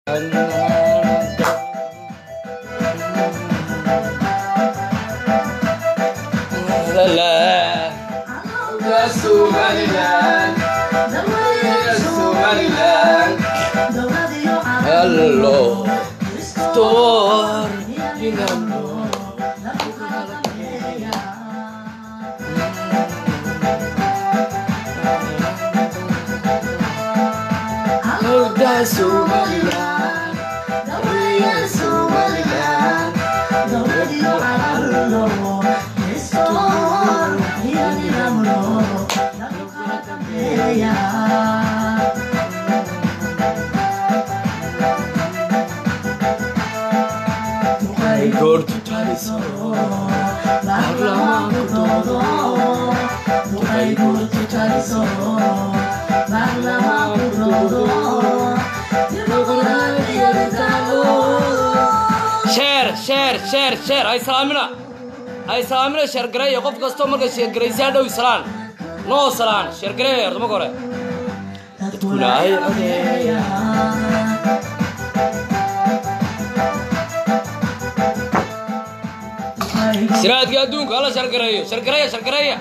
Hello, store inano. Helda Somaliland, Helda Somaliland, goortu taliso, baarlamaanku doodo, duqay goortu taliso, baarlamaanku doodo, dimuqraadiyada taalo. sheer sheer sheer sheer hay salaamina hay salaamina sheergareeya qof kastoo markay sheergaraysaa dhow salaan noo salaan sheergareeya horta marka hore Dadkulaay odeeya. siraadka adduunka hala sheergareeyo sheergareeya sheergareeya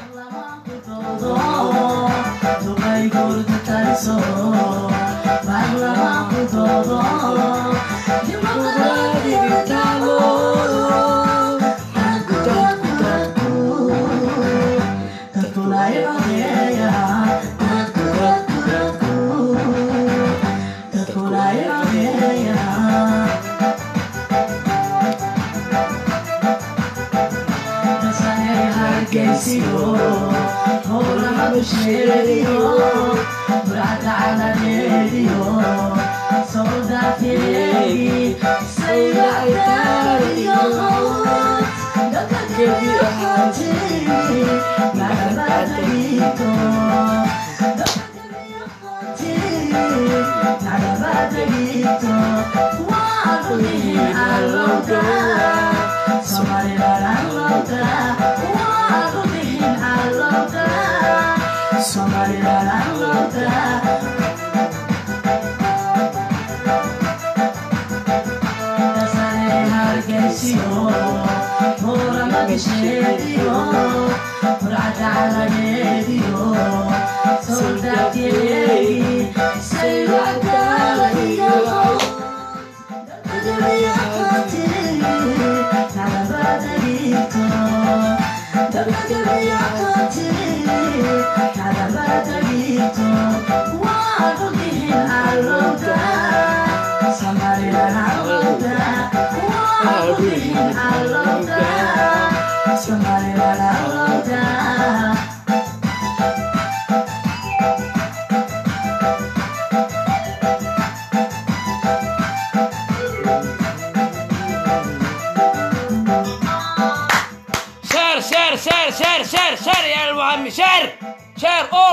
sheer sheer sheer sheer sheer sheer ya almucami sheer sheer o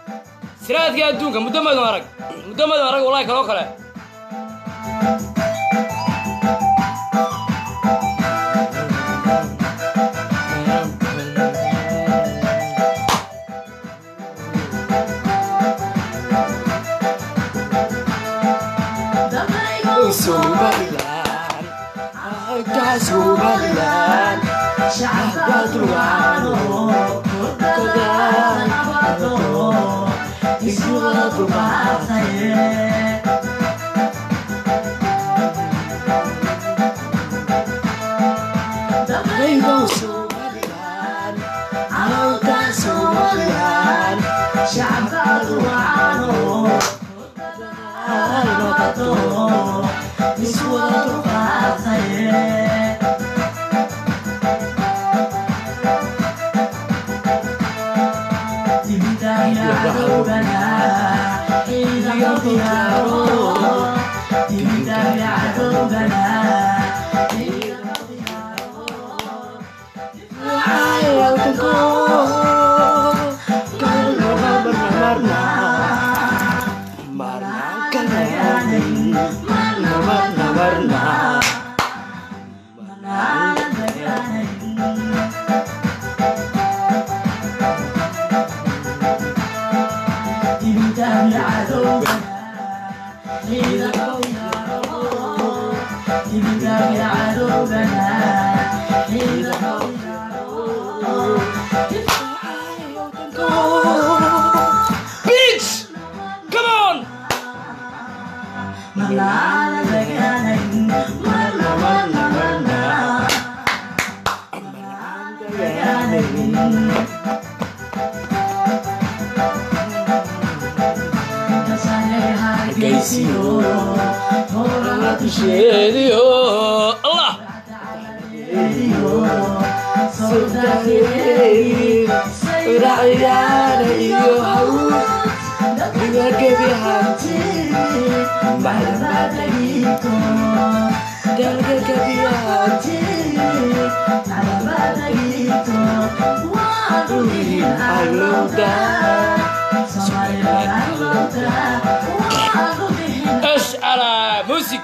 siraadka adduunka muddo madan arag muddo madan arag wallahi kaloo kale Somaliland, Helda Somaliland, shacabka dulwaano, dadaan nabado, iskuwada dulqaataye. Rainbow Somaliland, Helda Somaliland, shacabka dulwaano, dadaan nabado, iskuwada dulqaataye. sheediyo allah اشعل موسيقى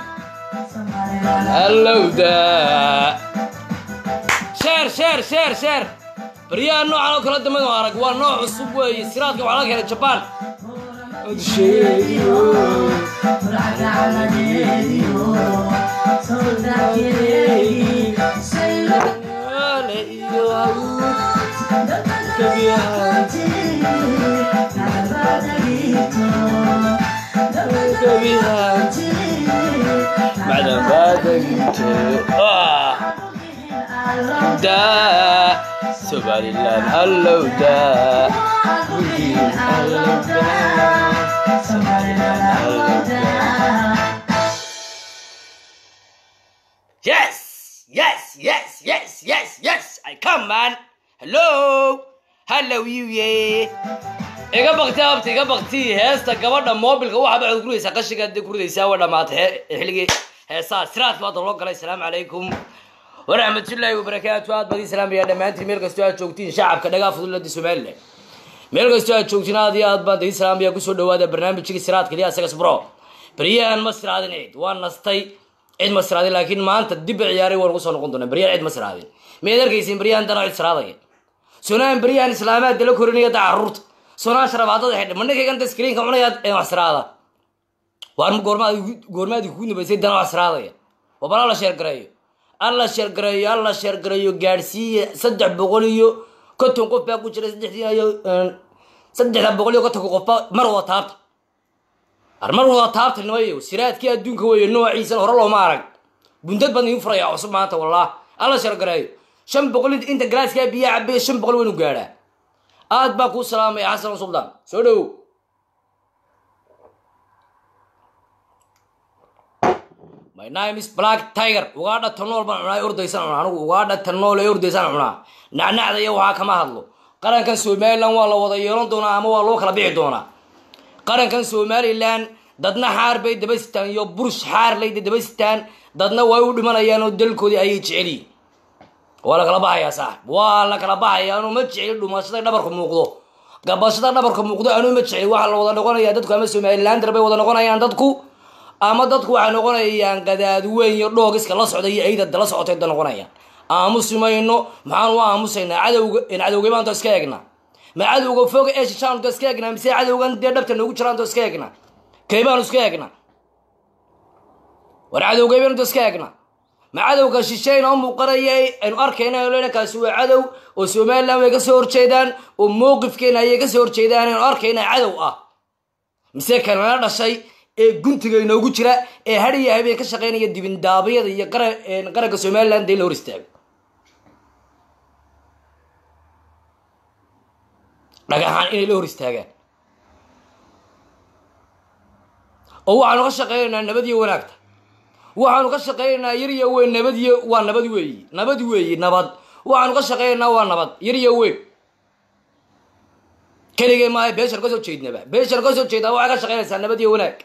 هلودا sheer sheer sheer sheer baryaha noocan oo kala dambeyn oo arag waa nooc cusub weeye siraadka waxaa laga helay jabaan بعد ما دقيت آه دا سبحان الله هلو دا هلو Yes, yes, yes, yes, yes, yes. I come, man. Hello, hello, you, yeah. iga bakti abti iga bakti heesta gabadha moobilka waxa baad guraysaa qashiga hadii gurdaysaa waa dhamaatay he- xilligii heesaa siraad baa loo galay asalaamu calaykum waraxmatullaahi wabarakaatu aad badii salaamaya dhammaantiin meel kastoo aad joogtiin shacabka dhagaa fudulada somalilan meel kastoo aad joogtiin aad iyo aad baan dii salaamaya kusoo dhawaada barnaamijkii siraadka liya asagas bro baryahan ma siraadin cid waa nastay cid ma siraadin laakiin maanta dib a ciyaaray waan ugu soo noqon doonaa baryahan cid ma siraadin miyaad arkaysiin baryahan dana cid siraadaya sunaan baryahan islaamaad dala korinaya da caruurta sunaan sharabaadada xidha ma ninkaygan da skriinka cunayaad ee wax siraada waar goormaad goormaadii kugu nabaysay dana wax siraadaya waa bal alla sheergareeyo alla sheergareeyo alla sheergareeyo gaadhsiiya saddex boqol iyo konton qof baa ku jira saddexdii iyo saddexda boqol iyo kontonka qof baa mar wada taabta ar mar wada taabta nimayo siraadkii adduunka weeye noociisan hore looma arag bundad baan idiin furaya cusub maanta wallah alla sheergareeyo shan boqol inta galaaskaa biyaa cabaya shan boqol waynu gaadhaa aad baa kuu salaamaya xasan suldaan soo dhowow my name is black tiger ugaadha tanool baan cunaa ordaysan cunaa anigu ugaadha tanool ee ordaysan cunaa nacnacda iyo waxaa kama hadlo qarankan somalilan waa la wada yeelan doonaa ama waa loo kala bixi doonaa qarankan somalilan dadna xaar bay daba sitaan iyo burush xaar layda daba sitaan dadna way u dhimanayaan oo dalkoodii ayay jeceliyin waa la kala baxayaa saaxib waa la kala baxaya anuu ma jecli dhumashada dhabarka muuqdo gabashada dhabarka muuqdo anuu ma jecli waxaa la wada noqonayaa dadku ama somalilander bay wada noqonayaan dadku ama dadku waxay noqonayaan gadaadweyn iyo dhoogiska la socda iyo ciidada la socotay da noqonayaan aamusi mayno maxaan u aamusaynaa cadowga cadowgay baanto iska eegnaa ma cadowga fog ee shishaanto iska eegnaa mise cadowgan dee dhabta noogu jiraanto iska eegnaa kay baanu iska eegnaa war cadowgay baanto iska eegnaa ma cadowga shishayna u muuqanaya aynu arkayna lena kaasi waa cadow oo somalilan way kasoo horjeedaan oo mowqifkeena ayay kasoo horjeedaan aynu arkayna cadow ah mise kanala dhashay ee guntiga inoogu jira ee hadiya habeen ka shaqaynaya dibindaabyada iyo qaranka somalilan dee la hor istaago dhagaxaan inay la hor istaagaan oo waxaanu ka shaqaynaynaa nabad iyo wanaagta waxaanu ka shaqaynaynaa yar iyo weyn nabad iyo waa nabad weeyi nabad weeyi nabad waxaanu ka shaqaynaynaa waa nabad yar iyo weyn keligee maaha beeshar ka soo jeednaba beeshar ka soo jeedaa waxay ka shaqaynaysaa nabad iyo wanaag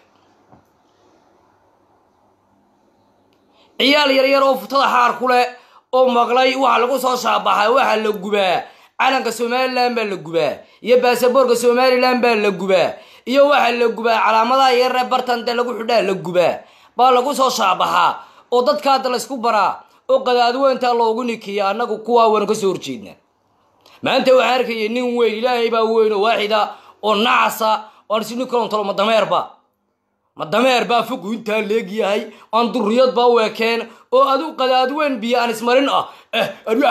ciyaal yar yar oo futada xaar ku leh oo maqlay waxa lagu soo shaabaxay waxaa la gubaa calanka somalilan baa la gubaa iyo baasaboorka somalilan baa la gubaa iyo waxaa la gubaa calaamadaha yaree bartante lagu xidhaa la gubaa baa lagu soo shaabaxaa oo dadka hadda laysku baraa oo qadaadweyntaa loogu nikiya annagu kuwaa waanu kasoo horjeednaa maanta waxaa arkaya nin weyn ilaahay baa weyn oo waaxida oo nacasa oo aan sini kalontalo ma dameerba ma dameer baa fogu intaa leegyahay aan duriyad baa u ekeen oo adu qadaadweyn biyo aan ismarin ah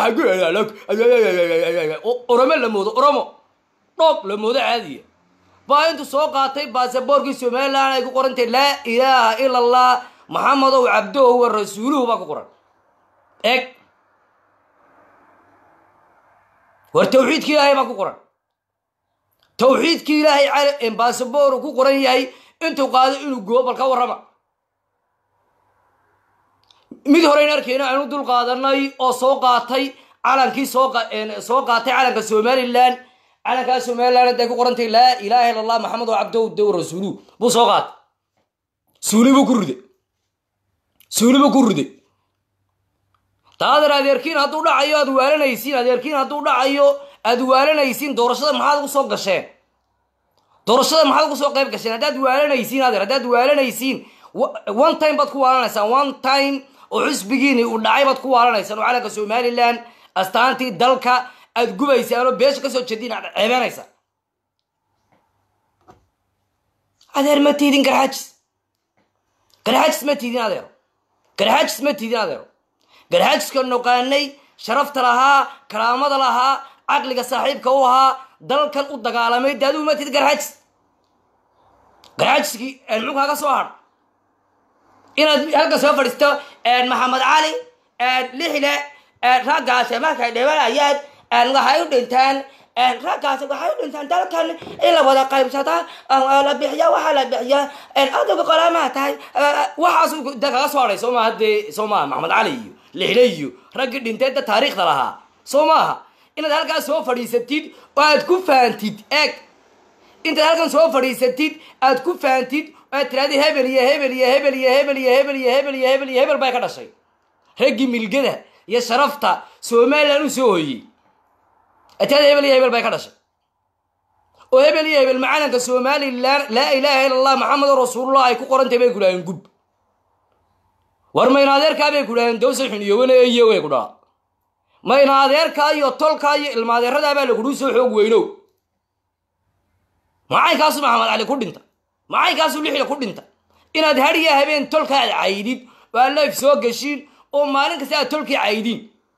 oromo la moodo oromo dhoob la moodo caadiya baa intuu soo qaatay baasaboorkii somalilan ay ku qorantay laa ilaaha ila allah maxamedow cabdohu wa rasuuluhu baa ku qoran eg war tawxiidkii ilaahay baa ku qoran tawxiidkii ilaahay baasaboor ku qoran yahay intuu qaado inuu goo bal ka warrama mid horeyn arkeyna aanu dul qaadanay oo soo qaatay calankii soo soo qaatay calanka somalilan calankaa somalilan hadday ku qorantay laa ilaaha illa allah maxamed oo cabdow dow rasuuluhu buu soo qaatay suuli buu ku riday suuli buu ku riday taadan adeerkiin hadduu dhacayo aad waalanaysiin adeerkiin hadduu dhacayo aad waalanaysiin doorashada maxaad ugu soo gasheen doorashada maxaad ugu soo qayb gasheen haddaad waalanaysiin adeer haddaad waalanaysiin one time baad ku waalanaysaan one time oo xisbigiini uu dhacay baad ku waalanaysaan oo calanka somalilan astaantii dalka aad gubaysaan oo beesha kasoo jeediin aad ceebeenaysaan adeer ma tiidin garxajis garxajis ma tiidin adeero garxajis ma tiidin adeero garxajiska noqaanay sharafta lahaa karaamada lahaa caqliga saaxiibka u ahaa dalkan u dagaalamay de adigu ma tiidin garxajis garxajiskii muxuu kaaga soo hadha inaad halka soo fadhiisto maxamed cali lixle raggaasi markay dhibanayaan waxay u dhintaan raggaasi waxay u dhintaan dalkan in la wada qaybsata la bixiya waxaa la bixiya adigu qolaamaa tahay waxaas de kaga soo hadhay soo maaha dee soo maaha maxamed cali iyo lixle iyo raggii dhintay da taariikhda lahaa soo maaha inaad halkaas soo fadhiisatid oo aad ku faantid eeg intaad halkan soo fadhiisatid aad ku faantid aad tiraadi hebel iyo hebel iyo hebel iyo hebel iyo hebel iyo hebel iyo hebel iyo hebel bay ka dhashay raggii milgada iyo sharafta somalilan u soo hoyey aad tiraadi hebel iyo hebel bay ka dhashay oo hebel iyo hebel macalanka somalilan laa ilaaha ila allah maxamedo rasuulullah ay ku qorantay bay kudhaheen gub war mayna adeerkaa bay kudhaheen dawsa xuniyowana iyo way ku dhaha mayna adeerkaa iyo tolkaa iyo ilmaadeeradaabaa lagudhuu soo xoog weynow macaynkaasu maxamed cali ku dhinta macayinkaasu lixda ku dhinta inaad hadiya habeen tolka aad caydid oo aad layf soo geshiin oo maalin kasta aad tolkii caydiin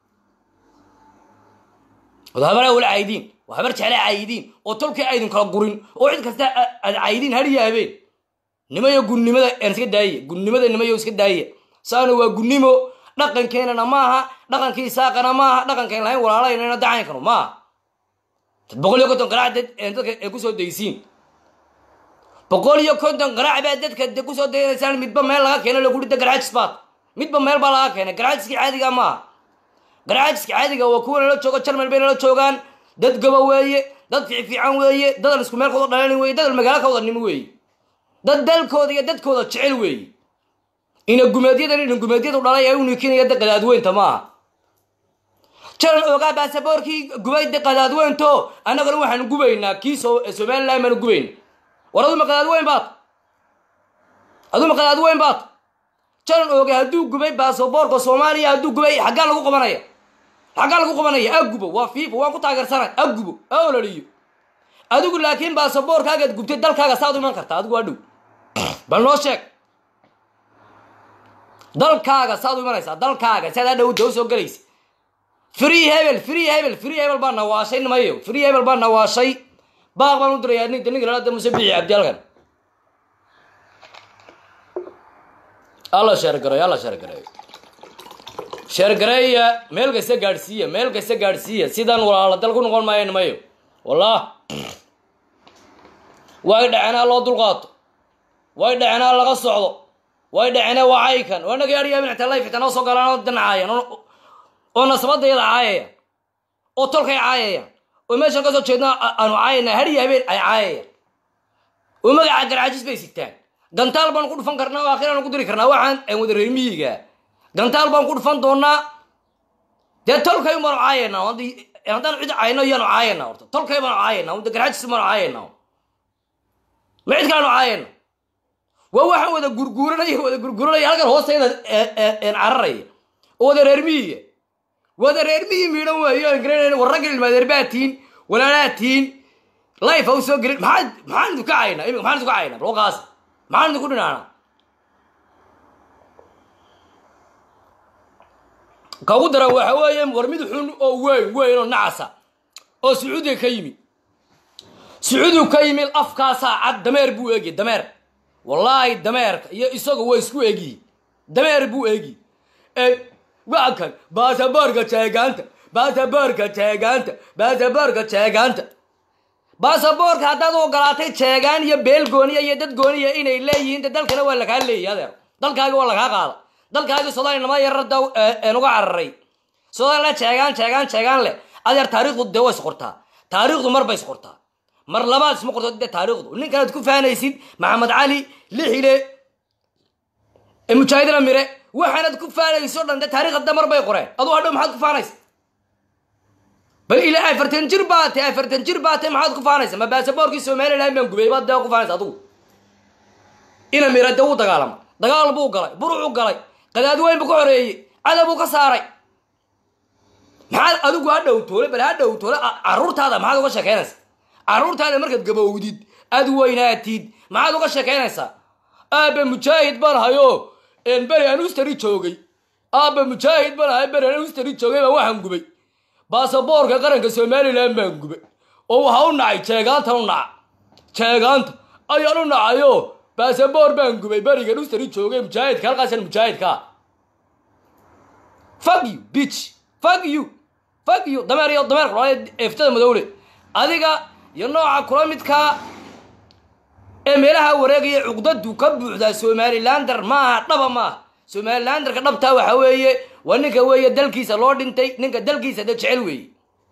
ood habar awla caydiin oo habar jecla caydiin oo tolkii aydin kala gurin oo cid kasta aad caydiin hadiya habeen nimayo gunnimada aan iska daaya gunnimada nimayo iska daaya saana waa gunnimo dhaqankeenana maaha dhaqankii isaaqana maaha dhaqankayn lahayn walaalaynana dacaynkanu maaha dad boqol iyo konton qaraac dad dadka ay kusoo daysiin boqol iyo konton qaraac baa dadka de kusoo daynaysaan midba meel laga keeno lagu dhida garxajis baad midba meel baa laga keenay garxajiska caadiga maaha garxajiska caadiga waa kuwa nala joogo jarmal bay nala joogaan dad gaba weeye dad fiifiican weeye dadan isku meel kawada dhalan weeye dadan magaalo ka wada nimo weeye dad dalkooda iyo dadkooda jecel weeye ina gumeedyadan ina gumeedyadu dhalay ay u nikinaya da qadaadweynta maaha jalan ogaa baasaboorkii gubay de qadaadweynto annagana waxaanu gubaynaa kii somalilan baanu gubayna war aduma qadaadweyn baad aduma qadaadweyn baad jalan ooga hadduu gubay baasaboorka soomaaliya hadduu gubay xaggaa lagu qabanaya xaggaa lagu qabanaya agubo waa fiifa waan ku taageersanay agubo a ololiyo adigu laakiin baasaboorkaagaad gubtay dalkaaga saad u iman kartaa adigu waa dhow bal noo sheeg dalkaaga saad u imanaysaa dalkaaga saad hadhow daw soo gelaysa free hebel free hebel free hebel baa nawaashay nimayo free hebel baa nawaashay baaq baan u dirayaa ninka ninka lalada muse bixi cabdi halkan alla sheergareeyo alla sheergareeyo sheergareeya meel kasta gaadhsiiya meel kasta gaadhsiiya sidaan walaala dal ku noqon maayo nimayo wallah way dhacenaa loo dulqaato way dhacenaa laga socdo way dhacenaa waa caykan waa naga yaadhiyaa minata layf xitaa noo soo galaan oo danacaayan oo nasabadayada caayayaan oo tolkay caayayaan oo meeshaan ka soo jeedna aanu caayayna hadiya habeen ay caayayaan oo magaca garcajis bay sigtaan gantaal baan ku dhufan karnaa oo akhiraan ku diri karnaa waxaan aan wada reer miyiga gantaal baan ku dhufan doonaa dee tolkay baanu caayayna haddaan cid caayno iyaanu caayayna horta tolkay baanu caayayna de garcajis baanu caayayna ma cid kalaanu caayayna waa waxaan wada gurguuranaya wada gurguuranaya halkan hoostayda cararaya oo wada reer miyiga wada reer miyi miidhan waayo aan garanayn war ragga ilmaadeer baa tiin walaalaa tiin life ha u soo gelin maxaa maxaan idinku caynaa imika maxaan idinku caynaa balqaas maxaan idinku dhinaanaa ka ugu daran waxa weeye war mid xun oo weyn weyn oo nacasa oo sacuudiga ka yimi sacuudigu ka yimid afkaasaa cad dameer buu eegi dameer wallaahi dameerka iyo isagu way isku egi dameer buu eegi waa kan baasaboorka jeegaanta baasaboorka jeegaanta baasaboorka jeegaanta baasaboorka haddaad u ogolaatay jeegaan iyo beel gooniya iyo dad gooniya inay leeyihiin de dalkana waa lakaa leeyahy adeer dalkaagi waa lakaa qaada dalkaagi sodaali nama yarada uga cararay sodaali jeegaan jeegaan jeegaan leh adeer taariikhdu dee way isqortaa taariikhdu mar bay isqortaa mar labaad isma qorto dee taariikhdu ninkanaad ku fahanaysid maxamed cali lixile mujaahidina mire waxaanad ku faanayso dhan dee taarikh hadda mar bay qoreen aduu hadhow maxaad ku faanaysa bal ilaa afartan jir baa tahay afartan jir baa tahay maxaad ku faanaysa ma baasaboorkii somaliland baan gubay baad dee ku faanaysa adugu ina mire dee wuu dagaalamay dagaal buu galay burucuu galay qadaad weyn buu ka xoreeyey cadab buu ka saaray maxaad adigu ha dhowtoole bal ha dhowtoole caruurtaada maxaad uga sheekeynaysa caruurtaada markaad gabowdid aad weynaatid maxaad uga sheekeynaysaa aaba mujaahid baan hayo beri aan ustari joogay aaba mujaahid baan hayo beri aan ustari joogay baa waxaan gubay baasaboorka qaranka somalilan baan gubay oo waxa u nacay jeegaantan u naca jeegaanta ayaan u nacayo baasaboor baan gubay berigan ustari joogay mujaahidka halkaasan mujaahidka fuck you bitch fuck you fuck you dameer iyo dameer kula eftada madowle adiga iyo nooca kula midkaa ee meelaha wareegaya cuqdadu ka buuxdaa somalilander maaha dhaba maaha somalilanderka dhabtaa waxa weeye waa ninka weeye dalkiisa loo dhintay ninka dalkiisa de jecel weeye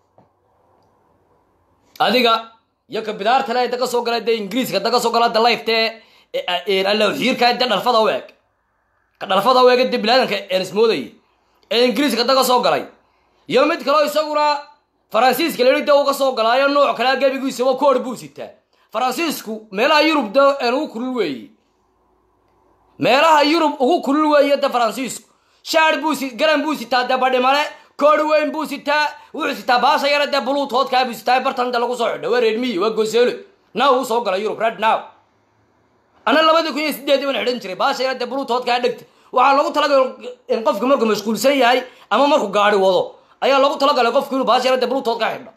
adiga iyo ka bidaarta le daga soo gala de ingiriiska daga soo gala de lifte allawxiirka de dhalfada u eg ka dhalfada u eg de bilaadanka enismoodaya ee ingiriiska daga soo galay iyo mid kaleo isaguna faransiiska leli de uga soo galaayo nooc kalea gebigiisaba koor buu sitaa faransiisku meelaha yurub de ugu kulul weeye meelaha yurub ugu kulul weeye de faransiisku shaar buu si garan buu sitaa de badhimale koor weyn buu sitaa wuxuu sitaa baasha yara dee buluuthoodkaa buu sitaa bartan de lagu soo xidho waa reedmiyi waa goseelo now uu soo gala yurub red now ana labadii kun iyo sideedii baan xidhan jiray baasha yara dee buluuthoodkaa dhegta waxaa loogu talagalay in qofku markuu mashquulsan yahay ama markuu gaari wado ayaa loogu talagalay qofku inuu baasha yara dee buluuthoodkaa xidho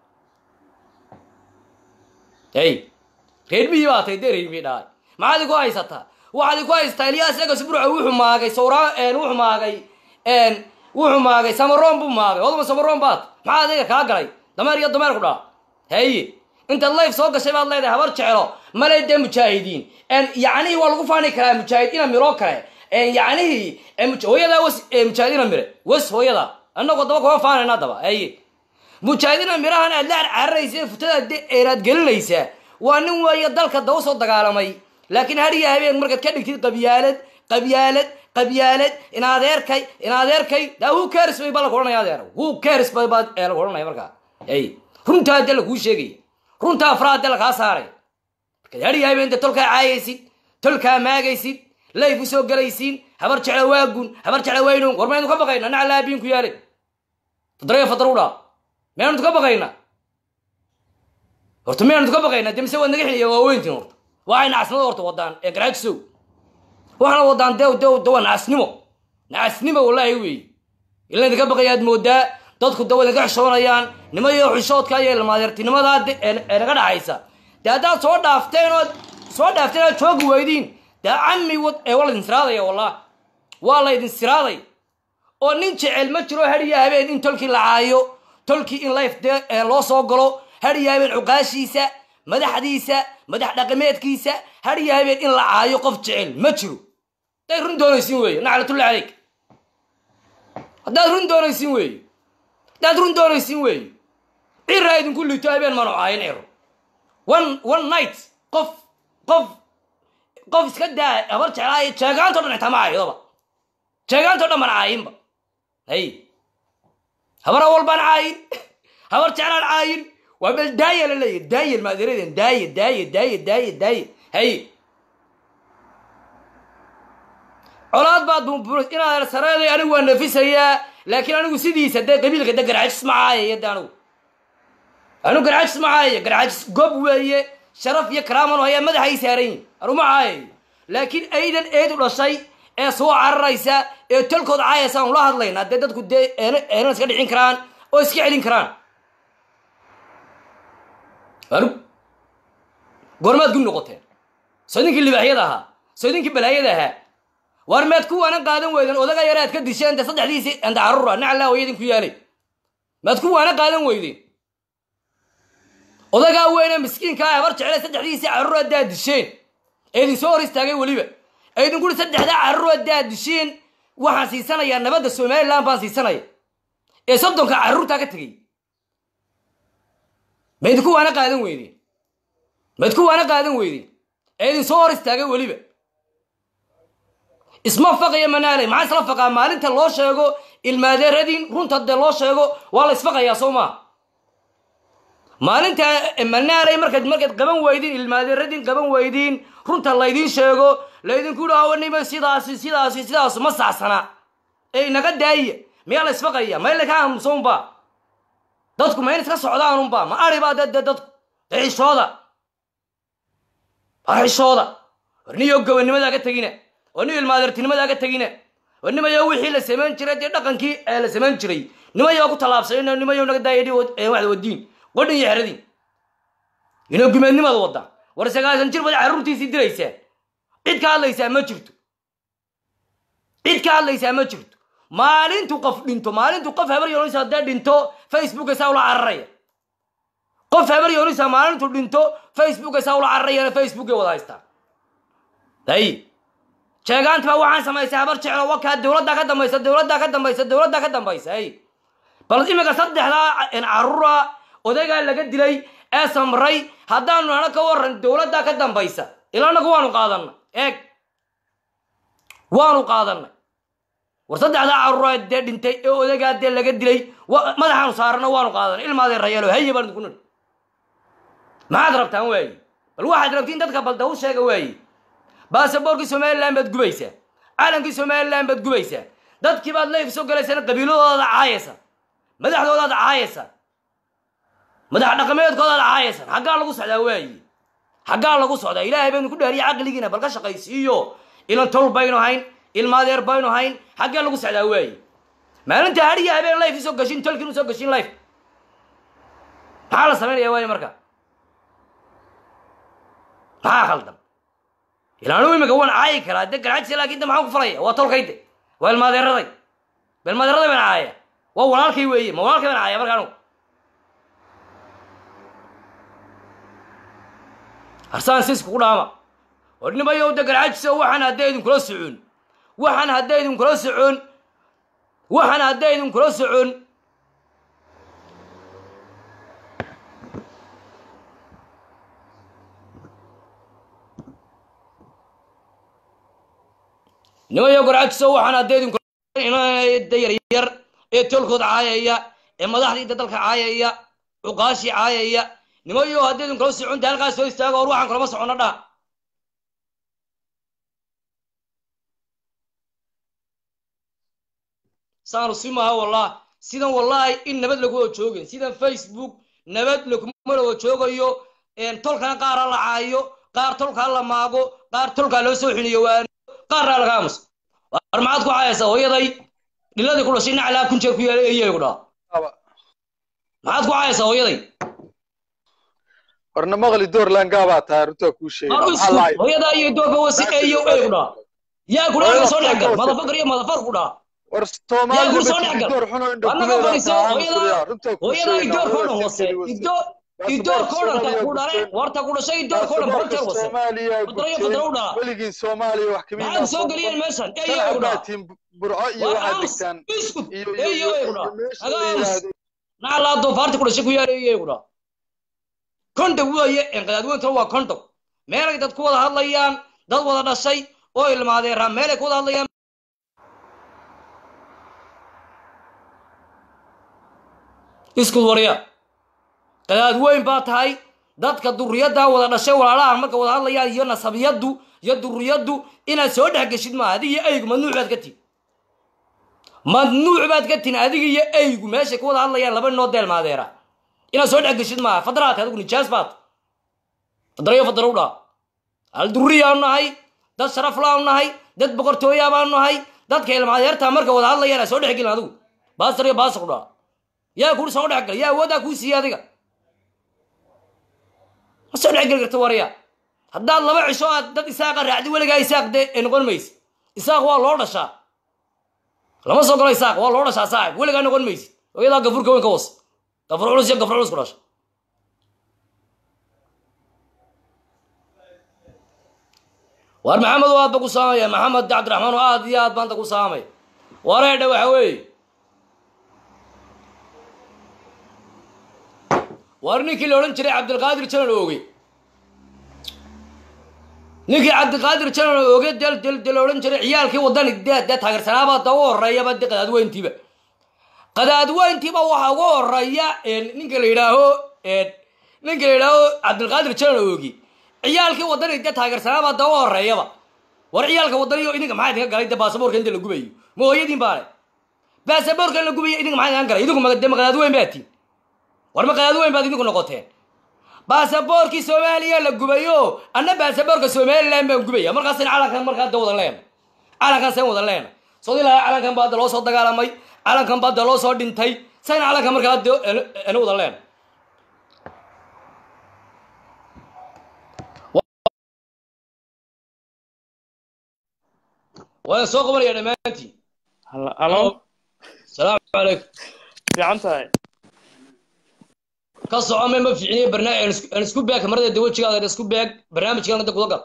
hey reermihii baa tay dee reermihii dhahay maxaad iku haysataa waxaad iku haysataa ilyaas egas burca wuxuu maagay sawraa wuxuu maagay wuxuu maagay samaroon buu maagay oduma samaroon baad maxaa adiga kaa galay dameer iyo dameer ku dhaa haye intaad layf soo gashay baad leedahay habar jeclo male dee mujaahidiin yacnihii waa lagu faani karaa mujaahid ina miroo kale yacnihii hooyadaa was mujaahid ina mire was hooyadaa annagoo daba kuma faanayna daba haye mujaahidina mirahan aad la carcararaysa futada eeraad gelinaysaa waa nin weeye dalka daba soo dagaalamay laakiin hariya habeen markaad ka dhigtid qabyaalad qabyaalad qabyaalad in adeerkay in adeerkay daa who cares bay baa lagu odhanaya adeer who cares bay baa ee lagu odhanaya markaa ay runtaa dee lakuu sheegaya runtaa afraad dee lakaa saaray markaad hariya habeen dee tolkaa caayaysid tolkaa maagaysid layf u soo galaysiin habar jecla waagun habar jecla waynon war maynu ka baqayna naclaa biin ku yaalay fadraya fadar u dhaa miyaanu ka baqaynaa horta miyaanu ka baqaynaa de mise waad naga xiliya waaweyntiin horta waxay nacasnimada horta wadaan ee garaajisow waxaana wadaan de de de waa nacasnimo nacasnimo wallaahi weeye ila idinka baqaya aad moodaa dadku de way naga xishoonayaan nimo iyo xishoodka iyo ilmaadeertinimadaa de ee naga dhaxaysa de haddaad soo dhaafteen ood soo dhaafteen ood joogi weydiin dee cami wad ee waa laydin siraadaya wallah waa laydin siraaday oo nin jecel ma jiro hariya habeen in tolkii la caayo tolkii in life dee loo soo galo hariya habeen cuqaashiisa madaxdiisa madax dhaqameedkiisa hariya habeen in la caayo qof jecel ma jiro haddaad run doonaysin weeye naclatullahi caleyk haddaad run doonaysin weeye haddaad run doonaysin weeye ciraa idinku liito habeen manu caayin ciro one one night qof qof qof iska daa habar jeclaayo jeegaanto dhan xitaa ma caaydoba jeegaanto dhan baan caayinba hay habar awal baan caayin habar jeclaan caayin waa bel daaya la leeyahy daayel maaderadeen daaye daaye daaye daaye daaye hay colaad baad bumburas inaad sareeday anigu waa nafisayaa laakiin anigu sidiisa dee qabiilka de garxajis ma caayaya de anigu anigu garxajis ma caayaya garxajis gob weeye sharaf iyo karaaman hayaa madaxay saaran yihin anigu ma caayayo laakiin aydan eed u dhashay ee soo cararaysa ee tolkood caayaysa aan ula hadlaynaa dee dadku dee eena iska dhicin karaan oo iska celin karaan anigu goormaad gu noqoteen soo idinkii libaaxyada ahaa soo idinkii balaayada ahaa waar maad kuwaana qaadan weyden odaga yare aad ka disheen de saddexdiisii anda carruura naclaa hooya idinku yaalay maad kuwaana qaadan weydeen odagaa weyne miskiinkaa habar jeclay saddexdiisii carruur haddaad disheen ee idin soo hor istaagay weliba ee idinku uri saddexdaa carruur haddaad disheen waxaan siisanayaa nabadda somaliland baan siisanaya ee soddonka carruurtaa ka tegey ma idinku waana qaadan weydeen ma idinku waana qaadan weydeen ee idin soo hor istaagay weliba isma faqaya manaaley maxaa isla faqaa maalinta loo sheego ilmaadeeradin runta dee loo sheego waa la isfaqayaa soo maa maalinta manaaley markaad markaad qaban weydiin ilmaadeeradin qaban weydiin runta laydin sheego laydinku dhawanima sidaasi sidaasi sidaas ma sacsana ee inaga daaya miyaa la isfaqaya ma ila ka aamusounba dadku ma in iska socdaanunba ma aribaa de de dadku de xishooda ha xishooda war niyo gobanimadaa ka tegina war niyo ilmaadeertinimadaa ka tegina war nimayo wixii la samayn jiray dee dhaqankii ee la samayn jiray nimayo ku tallaabsay nimayo naga daaya waxda wadiin qodhin iyo xeradin inoo gumeednimaad wadda war sagaasan jir baad carruurtiisii diraysaa cid ka hadlaysaa ma jirto cid ka hadlaysaa ma jirto maalintu qof dhinto maalintu qof habar yoonisa haddee dhinto facebooka saa ula cararaya qof habar yoonisa maalintu dhinto facebooka saa ula cararayana facebookay wada haystaa hay sheegaanta baa waxaan samaysay habar jeclo wakaa dowladdaa ka dambaysa dowladdaa ka dambaysa dowladdaa ka dambaysa hay bal imika saddexdaa carruura odagaa laga dilay ee samray haddaanu nana ka waran dowladdaa ka dambaysa ila anagu waanu qaadanay eeg waanu qaadanay war saddexdaa carruura dee dhintay ee odagaa dee laga dilay madaxaanu saarana waanu qaadanay ilmaadee rayaalo haye baan idinku nidhi maxaad rabtaan waaye bal waxaad rabtiin dadka balda u sheega waaye baasaboorkii somaliland baad gubaysaa calankii somaliland baad gubaysaa dadkii baad layf soo galaysana qabiiladoodaad caayaysa madaxdoodaad caayaysa madax dhaqameedkoodaad caayaysan xaggaa lagu socdaa waaye xaggaa lagu socdaa ilaahay baynu ku dhaariya caqligiina bal ka shaqaysiiyo ilan tol baynu hayn ilmaadeer baynu hayn xaggee lagu socdaa waaye maalinta hariya habeen life isoo gashin tolkiin usoo gashin life maxaa la samaynaya waaye marka maxaa khaldan ilaanu imika waan caayi karaa de garxajisa laakin de maxaan ku falaya waa tolkayde waa ilmaadeeraday ba ilmaadeeraday baan caaya waa walaalkay weeye ma walaalkay baan caaya marka anugu harsaan siis kugu dhaama war nimayow de garxajisa waxaan hadday idinkula socon waxaan hadday idinkula socon waxaan hadday idinkula socon nimayo garxajiso waxaan hadday idinkula yaryar ee tolkooda caayaya ee madaxdii da dalka caayaya cuqaashii caayaya nimayo hadday idinkula soconta halkaas soo istaago or waxaan kulama socono dhaha saanu si maaha wallah sidan wallahi in nabad lagu wada joogin sidan facebook nabad laguma wada joogayo tolkana qaara la caayo qaar tolkaa la maago qaar tolkaa loo soo xiniyo waano qaarraa laga aamuso war maxaad ku caayaysaa hooyaday dhiladii ku dhashay naclaa kun jeer ku yaalay eyay ku dhaha maxaad ku caayaysaa hooyaday warna maqli doorland gaabaa tahay runtaa kuu sheegay hooyadaa iyo doorka wasi eeyo ey ku dhaha yaa ku dhaha soo dhexgal madafakar iyo madafar ku dhaha war yaa gur soo dhexgal wadnaga fadhiso hooyadaa idoorkoo dhan hoose idoorkoo dhan ta ku dhale warta ku dhashay idoorkoo dhan baranteer hoose fadarayo fadara u dhala weligiin soomaaliya wax kamid maxaad soo geliyeen meeshan eeyo ey ku dhaha burco iyo war waxaad aamus degtaan iskud iyo eeyo ey ku dhaha meesha aga la aamus yidhaahdo naclaa doofaarti ku dhashay ku yaala eeyo ey ku dhaha kondog weeye enqadaadweyntuna waa kondog meelay dad ku wada hadlayaan dad wada dhashay oo ilmaadeeraa meelay ku wada hadlayaan iskud warya qadaad weyn baa tahay dadka duriyaddaa wada dhashay walaalaha marka wada hadlayaan iyo nasabiyaddu iyo duriyaddu inaad soo dhex geshid maaha adig iyo eygu mamnuuc baad ka tihin mamnuuc baad ka tihin adig iyo eygu meeshay ku wada hadlayaan laba noo deelmaadeera inaad soo dhex geshid maaha fadraat adigu nijaas baad fadrayo fadra u dhaa hal duriyaanu nahay dad sharaf laanu nahay dad boqortooyaa baanu nahay dadka ilmaadeertaa marka wada hadlayaan aad soo dhex gelin adigu baasar iyo baasar u dhaa yaa kuri soo dhex gal yaa awooddaa kuu siiyey adiga ma soo dhex geli karta warya haddaad laba cisho aad dad isaaqa raacdi weligaa isaaq dee ee noqon maysi isaaq waa loo dhashaa lama soo galo isaaq waa loo dhashaa saaxib weligaa noqon maysid oyadaa gafurka weyn ka was gafur culus iyo gafur culus ku dhasha waar maxamed oo aad ba ku saamaya maxamed cabdiraxmaan oo aad iyo aad baanta ku saamaya wareedha waxa weeye waar ninkii la odhan jiray cabdilqaadir janan ooge ninkii cabdiqaadir janan ooge del del del odhan jiray ciyaalkii wadani dee dee taageersanaaba da ugu horeeyaba de qadaadweyntiiba qadaadweyntiiba waxaa ugu horeeya ninka la yidhaaho ninka la yidhaaho cabdilqaadir janan oogi ciyaalkii wadani dee taageersanaaba da ugu horeeyaba war ciyaalka wadaniyo idinka maxaa idinka galay de baasaboorka inta la gubayo ma hooyadiin baale baasaboorka in la gubayo idinka maxaa idinka galay idinku ma de ma qadaadweyn baa tiin war ma qadaadweyn baad idinku noqoteen baasaboorkii soomaaliya la gubayo anna baasaboorka somalilan baan gubaya markaasan calankan markaa da wadan leena calankan sayn wadan leena soo ilaha calankan baa da loo soo dagaalamay calankan baa da loo soo dhintay sayn calankan markaa de ana wadan leena waan soo qabanaya dhammaantiin halo salaamu calaykum fiican tahay ka soco me ma fiicniyo barnaamij aan isku beeg marada dawajigaada isku beeg barnaamijkan hadda guda gal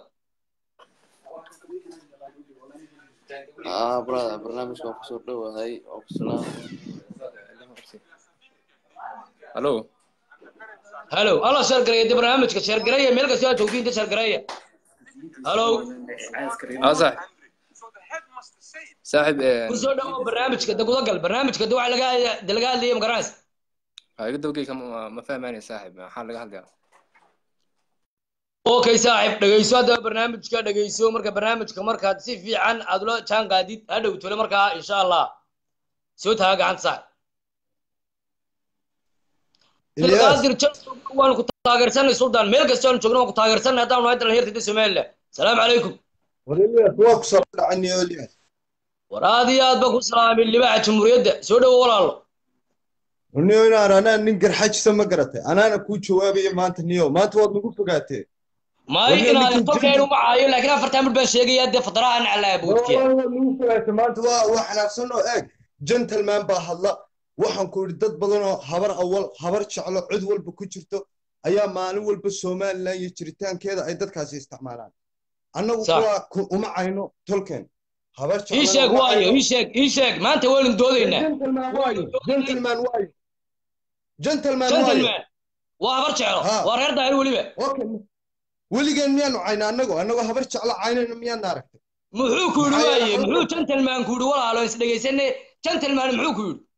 ah brother barnaamijka waan kusoo dhowahay oo kusalaa halo halo alla sheergareeya de barnaamijka sheergareeya meel kasta aad joogtiin de sheergareeya halo ah saaxib saaxib kusoo dhawo barnaamijka de guda gal barnaamijka de waxa laga de laga hadlaya ma garanaysa iga dawgeyka ma fahmaanay saaxib maxaa laga hadlaya okay saaxib dhegeyso haddaba barnaamijka dhegeyso marka barnaamijka markaad si fiican aad ula jaan qaadid hadhow tole markaa insha allah soo taga gacanta saaxib abdulqaadir jan waanu ku taageersanay sultan meel kasta aanu joogno waan ku taageersanay haddaanu nahay dhalinyarta somaliland salaamu calaykum war aad iyo aad ba ku salaamay libaxa jamhuuriyadda soo dhowo walaalo niyo inaan anaa nin garxajisa ma garatay anaana kuu jawaabaya maanta niyo maanta waad nagu fogaatee maayo inaad tolkeen uma caayo laakiin afartan mid baan sheegaya dee fadaraha naclaa boodkiya waad nagu fogaatay maanta waa waa xanaaqsan oo eeg gentleman baa hadla waxaan ku idhi dad badan oo habar awal habar jeclo cid walba ku jirto ayaa maalin walba somalilan iyo jiritaankeeda ay dadkaasi isticmaalaan annagu kuwa uma cayno tolkeen habar ii sheeg waayo ii sheeg ii sheeg maanta waynu doodaynaa gentleman waayo gentleman waayo gentleman waayo gentleman waa habar jeclo waa reer daahir weliba okay weligeen miyaanu cayna annago annagoo habar jeclo caynayna miyaana aragtay muxuu ku yidhi waaye muxuu gentleman ku yidhi walaalo is dhegaysane gentleman muxuu ku yidhi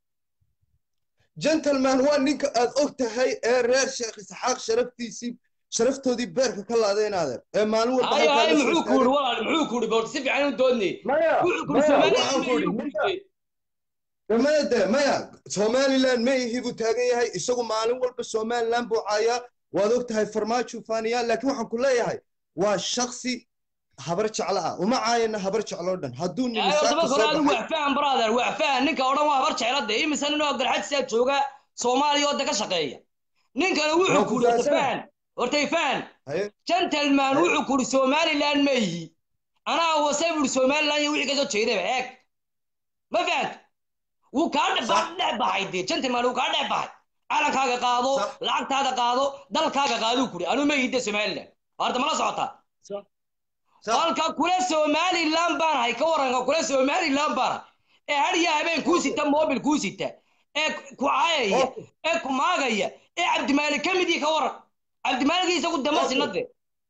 gentleman waa ninka aad og tahay ee reer sheekh isxaaq sharaftiisii sharaftoodii beerka ka laadeen adeer ee maalin walba ay ay muxuu ku yidhi walaal muxuu ku yidhi boorta si fiican u doodnay maya wuxuu ku yidhi maya waxaan ku somaliland idhi maya de maya somaliland ma ihi buu taagan yahay isagu maalin walba somaliland buu caayaa waad og tahay farmaajo faaniya laakiin waxaan ku leeyahay waa shaksi habar jeclo ah uma caayana habar jecloo dhan hadduu horta nimisaaka marka soo hore adigu baxay wax faham brother wax faham ninka odhan waa habar jecla de imise nin oo garxajisa jooga soomaaliya oo de ka shaqeeya ninkana wuxuu Waa ku ku yidhi horta fahamsanahay. faham horta faham haye gentleman wuxuu ku yidhi somaliland ma yihi anaa wase buu yidhi somaliland iyo wixii ka soo jeedaba eeg ma fahant wuu kaa dhex Sax. dhex baxay dee gentleman wuu kaa dhex baxay calankaaga qaado Sax. lacagtaada qaado dalkaaga qaaduu ku yidhi anuu ma yihi de somaliland horta mala socotaa sax halka kule somaliland baan ahay ka waranka kule somaliland baan ahay ee hariya habeen kuu sita mobil kuu sita ee ku caayaya Okay. ee ku maagaya ee cabdimaalik ka mid ii ka waran cabdimaalik isagu dama Okay. sinade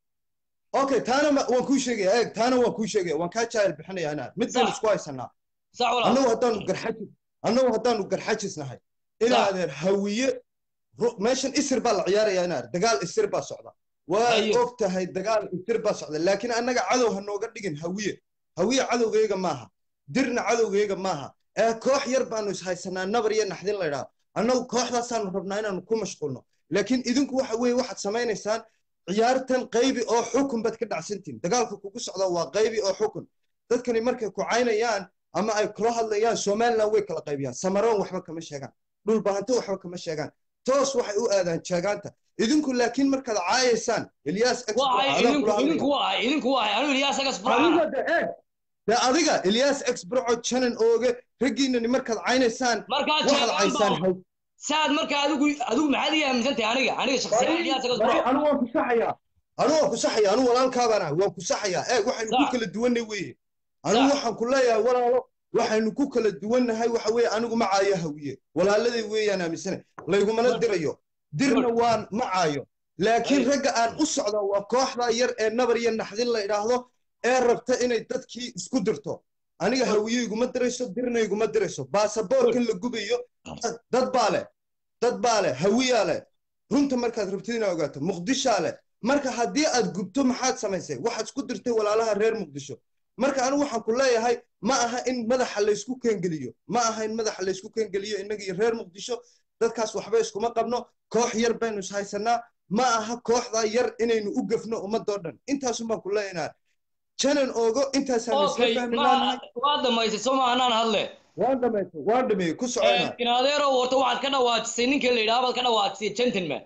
okay taana ma- waan kuu sheegaya eeg taana waan kuu sheegaya waan kaa jaahil bixinaya anaa mid baynu Sax. isku haysanaa sax walaal annagu haddaanu garxajis annagu haddaanu garxajisnahay inaadeer hawiye ru- meeshan isir baa la ciyaaraya inaar dagaal isir baa socda waad Ayo. og tahay dagaal isir baa socda laakiin annaga cadow ha nooga dhigin hawiye hawiye cadowgayga maaha dirna cadowgayga maaha ee koox yar baanu ishaysanaa nabar iyo naxdin laydhaa annagu kooxdaasaanu rabnaa inaanu ku mashquulno laakiin idinku waxa weeye waxaad samaynaysaan ciyaartan qaybi oo xukun baad ka dhacsantiin dagaalka kugu socda waa qaybi oo xukun dadkani markay ku caynayaan ama ay kula hadlayaan somaliland way kala qaybiyaan samaroon waxba kama sheegaan dhul bahanto waxba kama sheegaan toos waxay u aadaan jeegaanta idinku laakiin markaad caayaysaan ilyaas waay idinku idinku waay idinku waay anigu ilyaas agas adiga de eeg de adiga ilyaas exbraco janan ooge raggiinani markaad caynaysaan markaa waxaad caysaan jeegaan saad markaa adigu adigu maxaad ii aaminsantahay aniga aniga shakhsiyan ilyaas agas anu waan ku saxayaa anu waan ku saxayaa anu walaalkaabaan ah waan ku saxayaa eeg waxaynu ku Sax. kala duwanay weeye anu Sax. waxaan ku leeyahay walaalo waxaynu ku kala duwannahay waxa weeye anigu ma caayo hawiye walaaladay weeyaan aaminsane laygumana dirayo dirna waan ma caayo laakiin Ay. ragga aan u socda waa kooxda yar ee nabar iyo naxdin la idhaahdo ee rabta inay dadkii isku dirto aniga hawiye iguma dirayso dirna iguma dirayso baasaboorkan la gubayo dad- dad baa leh dad baa leh hawiyaa leh runta markaad rabtid inaad ogaato muqdishaa leh marka haddii aad gubto maxaad samaysay waxaad isku dirtay walaalaha reer muqdisho marka anigu waxaan ku leeyahay ma aha in madaxa laysku keengeliyo ma aha in madaxa laysku keengeliyo innaga iyo reer muqdisho dadkaas waxba iskuma qabno koox yar baynu ishaysanaa ma aha kooxdaa yar inaynu u gafno ummadoo dhan intaasun baan ku leeyahay janan oogo intaasaan isla okay fahmi ma laanahay waa dhamaysay soo ma anaan hadle waan dhameystay waan dhameeyey ku socona in adeerow horta waxaad ka dhawaajisay ninka la yidhaha baad ka dhawaajisay gentleman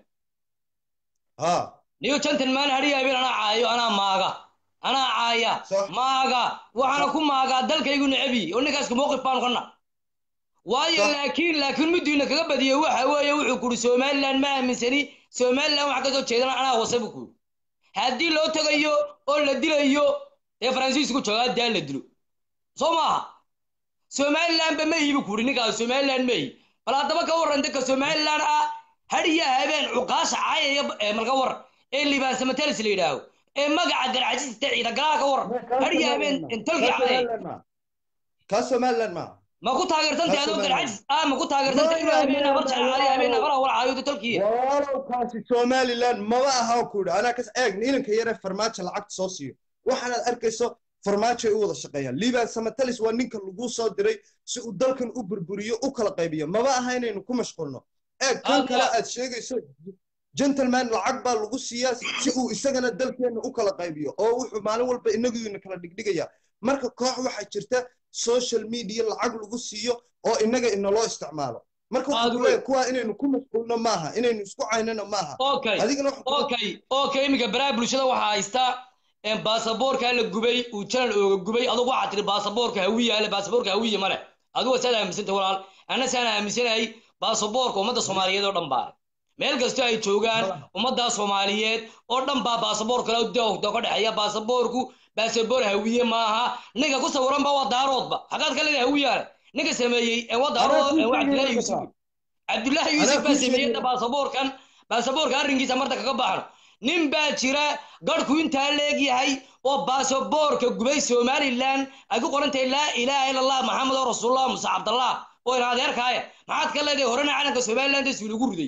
ha niyo gentleman hadhiya habeen anaa caayo anaa maaga anaa caaya Sax. maaga waxaana ku maagaa dalkaygu necabi oo ninkaaska mowqif baanu kana waayo Sax. laakiin laakiin midiina kaga badiyey waxa weeye wuxuu kuri somaliland ma aaminsani somaliland waxa kasoo jeedana anaa wasa buu kuri haddii loo tegayo oo la dilayo dee faransiisku joogaa daa la dilo soo maaha somaliland ba ma ihi buu kuri ninkaas somaliland ma ihi bal haddaba ka warran dadka somaliland ah hadhiya habeen cuqaasha caayaya ee malka war ee libaansa matelis la yidhaaho ee magaca garcajista ciidagalaha ka war hadhiya habeen tolkii caayay kaa somaliland maaha ma ku taageertantay adoo Somaliland. garcajis ah ma ku taageertantay inuu habeen abar jeclaali habeen abara wala caayo tolkii walaalowkaasi somaliland maba aha ku idhi anaa kas eeg inanka yare farmaajo lacagta soo siiyo waxaanaad arkayso farmaajo ay u wada shaqeeyaan liban samatalis waa ninka lagu soo diray si uu dalkan u burburiyo u kala qaybiyo maba aha inaynu ku mashquulno eeg kan Hadda- kale aad sheegayso gentleman lacag baa lagu siiyaa si uu isagana dalkeenna u kala qaybiyo oo wuxuu maalin walba inaguina kala dhigdhigaya marka koox waxaa jirta social media lacag lagu siiyo oo inaga inaloo isticmaalo marka waxaan Aad ku leeyahay kuwaa inaynu ku mashquulno maaha inaynu isku caynano maaha okay adigana waxaan ku- okay okay iminka baraha bulshada waxaa haysta in baasaboorka la gubay uu janal ooga gubay adugu waxaa tiri baasaboorka hawiya le baasaboorka hawiya male adigu saad aaminsanta walaal anna saan aaminsanahay baasaboorka ummadda soomaaliyeed oo dhan baa meel kastoo ay joogaan ummadda soomaaliyeed oo dhan baa baasaboor kale dowda ka dhexeeya baasaboorku baasaboor hawiye maaha ninka ku sawiran ba waa daaroodba xaqaad ka leedahay hawiyaale ninka sameeyey ee waa daarood ee waa cabdillaahi yuusuf cabdullaahi yuusuf baa sameeyey baasaboorkan baasaboorka arrinkiisa marta kaga baxno nin baa jira garhku intaa leegyahay oo baasaboorka gubay somaliland ay ku qoran tahay laa ilaaha ila allah maxamed oo rasuulullah muse cabdallah oo ina adeerkaaya maxaad ka leedahay horena calanka somaliland ee suulagu riday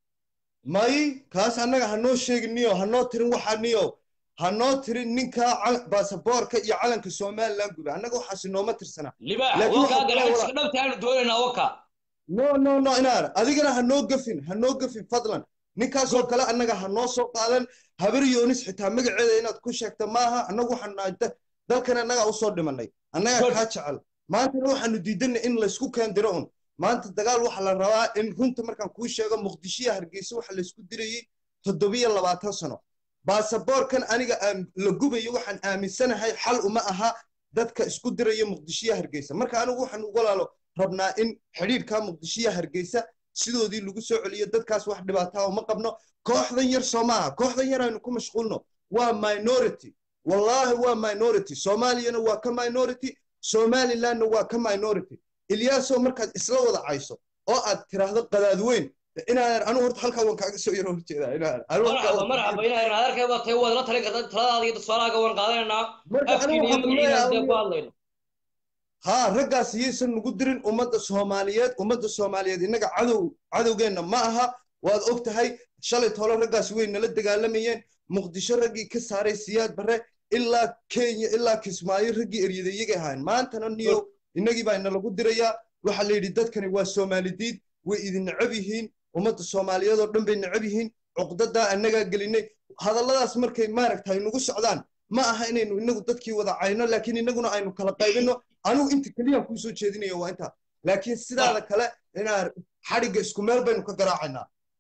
may kaas annaga hanoo sheegin niyo hanoo tirin waxaa niyo hanoo tirin ninka cal- baasaboorka iyo calanka somaliland gubay annaga waxaasi nooma tirsanaa libaax Laakiin wakaa waxaa kale garcajska dhabtaanu doonaynaa waka no no no inaar adigana hanoo gafin hanoo gafin fadlan ninkaasoo kale annaga hanoo soo qaadan habar yoonis xitaa magaceeda inaad ku sheegta maaha annagu waxaan nahay da- dalkan annaga usoo dhimanay annaga Good. kaa jecel maantana waxaanu diidanay in laysku keendiro un maanta dagaal waxaa la rabaa in runta markaan kuu sheego muqdishiya hargeysa waxa laysku dirayey toddobiyo labaatan sano baasaboorkan aniga aan la gubayo waxaan aaminsanahay xal uma aha dadka isku diraya muqdishiya hargeysa marka anigu waxaan ugu walaalo rabnaa in xidhiidhka muqdishiya hargeysa sidoodii lagu soo celiyo dadkaas wax dhibaataa uma qabno kooxdan yar soo maaha kooxdan yar aynu ku mashquulno waa minority wallaahi waa minority soomaaliyana waa ka minority somalilandna waa ka minority ilyaasoo markaad isla wada cayso oo aad tiraahdo qadaad weyn inaan anu horta halkaa waan kaaga soo yaro horjeedaa inaan anu halkaa marxaba waan- marxaba inaa adeerkay waa tahay waad la talin kartaa taladaada iyo tusaalahaaga waan qaadanaynaa Marka afkiina anigu iyo waxaan magaciina dee ku leeyahay- hadlayno haa raggaas iyaysan nagu dirin ummadda soomaaliyeed ummadda soomaaliyeed innaga cadow cadowgeenna ma aha waad og tahay shalay tolo raggaas way nala dagaalamayeen muqdisho raggii ka saaray siyaad barre ilaa kenya ilaa kismaayo raggii eryada iyagay ahayn maantana niyo innagii baa inalagu dirayaa waxaa la yidhi dadkani waa soomaalidiid way idin necab yihiin ummadda soomaaliyeed oo dhan bay necab yihiin cuqdadaa annagaa gelinay hadalladaas markay maaragtay nagu socdaan ma aha inaynu inagu dadkii wada cayno laakiin inaguna aynu kala qaybino anigu inta keliyaan kuusoo jeedinaya waa intaa laakiin sidaada kale inaa xadhigga isku meel baynu ka garaacaynaa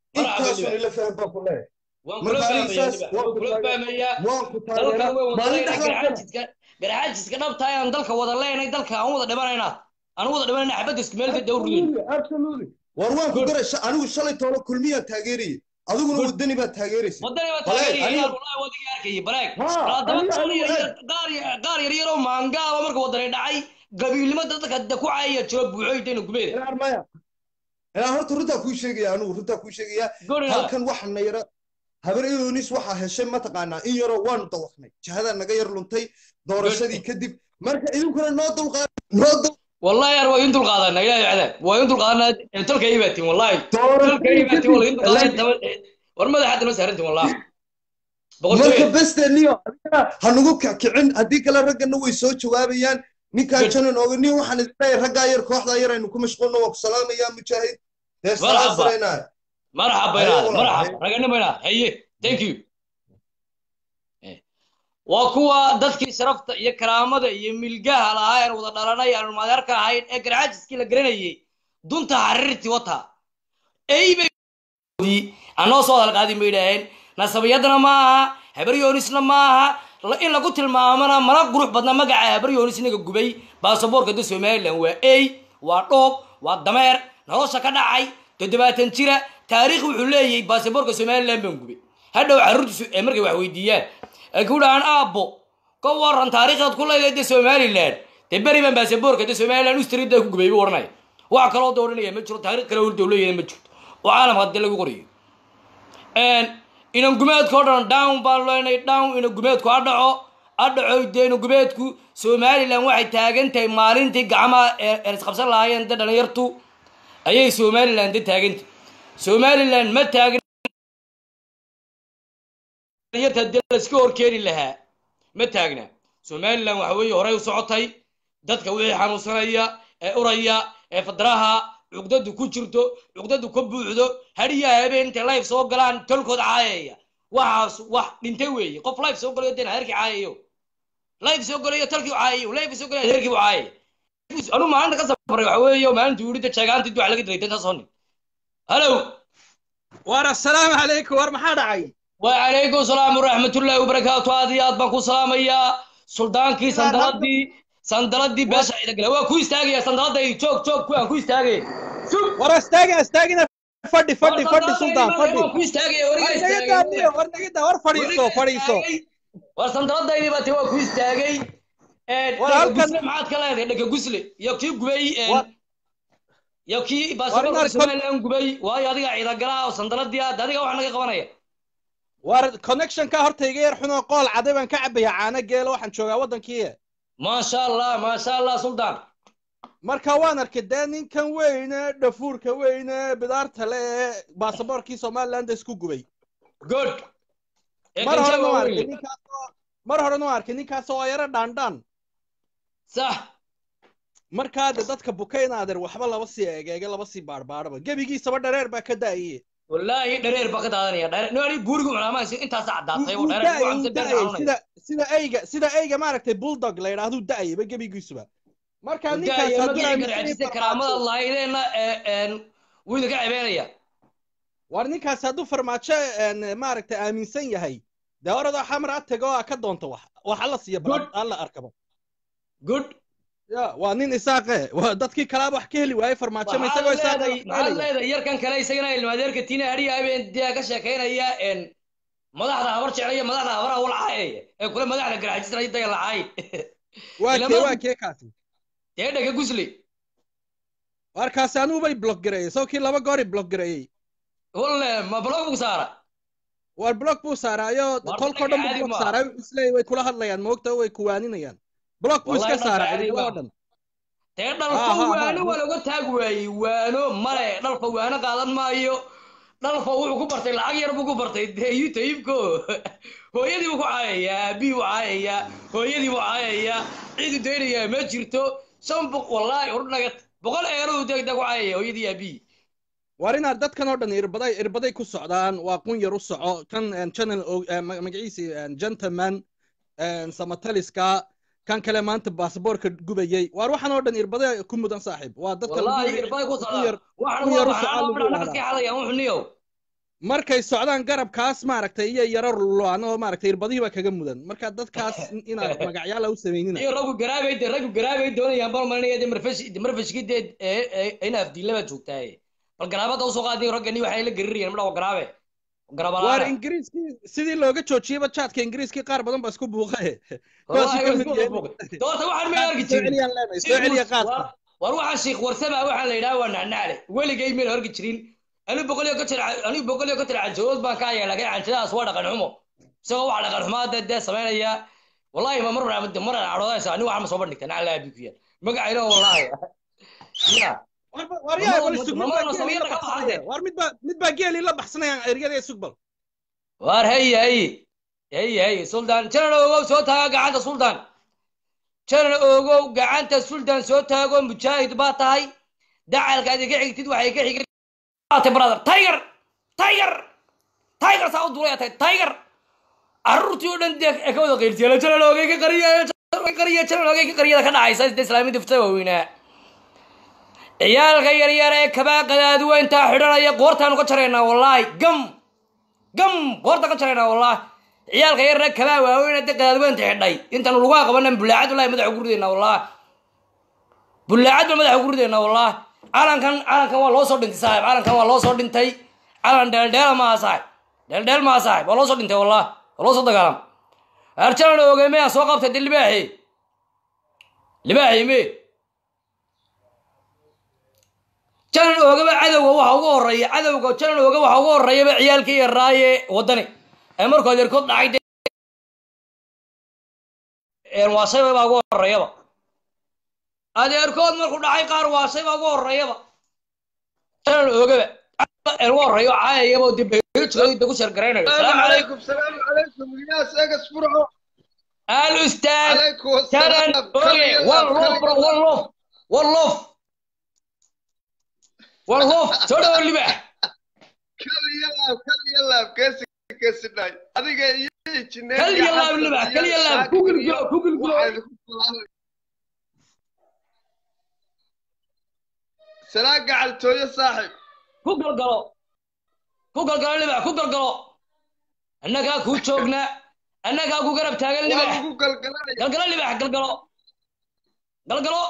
intaasun ila faham baan ku leeyahay waan kula marka aniga fahmaya saas niba waan waan ku kula taageeraa fahmaya waan ku dalkan taageeraa way wada maalin leenay dhexdaas garxaajiska garxaajiska dhabtahay aan dalka wada leenay dalka aan wada dhimanayna aan wada dhimanayna xabadda isku meel dawr ridin absolutely absolutely war waan ku Good. garay sha- anigu shalay toolo kulmiyaan taageerayay adiguna Good. wadani baad taageeraysa wadani baa Baleeg, taageeraya aniga- inaad wallahi wadiga arkayay baleeg Ha, haddaba aniga- qaar aniga- yar yar qaar yar- qaar yar yaroo maangaaba marka wadani dhacay gabiilnimada dadka da ku caayaya jiro buuxoy dayna gubeeda inaan maya inaan horta runtaa kuu sheegaya anigu runtaa kuu sheegaya guriga halkan waxana yara habar iyonis waxaa heshay mataqaanaa in yaroo waanu dawaqnay jihadaa naga yar luntay doorashadii kadib marka idinkuna noo dulqaad noo dul wallahi yar waa in dulqaadanaa ilaahay cadaab waa in dulqaadanaa tolka ay baatiin wallahi tolka ay doorashadii baatiin waa in dulqaadanaa kadib daba war madaxa hadda ma saarantiin wallahi marka boqortooy besteniyo adigana ha nagu kicin haddii kale raggana way soo jawaabayaan ninkaan Good. janan ooga nin waxaan idin leeyahay raggaa yar kooxdaa yar aynu ku mashquulno waan ku salaamayaa mujaahid dee Marxaba. salaam saraynaa marxaba Haye, inaad walaal, marxaba haye. raganimo inaad haye thank you Eh. waa kuwa dadkii sharafta iyo karaamada iyo milgaha lahaa aan wada dhalanay aan madeerka ahayn ee garcaajiskii la garanayay dunta xariirtii wata eybay anoo soo hadalqaadin bay idhaaheen nasabiyaddana ma aha habaryoonisna ma aha la- in lagu tilmaamana mana qurux badna magaca habaryoonis inaga gubay baasaboorka da somalilan waa ey waa dhoob waa dameer nolosha ka dhacay toddobaatan jira taariikh wuxuu leeyahay baasaboorka somalilan baan gubay hadhow carruurtiisu ee markay wax weydiiyaan ay ku dhahaan aabbo ka waran taariikhdaad ku leedahay de somalilan dee beri baan baasaboorka de somalilan ustrida ku gubay buu odhanaya wax kaloo da odhanaya ma jiro taariikh kale horda leeyahay ma jirto oo caalamka hadee lagu qorayo inan gumeedka o dhan down baan leenay down inan gumeedku ha dhaco ha dhaco dee inan gumeedku somalilan waxay taagan tahay maalintii gacmaha ee ee isqabsan lahaayeen de dhalinyartu ayay somalilan de taagantay somalilan ma taagna dhalinyarta dee laiska horkeeni lahaa ma taagna somalilan waxa weeye horey u socotay dadka wixii xanuunsanaya ee uraya ee fadraha cugdadu ku jirto cugdadu ka buuxdo hadiya habeen intay life soo galaan tolkood caayaya waxaas wax dhintay weeye qof life soo galayo deen adeerkii caayayo life soo galayo talkii caayayo life soo galayo adeerkii buu caayaya anu maalinta ka safaray waxa weeye maalinta yidhi jeegaantii duwax laga diray dantaas honi halow war assalaamu calaykum war maxaa dhacay وعليكم السلام ورحمة الله وبركاته هذه يا بكو سلام يا سلطانكي سندلدي سندلدي باشا إذا قال هو كويس تاجي يا سندلدي تشوك تشوك كوين كويس تاجي شوف war astaagin astaagina fadhi fadhi fadhi sultaan fadhi هو كويس تاجي war naga daaniyo war naga daa war fadhiiso fadhiiso وسندلدي باتي هو كويس تاجي War halkan- قسلي معاد كلا هذا دك قسلي يا كي قبي War- يا كي War باسبور inaad سومالي لان قبي وهاي هذا إذا قال سندلدي هذا هذا واحد نجا قبنا war connection ka horta iga yar xunoo qool caday baan ka cabaya caano geelo waxaan joogaa waddankii ما شاء الله ما شاء الله سلطان marka waan arkay dee ninkan weyne dhafuurka weyne bidaarta le ee baasaboorkii somaliland isku gubay good mar horena waan arkay ninkaasoo mar horena waan arkay ninkaasoo waa yaro dhaandhaan صح markaa de dadka bukayna adeer waxba laba sii egeege laba sii baarbaaraba gebigiisaba dhareer baa ka da'aye والله دreer baa ka daadanaya dheer no ani buurigu cunaamaa intaas caddaatay oo Wuu dheer da'ayay, ku wuu camsa dheer da'ayay, xanuunaya sida sida eyga sida eyga maaragtay bulldog la yidhaahdu da'ayaba gebigiisuba marka ninkaas daayo hadduu magacii aaminsan garcajisa yahay karaamada farmaajo- lahaydeenna wuu idinka cebeynaya war ninkaas hadduu farmaajo een, maaragtay aaminsan yahay dee oradoo xamar a tago a ka doonto wax wax alla siiya Good. bal alla arkaba good ya waa nin isaaqe waa dadkii kalaaba wax ka heli waayey farmaajo ma isagoo maxaad isaaqe leedahay wax ka maxaad helaya leedahay yarkan kale isagana ilmaadeerka tiina hadhiya habeen dee ka sheekaynaya een madaxda habar jeclaya madaxda habaraha walcaayaya ee kule madaxda garcajisna daya lacaay waa Ilama- kee waa kee kaasi dee dhega gusli warkaasi anuu bay block gareeyey soo kii laba goori block gareeyey walle ma blog buu saara war block buu saaraayo War tolkoo dhan buu caadi block ma. saaray wuxuu isleeyahay way kula hadlayaan moogta way kuwaaninayaan block buu Wallahi iska dhanka saaray caadi ciidamada ma. oo dhan dee Ha, dhalfa ha, ha, waano ha. waa laga taag waayey waano male dhalfa waano qaadan maayo dhalfa wuxuu ku bartay lacag yar buu ku bartay dee youtube-ko hooyadii buu ku caayayaa aabihii buu caayayaa hooyadii buu caayayaa ciidu daynayaa ma jirto shan boq wallaahi ordhagat boqol eeradu degdeg ku caayaya hooyadii aabihii war inaad dadkan oo dhan irbaday irbaday ku socdaan waa qun yar u soco kan een, channel oo- ee, ma- magaciisi een, gentleman een, samataliska kan kale maanta baasaboorka gubayey waar waxaan oo dhan irbaday ku mudan saaxiib waa dadka lagu wallaahi yiri- irbay ku qun yar socdaa waxaan kun waa yar u waxaan socdaa oo lagu midhaan yidhahdaa. naqaskii xadayaan wuxuu niyow markay socdaan garabkaas maaragtay iyo yaro lulaan oo maaragtay irbadihii baa kaga mudan marka dadkaas inaad magacyaala u samaynina iyo raggu garaabay de raggu garaabay doonayaan bal malinaya de marfash de marfashkii dee ee ee in afdiilla baa joogtaaye bal garaabada usoo qaadin raggani waxay la garirayaan midha waa garaabe waar garabalaana ingiriiskii sidii looga joojiyeyba jaadka ingiriiskii qaar badan baa isku buuqaye kuwaasuu ka mid yahay doorta waxaan ma arki soo jirin celiyaan leenahay soo celiya qaadka war waxaa sheekh warsaba waxaa la yidhaha waa nacnacle weligay meel arki jirin anigu boqol iyo konton anigu boqol iyo konton canjadood baan ka haya laakiin canjadaas waa dhaqan xumo isagoo wax dhaqan xumaa dee dee samaynaya wallahi ma mar mar cadhoodaysa anigu waxaa ma soo bandhigta nacla abi ku yaal magacayna wallahi ya war yaa Mamada- wal isug mid mamada baa geeli Soomaaliya la ka baxsanaya baxday. war mid baa mid baa geeli la baxsanayaan eryada sugbal waar hey hey hey hey sultan janan ogow soo taaga gacanta sultan janan ogow gacanta sultan soo taago mujaahid baa tahay dacalkaad iga xigtid waxay ka xigtay brother tiger tiger tiger saa u duulaya tahay tiger carruurtii oo dhan dee ee ka wada qaylsiyaala janan ogey ka qariya ka qariya janan ogey ka qariyada ka dhacaysa sida islaaminta fita waaweynaa ciyaalka yaryar ee kabaa qadaadweyntaa xidhanaya qoortaanu ka jaraynaa wallaahi gam gam goorta ka jaraynaa wallah ciyaalka yarna kabaa waaweyn de qadaadweynta xidhay intaanu lagu aqabanan bulaacad wallahi madaxa ugu ridaynaa wallah bulaacad baan madaxa ugu ridaynaa wallah calankan calankan waa loo soo dhintay saaxib calankan waa loo soo dhintay calan dheeldheela maaha saaxib dheeldheel maaha saaxib waa loo soo dhintay wallah waa loo soo dagaalam arjalan ogey meyaan soo qabtay de libaaxi libaaxi me janan oogaba cadowga waxa ugu horeeya cadowga janan ooga waxa ugu horeeyaba ciyaalkii yaraaye wadani ee markuu adeerkood dhacay de waasayba baa ugu horeeyaba adeerkood markuu dhacay qaar waasayba ugu horeeyaba janan oogaba ugu horeeyo caayayaba de beejooda ku sheergaraynayo salaamu calaykum السلام عليكم يا ساقس فرعو al ustaad عليكم janan السلام ooge one love bro one love one love one love soo dhawo libax كل يلعب كل يلعب كيس كيس ناي هذيك يجي kal yalaab libax kal yalaab google glo google glo سلام قاعد توي صاحب ku galgalo ku galgalo libax ku galgalo annagaa kuu joogna annagaa ku garab taagan libax وابو قلقلاي galgalo libax galgalo galgalo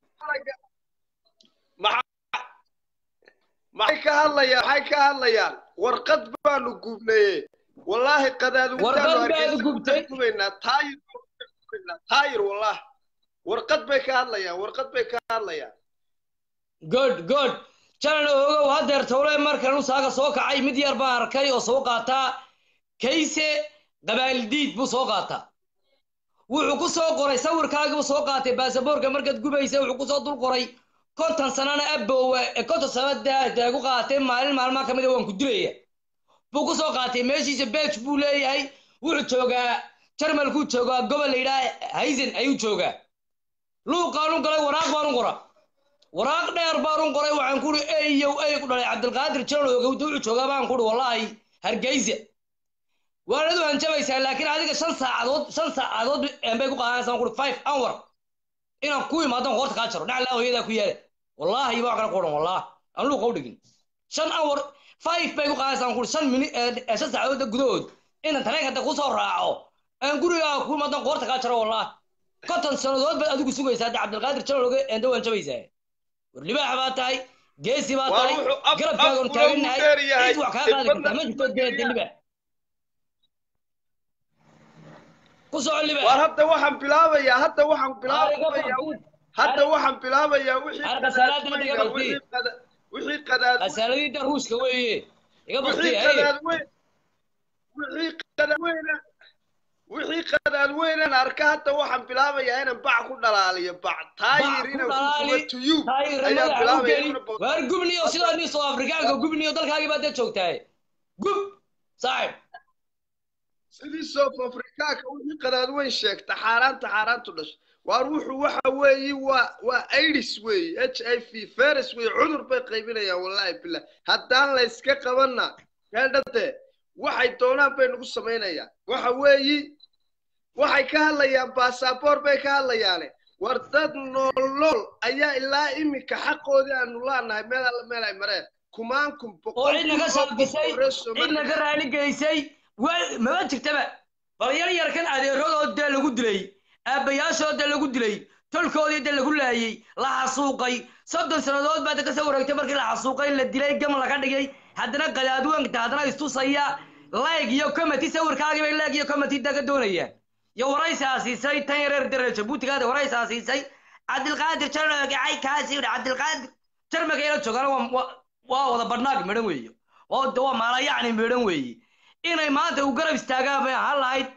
maxay ka hadlayaan maxay ka hadlayaan warqad baanu gubnaye wallaahi qadaadu Warqad baad gubtay? gubaynaa taayir gubaynaa taayir wallahi warqad bay ka hadlayaan warqad bay ka hadlayaan good good jalan ogow hadeer towle markan usaaga soo kacay mid yar baan arkay oo soo qaataa kayse qabaaldiid buu soo qaataa wuxuu ku soo qoray sawirkaagibu soo qaatay baasaboorka markaad gubaysa wuxuu kusoo dul qoray konton sanana abowa konton sana daagu qaatay maalin maalmaha ka mida waan ku dilaya buu ku soo qaatay meeshiisa belg buu leeyahay wuxuu joogaa jarmalkuu joogaa gobol la yidhaha haysen ayuu joogaa luuqaanu galay waraaq baanu qora waraaq dheer baanu qoray waxaan kuhi eyow ey ku dhalay cabdilqaadir jaral ogowda wuxuu joogaa baan kuhi wallaahi hargeysa waanad hanjabaysaa laakiin adiga shan saacadood shan saacadood bay ku qaadanaysaa kuhi five hour inaan ku imaadan qoorta kaa jaro dhaclaa hooyadaa ku yaala wallaahi baa kala qoran wallaah aan luuqa u dhigin shan hour five bay ku qaadanaysaa kuhi shan mini shan saacadood gudahood inaan tareenkada kusoo raaco aan gurigaa ku imaadan qoorta kaa jaro wallaah konton sannadood baad adigu sugaysaa de cabdilqaadir jaral oge enda waan jabaysaa war libaax baa tahay geesi baa Waa tahay wuxuu af- garabkaagan afkuna taagannahay uu dheer yahay. cid wax kaa qaadi kartaa ma jirto Dibadna geeda libaax ku soco waar libaax hadda waxaan bilaabayaa hadda waxaan bilaabayaa bilaabayaa hadda waxaan bilaabayaa wixii Arka salaada ma qadaadweyna, dhiga bartii. wixii qada- wixii qadaad asaaladii ruushka weeye iga wixii baktiye qadaadweyn wixii qadaadweyna wixii qadaadweynan arka hadda waxaan bilaabayaa inaan bac ku dhalaaliyo bac taayir ku inaan ku dhalaali, gubo tuyub taayir ayaan madaxa u bilaabaya geli inaan bo- waar gubniyo sidaa nin soo afrikaanka gubniyo dalkaagii baad dee joogtahay gub saaxib sidii south africaanka wixii qadaadweyn sheegta xaaraanta xaaraantu dhashay waar wuxuu waxa weeyi waa waa aids weeye h i v virus weeye cudur bay qaybinayaan wallaahi billah haddaan la iska qabanna heedhade waxay doonaan bay nagu samaynayaan waxa weeyi waxay ka hadlayaan baasaboor bay ka hadlayaane war dad nool nool ayaa ilaa iminka xaqoodii aanu laanahay meel alla meel ay mareen kumaankum oo boqol cidna ka kun oo qof saabisay oo reer cidna Soomaaliya ka raali geysay wa- maba jirtaba bal yar yarkan adeeradood dee lagu dilay aabbayaashood dee lagu dilay tolkoodii dee lagu laayey la xasuuqay soddon sannadood baad ka soo wareegtay markii la xasuuqay la dilay gam laga dhigay haddana qadaadweenka haddana istusaya layg iyo comity sawirkaagii bay layg iyo comity daga doonayaan iyo waraysaa siisay tan yareer dare jabuutigaada waraysaa siisay cabdilqaadir jarmaga cay kaasi yidhi cabdilqaadir jarmaga ila joogaan waa- waa- waa wada badhnaag midhan weeye oo de waa maalayacni midhan weeye inay maanta u garab istaagaan bay ahaan lahayd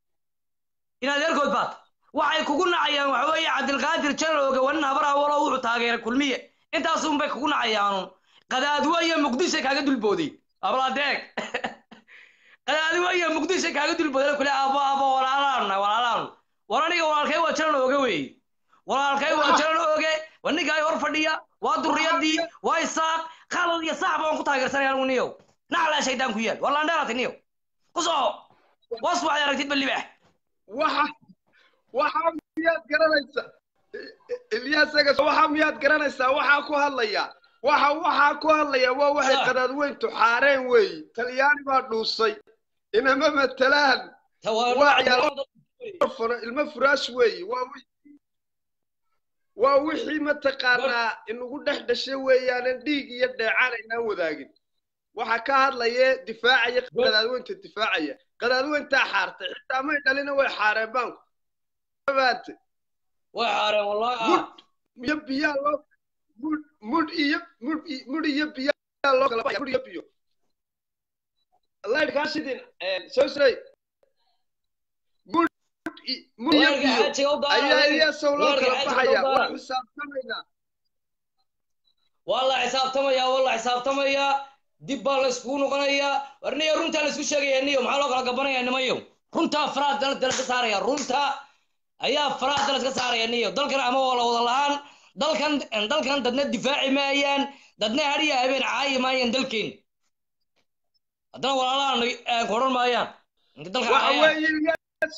in adeerkood baad waxay kugu nacayaan waxa weeye cabdilqaadir jarooga wanin habar awalo wuxuu taageeray kulmiye intaasun bay kugu nacayaanun qadaadwo iyo muqdisho kaaga dulbooday abladeeg qadaadwo iyo muqdisho kaaga dulbooday kule abo abo walaalaana walaalaanu war aniga walaalkay waa jaran ooge weeye walaalkay waa jaran ooge waa ninkaay hor fadhiya waa durriyadii waa isaaq khalad iyo sax baan ku taageersanaya anigu niyow naclaa shaydaan ku yaal waa laandheerati niyow ku soo was waxay aragtidba libaax waxa waxa miyaad garanaysaa ilyasaga waxa miyaad garanaysaa waxaa ku hadlaya waxa waxaa ku hadlaya waa waxay Sa- qadaadweyntu xaareen weeye talyaani baa dhuusay inama matalaan waa ciyaal furo ilmo furaash weeye waa wixii waa wixii mataqaanaa inagu dhex dhashay weeyaanan dhiig iyo dheecaan aynaan wadaagin waxa ka hadlaya difaacaya qadaadweynta difaacaya qadaadweyntaa xaartay xitaa may dhalina way xaareen baanku mabaate way xaareen wallahi mud iyo biyaa loo mud mud iyo mud i- mud iyo biyaa loo kala baxaya mud iyo biyo laydhkaa shidin sosrey mud i- mud iyo Weerka biyo xaajiga u daara, ayaa weerka- iyaasow loo weerka kala xaajiga u baxaya daara. waa xisaabtamaynaa waa la xisaabtamayaa waa la xisaabtamayaa dib baa la iskugu noqonayaa war niyo runtaa la isku sheegaya niyo maxaa loo kala gabanaya nimayo runtaa faraha dala dala iska saaraya runta ayaa faraha dala iska saaraya niyo dalkan ama waa la wada lahaan dalkan dalkan dadna difaaci maayaan dadna hariya habeen caayi maayaan dalkeen haddana walaalahan koran maayaan inta dalka waxa caayaan weeye Ilyas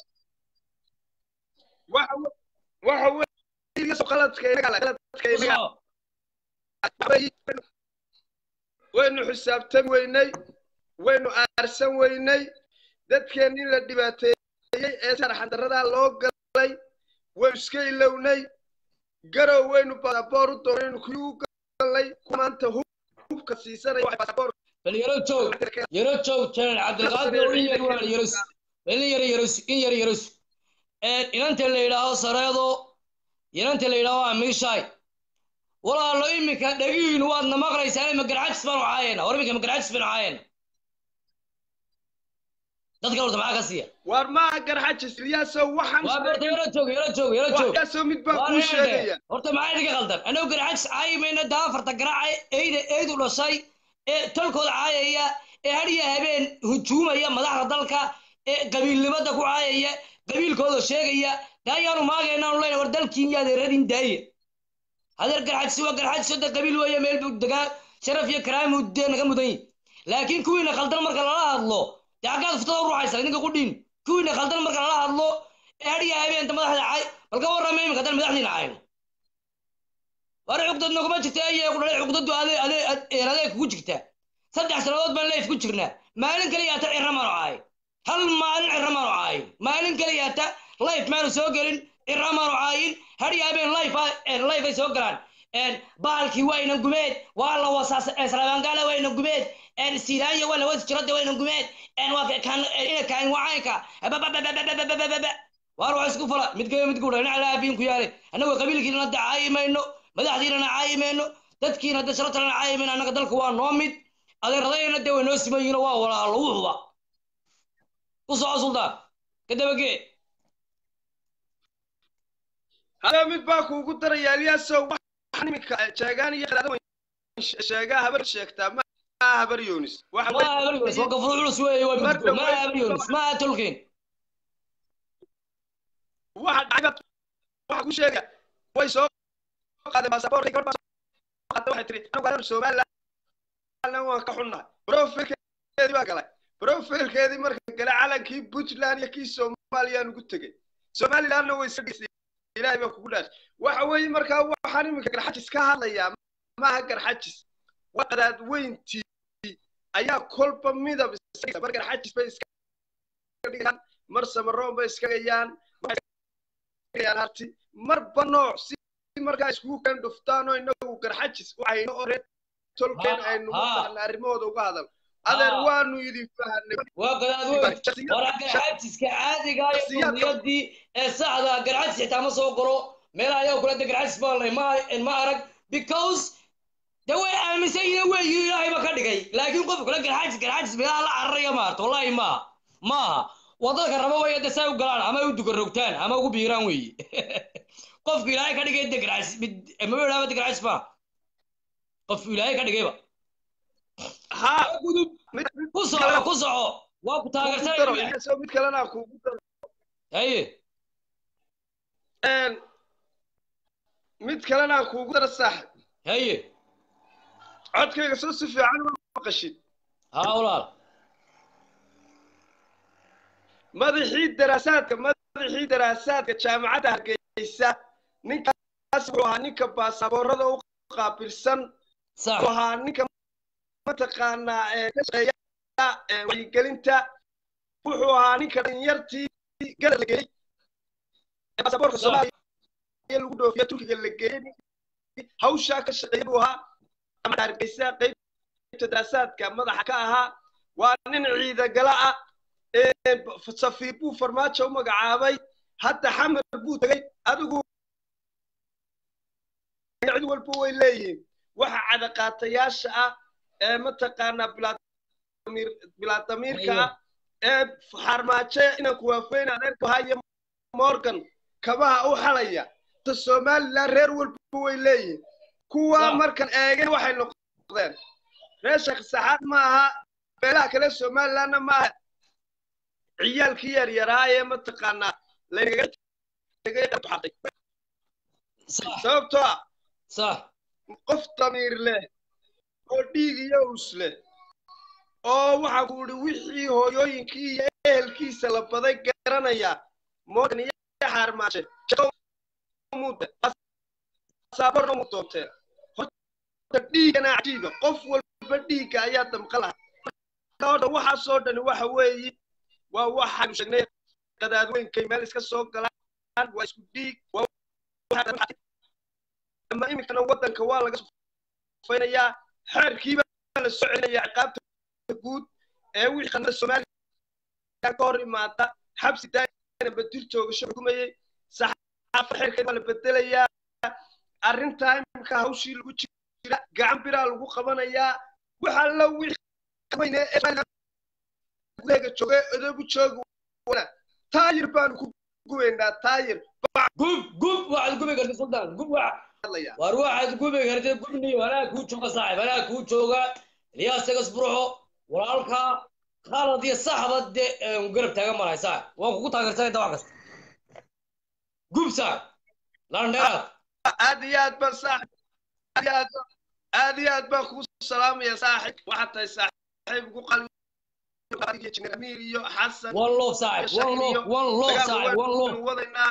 waxa we- waxa weeye Ilyas qaladka inaga leh, qaladka inaga Kusoo. weeye. waynu xisaabtan weynay waynu aarsan weynay dadkeennii la dhibaateeyey ee sarxandarradaa loo galay waynu iska ilownay garow waynu baasaboor u doonaynu kii u galay kuwa maanta hub- hubka siisanaya waxay baasaboor bal yaro joog yaro joog janan cabdilqaadir oo in yar waa yaros in yar yaros in yar yaros inanta la yidhaaho sareedo inanta la yidhaaho amiishaay walaalo iminka dhagihiinu waadna maqlaysaan ima garcajis baanu caayena war iminka ma garcajis baanu caayena dadka horta maxaa ka siiya waar maaha garxajis ilyaasow waxaan waa horta yaro joog yaro joog yaro joog waxyaasoo mid baan Waa kuu reerde. sheegaya horta maxaa idinka qaldan annagu garcajis caayi mayna daafarta garaaca eyda eydu dhashay ee tolkooda caayaya ee hadhiya habeen hujuumaya madaxda dalka ee qabiilnimada ku caayaya qabiilkooda sheegaya de ayaanu maagaynaanu leyna war dalkiin iyo adeeradin daaya hadeer garxajisi waa garxajis oo de qabiil weeye meel buu degaa sharaf iyo karaami dee naga mudan yihi laakiin kuwiina khaldan marka lala hadlo dee xaggaad futada u ruuxaysa idinka ku dhiin kuwiina khaldan marka lala hadlo ee hadhiya habeenta madaxda caay bal ka warrama iminka haddaan madaxdiina cayno war cugdad naguma jirta ayay ku dhalay cugdadu ade ade adeeg kugu jirtaa saddex sannadood baan leif ku jirnaa maalin kaliya hata cirra maanu caay hal maalin cirra maanu caayin maalin kaliya hata life maanu soo gelin cirra maanu caayin hadhiya habeen life life ay soo galaan bahalkii wayna gumeed waa la wasaas islaamgaala wayna gumeed siiraanya waa la wasi jirada wayna gumeed waa kan ina kaan wacaynka waar wax isku fala mid kale mid gudha dhinaca laabiin ku yaale annagu qabiilkiina hadda caayi mayno madaxdiinana caayi mayno dadkiina hadda sharatalana caayi mayno annaga dalka waa noo mid adeeradayna dee way noo siman yihiin waa walaalo wuxuba u soco suldaan ka dabagee hada mid baa kuugu daraya ilyaasow waxaan iminka sheegaan iyo qadaada sheegaa habar sheegtaa ma aha habar yoonis waxa ma habar yoonis waa gafur culus weeye waa midgo ma habar yoonis ma aha tolkeen waxa dhacda waxa ku sheega way soo qaadeen baasaboorkay gabadh baa qaatay waxay tiri anigu anagu somaliland waan ka xunnahay profilkeedii baa galay profilkeedii marka gala calankii puntland iyo kii soomaaliyaan ugu tegey somalilandna way iska dhisay ilaahay baa kugu dhaashay waxa weeye markaa waxaan iminka garxajis ka hadlayaa maaha garxajis waa qadaadweyntii ayaa kolba midab iska mar garxajis bay iska dhigaan mar samaroon bay iska gayaan mar harti marba nooc si markaa iskugu kan dhuftaan oo inagu garxajis waxayno oo reer tolkeen aynu mataqana arrimahooda uga hadal adeer waanu idin fahanay waa qadaadweyn waraa garxajiska caadiga iyo qudiyadii ee saxda garxajis xitaa ma soo galo meelaha ayaga kula de garxajis baan lay ma ma arag because de way aaminsan yihiin weyi ilaahay ba ka dhigay laakiin qof kula garxajis garxajis meelaha la cararaya maarta wallahi maaha maaha wadadka raba way de saa u galaan ama u dugarogtaan ama ugu biiraan weyi qofku ilaahay ka dhigay de garxajis maba idhaaba de garxajis ma qofku ilaahay ka dhigayba ha ku soco ku soco waa ku taageersanaya mid kalena kuugu daro haye mid kalena kuugu daro saaxib haye codkayga soo si fiican uma maqashid haa walaal madaxii daraasaadka madaxii daraasaadka jaamacadda hargeysa ninkaas wuxuu ahaa ninka baasaboorada u qaabilsan wuxuu ahaa ninka mataqaanaa ee ka shaqeeya wacyigelinta wuxuu ahaa ninka dhalinyartii garad la geeyey baasaboorka soomaaliya lagu dhoofiya turkiga la geeyey hawshaa ka shaqeeya buu ahaa jaamacadda hargeysa qaybta daraasaadka madaxa ka ahaa waa nin ciidagala ah safiir buu farmaajo u magacaabay hadda xamar buu tegey adigu cid walba way leeyihiin waxa cadaqaatayaasha ah ee mataqaanaa bilaadamiirka ah ee farmaajo inaan kuwaafeyn adeerka haye morgan kabaha u xalaya ta somaliland reer walba way leeyihiin kuwa markan eegeen waxay noqdeen reer sheekh saxaad ma aha beelaha kale somalilandna ma aha ciyaalkii yaryaraa ee mataqaanaa lagaga tegay qabxatay sababtoo ah صح qof damiir leh oo dhiig iyo us leh oo waxa ku idhi wixii hooyooyinkii iyo ehelkiisa la baday garanaya morgan iyo xaarmaashe saaborna mu doonteen horta dhiigana cajiiba qof walba dhiigga ayaa damqa laha odhan waxaasoo dhani waxa weeyi waa waxaanu sheegnay qadaadweynkay meel iska soo galaan waa isku dhiig ama iminkana waddanka waa laga sufaynayaa xeerkiiba la soo celinaya ciqaabta guud ee wixii qanada soomaaliya ka hor imaata xabsi daayana badil joogasho xukumayey saxaafa xeerkeed waa la bedelayaa arrintaa iminka hawshii lagu jira gacan biraa lagu qabanayaa waxa la wixii weyne gudaheega jooga odoogu jooga wana taayir baanu ku gubaynaa taayir gub gub waxaad gubi karta sultan gub waxa war waxaad gubi karta gubni anaa kuu jooga saaxib anaa kuu jooga ilyaas tagas burxo walaalka khalad iyo saxba de garab taagan malahay saaxib waan kugu taageersanay dawac kasta gub saaxib landheeraad aad iyo aad baan saaxib aad iyo aad baan kugu salaamaya saaxib waxaad tahay saaxiib ugu qalbi amir iyo xasan one love saaxib one love one love saaxib one love wadaynaa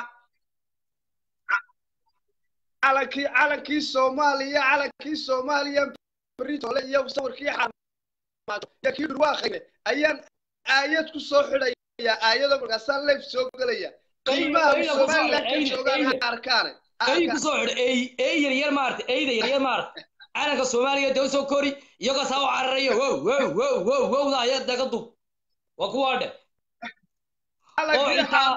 calankii calankii soomaaliya calankii soomaaliya britole iyo sawirkii xarmaajo iyo kii dhurwaaqayne ayaan aayad ku soo xidhaya aayado markaasaan leef soo gelaya qiimaha somaliland ka joogaan ha arkaane ay ku soo xidh ey ey yar yar maarta eyda yar yar maarta calanka soomaaliya dee soo kori iyagoo saa u cararaya wow wow wow wow wowda ayaa daga dub waa kuwaa dhe oo intaa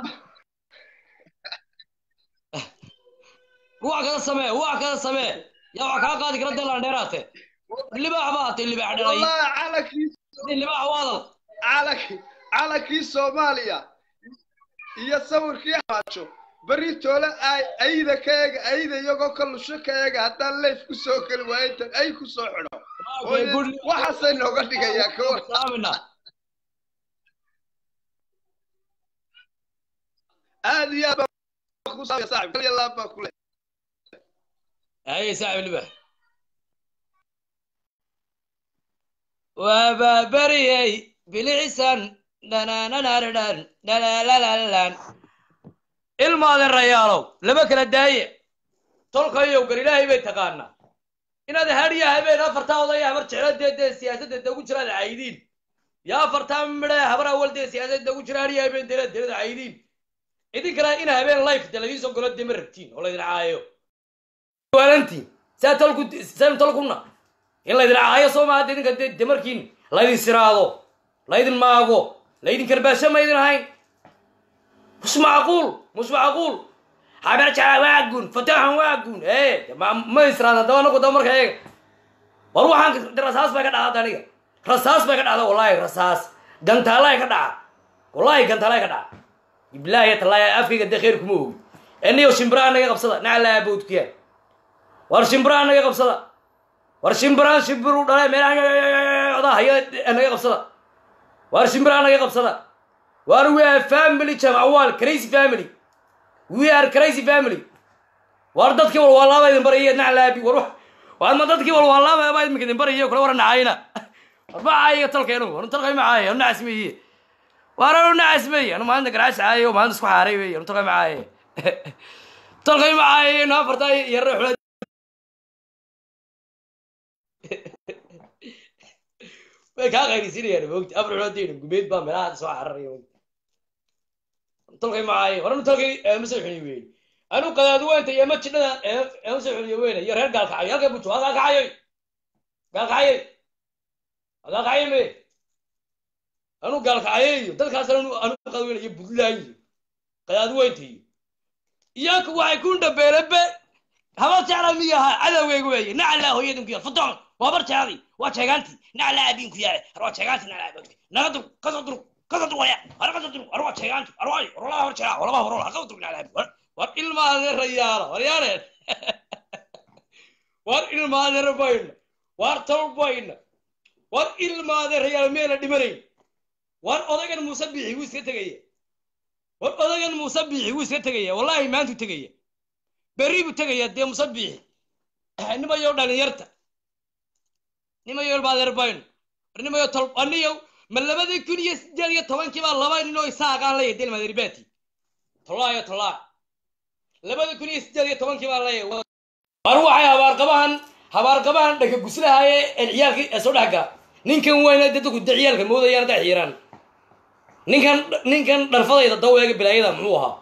wax kada samee wax kada samee yaa wax kaa qaadi kara dalaan dheeraate libaax baa hatay libaax dhalay libaax waadal calankii calankii soomaaliya iyo sawirkii xamaajo berri toole ayda ka eega ayda iyagoo ka lusho ka eega haddaan leef ku soo geli waayo intan ay ku soo xidho waxaasay nooga dhigayaa ka war aad iyo aad baan ku saabaya saaxib kal iyo laab baa ku leh أي صاحب البح وبابريي بالعسان دنا ننردن دنا لا لا لا الماضي الريالو لما كان دايع تلقى يوم قال إلهي بيت تقانا inaad hadiya habeen afartaa odaya habar jeclo dee dee siyaasadda dee ugu jiraad caydiin ya afartaa midhe habar awal dee siyaasadda ugu jira hadiya habeen dee deelada caydiin idinkana in habeen life dee ladiin soo galo dee ma rabtiin oo laydin caayo waalantiin saa tolku saan tolkuna in laydin caayo soo maaha dee idinka dee dee markiin laydin siraado laydin maago laydin karbaasho maydin ahayn مش معقول مش معقول حبرجع واقون فتحهم واقون ايه ما ما يسرى ده انا كنت امرك ايه والله عن رصاص بقى دعا دنيا رصاص بقى دعا والله رصاص قنت الله كدعا والله قنت الله كدعا بالله تلا افكي قد خيركم هو اني وشمبران انا قبصدا نعلا ابوت كيا ور شمبران انا قبصدا ور شمبران شبرو دلا ميران ادا هي انا قبصدا ور شمبران انا قبصدا What we are family jamawal crazy family. We are crazy family. War dadkii wal walaaba idin barayay naclaabi war war ma dadkii wal walaaba baa idin idin barayay kula waran nacayna. War ay talkeenu war talkay macay war nacasmiye. War anu nacasmiye anu maanta garaash ay oo maanta isku xaaray weey anu talkay macay. Talkay macay na fartay yar xulad way kaa qayrisiinayaan moogta afar xuloodayna gumeed baa meelaha soo cararaya moogta tolkay macaaye horanu tolkay ma soo xuniy weyn anu qadaad weynta iyo ma jidhada ma soo xuniyo weyna iyo reer gaalkacayo halkay bujo waa gaalkacayoy gaalkacayoy waa gaalkacayo me anu gaalkacayo iyo dadkaas anu anu qadaad weyna iyo buntland iyo qadaad weynta iyo iyaku waxay ku dhabeelebe habar jecla miyaha cadowgayga weeye nacalaa hooyadinku ya fatoon waa bar jecladi waa jeegaantii nacalaa abiinku yaale har waa jeegaantii nacalaa abiinku naga dur kasoo dur kasoo dur waya har kasoo dur har waa jeegaantii har waa horolaa hor jeclaa horolaa horola har kasoo dur nacalaa abiinku war ilmaade rayaala war yaaneen war ilmaade rabayna war tolbayna war ilmaade rayaala meela dhimanayn war odagan muuse biixi wuu iska tegaya war odagan muuse biixi wuu iska tegaya wallahi maantuu tegaya berri buu tegaya dee muuse biixi nimayo dhalinyarta nimayo baaderbayno war nimayo tol aniyo ma labadii kun iyo sideed iyo tobankii baa laba nin oo isaaqaan leeyahay del maderbati tolaayo tolaa labada kun iyo sideed iyo tobankii baa leeyahay war waxay habaarqabahan habaarqabahan dhaka guslahaye ee ciyaalkii ee soo dhexga ninkan weyna dadku de ciyaalka moodayaan dhex xiiraan ninkan ninkan dharfadayda daweega bilaayada muxuu ahaa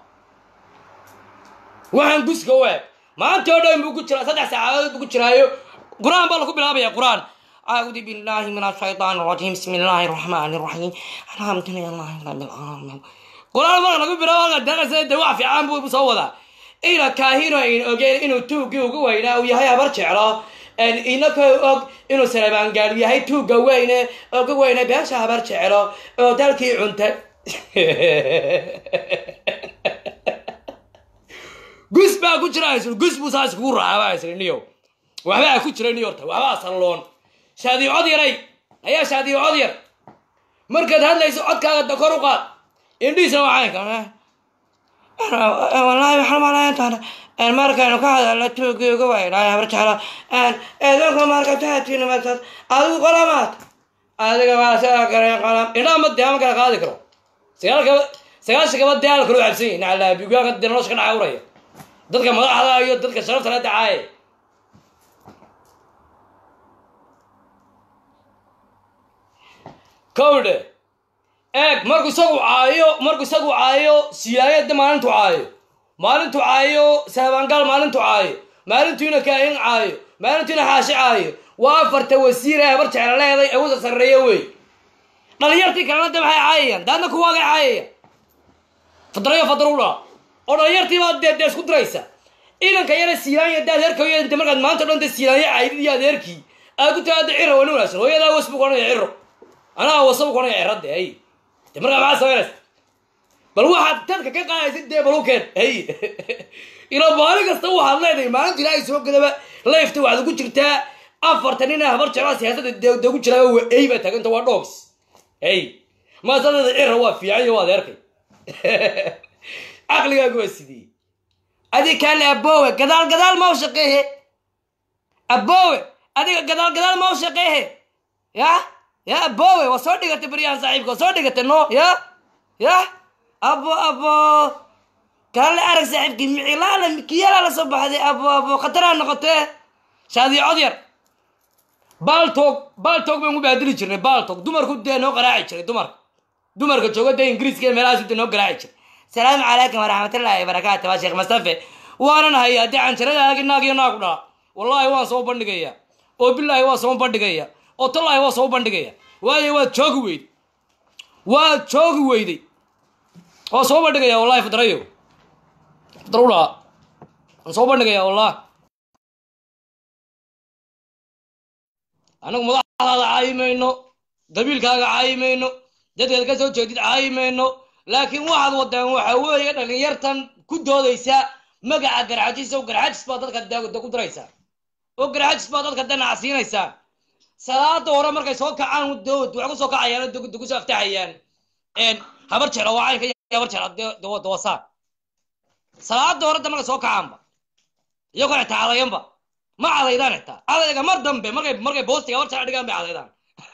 waxaan guska u eg maanta oo dhan buu ku jiraa saddex saacadood buu ku jiraayo qur-aan baa lagu bilaabaya qur-aan أعوذ بالله من الشيطان الرجيم بسم الله الرحمن الرحيم الحمد لله رب العالمين قرآن مرة نقول بلا درس دواء في عام بو بصودا إلى كاهينو إن أجين إنه توجي وجوينا وياها برشعرا إن إنك أج إنه سلبان قال وياها توجي وينا وجوينا بيرشها برشعرا ودلكي عنت gus baa ku jira isl gus buu saas kugu raacaa isl niyo waxbaa ku jira niyorta waxbaa salloon shaadiyo cod yaray ayaa shaadiyo cod yar markaad hadlayso codkaaga da kor u qaad indhihiisna waxay ka wallaahi waxaan malayntaana markaynu ka hadalno tuugii uga weynaayo habar jeclo eedanka marka jahatiina masaas adigu qalamaad adiga waa sidaa kale qalam indhaha ma dee ma kala qaadi karo sagaalka sagaashan kaba dee alkaloo cabsan yahin naclaabigaanka dee nolosha ka dhacawraya dadka madaxda iyo dadka sharafta la dacaaye kowdhe eeg markuu isagu caayo markuu isagu caayo siyaayada maalintu caayo maalintu caayo saabaangaal maalintu caayo maalintuina kaahin caayo maalintuina xaashi caayo waa afarta wasiir ee habar jecla leeday ee wasa sarreeya wey dhalinyartii kalena de maxay caayayaan daadna kuwaagay caayaya fadrayo fadruudha oo dhalinyartii baa dee dee isku diraysa idanka yara siilaanya de adeerka inta markaad maanta o dhan de siilaanya caydid iyo adeerkii aad ku taada ciro wani wanaagsan hooyadaa was buu konaya ciro anaa wasabu konaya ciradde hay de markaa maxaa samaynaysa bal waxaad dadka ka qaadaysid dee balukeen hay ila maalin kasta waxaad leedahay maalinta ilaahay soo gadaba layfta waxaad ugu jirtaa afartan nin habar jeclaa siyaasada de ugu jiraa waa ey baa taaganta waa dogs hey maasadada cira waa fiican iyo waa adeerkay caqligaagu waa sidii adi kaale abowe gadaal gadaal ma u shaqeehe abowe adiga gadaal gadaal ma u shaqeehe ya ya abowe waa soo dhigatay baryahan saaxiibka waa soo dhigatay no ya ya abo abo kaale arag saaxiibkii micilaala mikiyala la soo baxday abo abo khataraa noqotee shaadiyo cod yar baaltog baaltog baan ku baadili jirnay baaltog dumarku dee noo qaraaci jiray dumarka dumarka jooga dee ingiriiska iyo meelahaas dee noo garaaci jiray salaamu calaykum waraxmatullaahi wabarakaatu waa sheekh mustafe waanan hayaa dee canjarada agi naag iyo naag u dhala wallaahi waan soo bandhigaya oo bilaahi waa soo bandhigaya oo tallaahi waa soo bandhigaya waayo waad joogi weyday waad joogi weyday waa soo bandhigaya wallahi fidrayo fidra u dhaha waan soo bandhigaya wallahi anagu madaxdaada caayi mayno dabiilkaaga caayi mayno dadkeed ka soo jeedid caayi mayno laakiin waxaad wadaan waxa weeye dhalinyartan ku doodaysa magaca garxajis oo garxajis baa dadka da ku diraysaa oo garxajis baa dadka danacsiinaysaa salaada hore markay soo kacaan dood waxay kusoo kacayaan oo kusoo aftaxayaan habar jeclo waa caynka iyo habar jeclo dawasaan salaada hore da markay soo kacaanba iyagoo xitaa cadayanba ma cadaydaan xitaa cadayga mar dambe markay markay boostiga habar jeclo dhigaan bay cadaydaan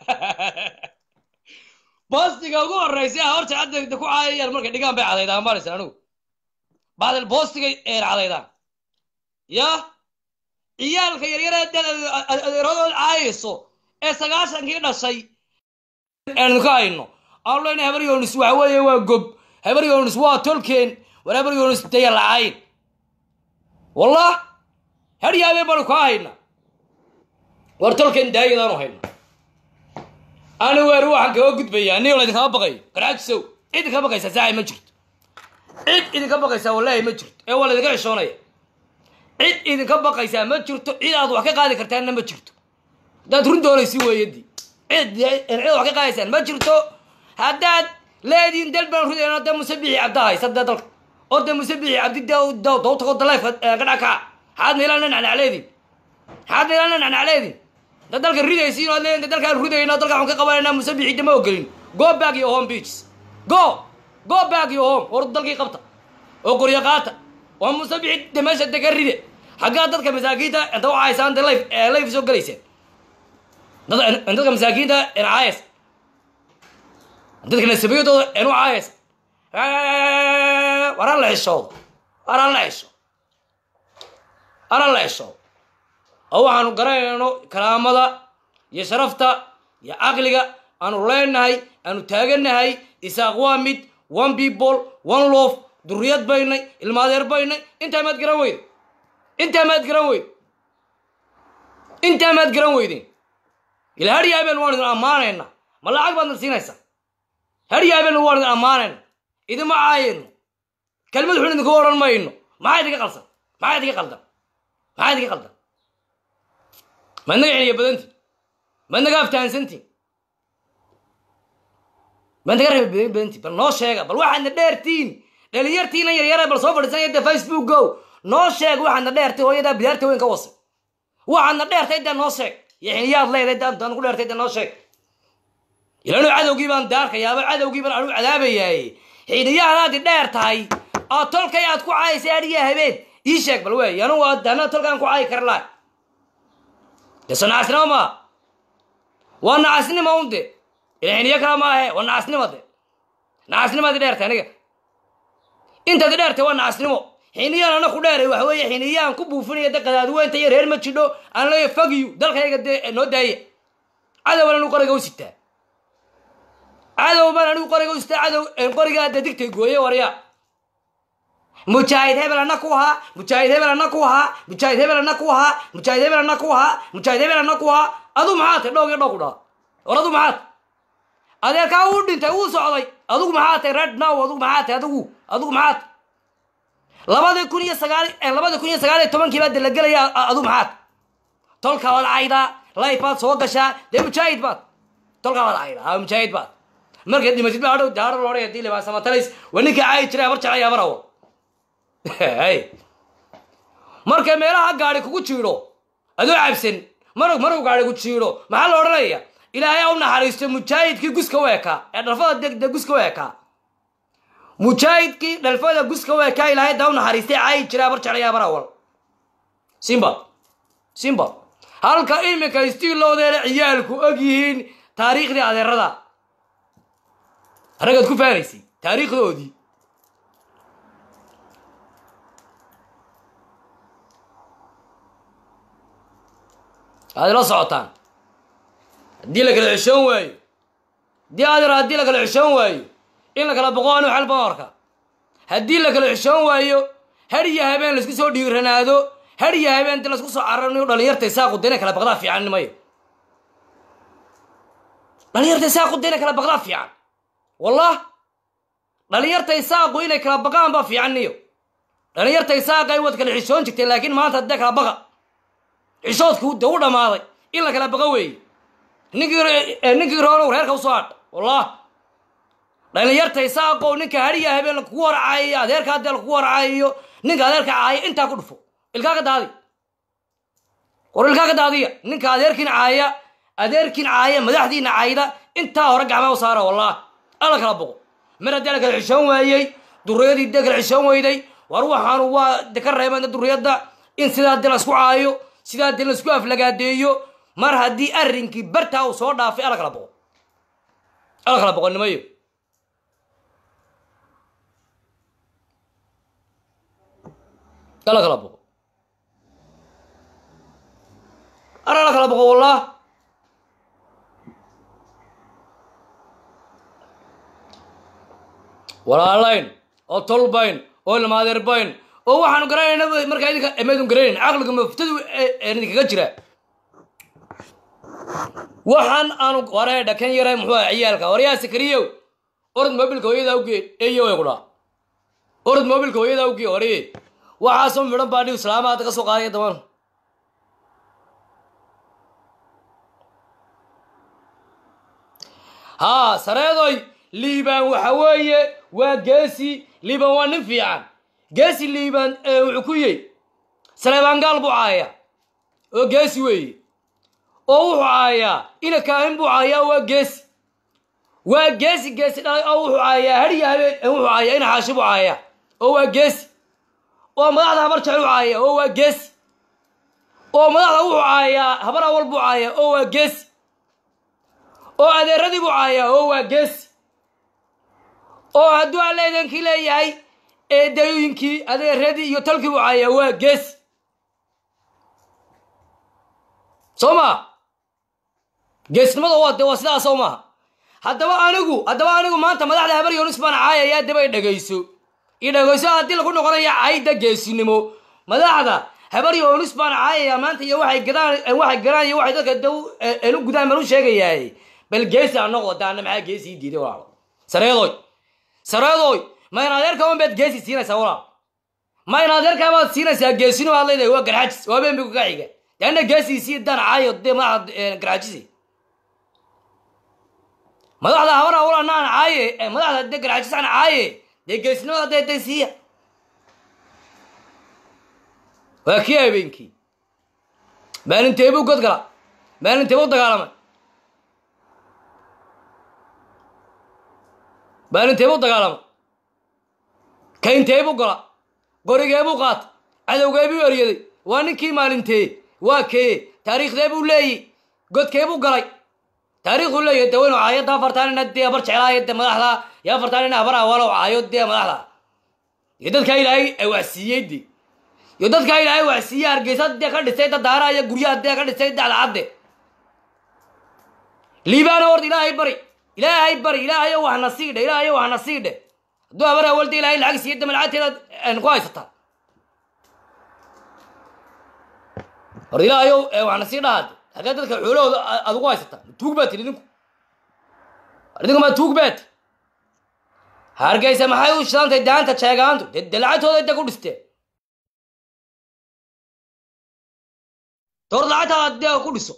boostiga ugu horreysay habar jeclo ku caayayaan markay dhigaan bay cadaydaan maaraysa anigu baadil boostigay eer cadaydaan ya ciyaalka yaryara adeeradood caayayso ee sagaashankii dhashay aanu ka hayno aanu leenahay habar yoonis waxa weeye waa gob habar yoonis waa tolkeen war habar yoonis daya lacayn wallah hadyaabee baanu kaa hayna war tolkeen daayadaanu hayna ani weer waxaan kaga gudbayaa nin laydinkama baqayo garaajisow cid idinka baqaysa saaxi ma jirto cid idinka baqaysaa wallahi ma jirto ee waa laydinka xishoonaya cid idinka baqaysaa ma jirto cid aad wax ka qaadi kartaanna ma jirto haddaad run doonaysi weeyadii cid cid wax ka qaadaysaan ma jirto haddaad leediin dal baan rudayna dee musabixi cabda haysa dee dalka oo dee musabixi cabdi dee daw tago daleefka ka dhac kaca maxaad meelana nacnacleedin maxaad meelana nacnacleedin da dalka ridaysiin oo leeyin dalkaan rudayna dalka waxaan ka qabanayna musabixi dama ogolin go back your home beaches go go back your home war dalkii qabta oo qoryo qaata waa musabixi de meesha dega ride xaggaa dadka masaakiinta inta u caysaan de life life soo gelayseen dadka masaakiinta en caayas dadka nasabiyadooda en u caayas waran la xishoodo waran la xisho waran la xishoodo oo waxaanu garanayno karaamada iyo sharafta iyo caqliga aanu leenahay aanu taaganahay isaaq waa mid one people one love duriyad baynay ilmaadeer baynay intaa maad garan weyde intaa maad garan weyde intaa maad garan weydeen ila hadyaabeen waan idin ammaanayna ma lacag baadna siinaysaa hadyaabeen waan idin ammaanayna idinma caayayno kelmad xun idinku odhan mayno maxaa idinka qalsan maxaa idinka qaldan maxaa idinka qaldan maad naga celiya badantiin maad naga aftahansantiin maad naga reeba badantiin bal noo sheega bal waxaadna dheertiin dhalinyartiina yaryara bal soo fadhiisanaya de facebook go noo sheeg waxaadna dheertay hooyadaa bidaarta weyn ka wasay waxaadna dheertay dee noo sheeg yaxniyaad leedahay daan ku dheertay dee noo sheeg ilaanu cadowgii baan daarkayaaba cadowgii baan anu cadaabayaay xiniyaanaadi dheer tahay oo tolkay aad ku caayasay adhiyaa habeen ii sheeg bal wey anu dana tolkaan ku caayi kara lahay de so nacasnimo maa waa nacasnimo un de ila xiniyo kale maahe waa nacasnimo de nacasnimaadi dheertay aniga intaadi dheertay waa nacasnimo xiniyaan ana ku dheeray waxa weeye xiniyaan ku buufinaya de qadaadweynta iyo reer ma jidho aan leeya fagiyu dalkayga dee noo daaya cadowban anigu qoriga u sitaa cadow baan anigu qoriga u sitaa cadow qorigaa de digtay gooye warya mujaahid hebel ana ku ahaa mujaahid hebel ana ku ahaa mujaahid hebel ana ku ahaa mujaahid hebel ana ku ahaa mujaahid hebel ana ku ahaa adu maxaa tay dhoog iyo dhoog ku dhaha war adu maxaa tay adeerkaa uu dhintay uu socday adugu maxaa tay red now adugu maxaa tay adigu adigu maxaa tay labadii kun iyo sagaal labadii kun iyo sagaal iyo tobankii baad la gelaya adu maxaad tolka waad caydaa life baad soo gashaa dee mujaahid baad tolka waad caydaa ha mujaahid baad markaad dhimatid baa hadhow daaro loodhay hadii libaa samatalis waa ninka caayi jiray habar jeclaya barawo hay marka meelaha gaari kugu jiidho adoo cabsan marug maruu gaari ku jiidho maxaa la odhanaya ilaahay u naxariisto mujaahidkii guska u ekaa ee dharfada degde guska u ekaa mujaahidkii dhalfada guska u ekaa ilaahay daa u naxariistay caayi jiray habar jeclaya barawal simba simba halka iminka istiilowdeena ciyaalku og yihiin taariikhdii adeerada ragaad ku faanaysay taariikhdoodii aad ila socotaan haddii la kala xishoon waayo haddii adeer haddii la kala xishoon waayo in la kala boqo anu xal baan arka haddii la kala xishoon waayo har iyo habeen laisku soo dhiiranaado har iyo habeen inti laisku soo cararnayo dhalinyarta isaaqu dayna kala baqdaa fiican nimayo dhalinyarta isaaqu dayna kala baqdaa fiican wallah dhalinyarta isaaqu inay kala baqaan baa fiican niyo dhalinyarta isaaqay waad kala xishoon jirteen laakiin maanta haddee kala baqa xishoodku de u dhammaaday in la kala baqa weeye ninkii ninkii roonow reerka usoo hadha wallah dhalinyarta isaaqow ninka hariya habeen lakugu warcaayo adeerka haddee lakugu warcaayo ninka adeerka caaya intaa ku dhufo ilkaa ka daadi war ilkaa ka daadiya ninka adeerkiin caaya adeerkiin caaya madaxdiina caayda intaa hore gacmaa u saara wallah alla kala boqo mar haddii la kala xishoon waayey duriyadii dee kala xishoon weyday war waxaanu waa de ka reebeen duriyadda in sidaa de laisku caayo sidaa de laisku aflagaadeeyo mar haddii arrinkii bartaa uu soo dhaafay alla kala boqo alla kala boqo nimayo alla kala boqo ar alla kala boqo wallah walaalayn oo tolbayn oo ilmaadeerbayn oo waxaanu garanayna markaa idinka maydun garanayn caqliga maftadu idinkaga jira waxaan aanu waree dhakan yaray muxuu aha ciyaalka waryaa sakariyow orod mobilka hooyadaa ugee eyo way ku dhaa orod mobilka hooyadaa ugee waree waxaasoo midhan baa dhiw islaama hadda ka soo qaadaya daban haa sareedoy liibaan waxa weeye waa geesi liibaan waa nin fiican geesi liibaan wuxuu ku yey saleebaangaal buu caaya oo geesi weeye oo wuxuu caayaa ina kaahin buu caayaa waa geesi waa geesi geesi dhalay oo wuxuu caayaa hariya habeen wuxuu caayaa ina xaashi buu caayaa oo waa geesi oo madaxda habar jecel u caaya oo waa geesi oo madaxda wuxuu caayaa habar awal buu caayaa oo waa geesi oo adeeradii buu caayaa oo waa geesi oo hadduu alleedankii leeyahay eedayooyinkii adeeradii iyo talkii buu caayaa waa geesi soo maa geesnimada waa de waa sidaa soo maaha haddaba anigu haddaba anigu maanta madaxda habar yonis baan caayaya daba i dhegayso i dhegayso haddii lagu noqonaya cayda geesinimo madaxda habar yonis baan caayaya maanta iyo waxay gadaan waxay gadaan iyo waxay dadka daw enu gudaan baan u sheegayaay bal geesi ha noqdo daana maxaa geesi ii diiday walaalo sareedoy sareedoy ma in adeerka un baad geesi siinaysaa walaal ma in adeerkaa baad siinaysaa geesinimo aad leedahay waa garxajis waa been bigu ka xiga deana geesiisii dan caayo dee madaxda garxajisi madaxda habar awlanaan caaye madaxda dee garxajisaan caaye dee geesinimada dee dee siiya waa kii habeenkii maalinteebuu god gala maalinteebuu dagaalamay maalinteebuu dagaalamay kaynteebuu gala qorigeebuu qaata cadowgeebuu eryaday waa ninkii maalintee waa kee taariikhdee buu leeyi godkeebuu galay taariikhuu leeyahy de waynu caayadda afartaanina dee habar jeclaayo de madaxda iyo afartaanina habar awalo caayo dee madaxda iyo dadkaa ilaahay waxsiiyey de iyo dadkaa ilaahay waxsiiyey hargeysa dee ka dhisay dadaara iyo guryaha dee ka dhisay dacdacadde liibaana horta ilaahay bari ilaahay bari ilaahayo waxna siidhe ilaahayo waxna siidhe hadduu habar awalda ilaahay lacag siiyo dama lacagteeda ku haysataa hor ilaahayo waxna sii dhahaade hagee dadka xoolahooda aad ugu haysataa tuug baa tiri idinku idinku ma tuug baati hargeysa maxay u shidantay daanta jeegaantu de de lacagtooda de ku dhisteen door lacagtaada dee ku dhiso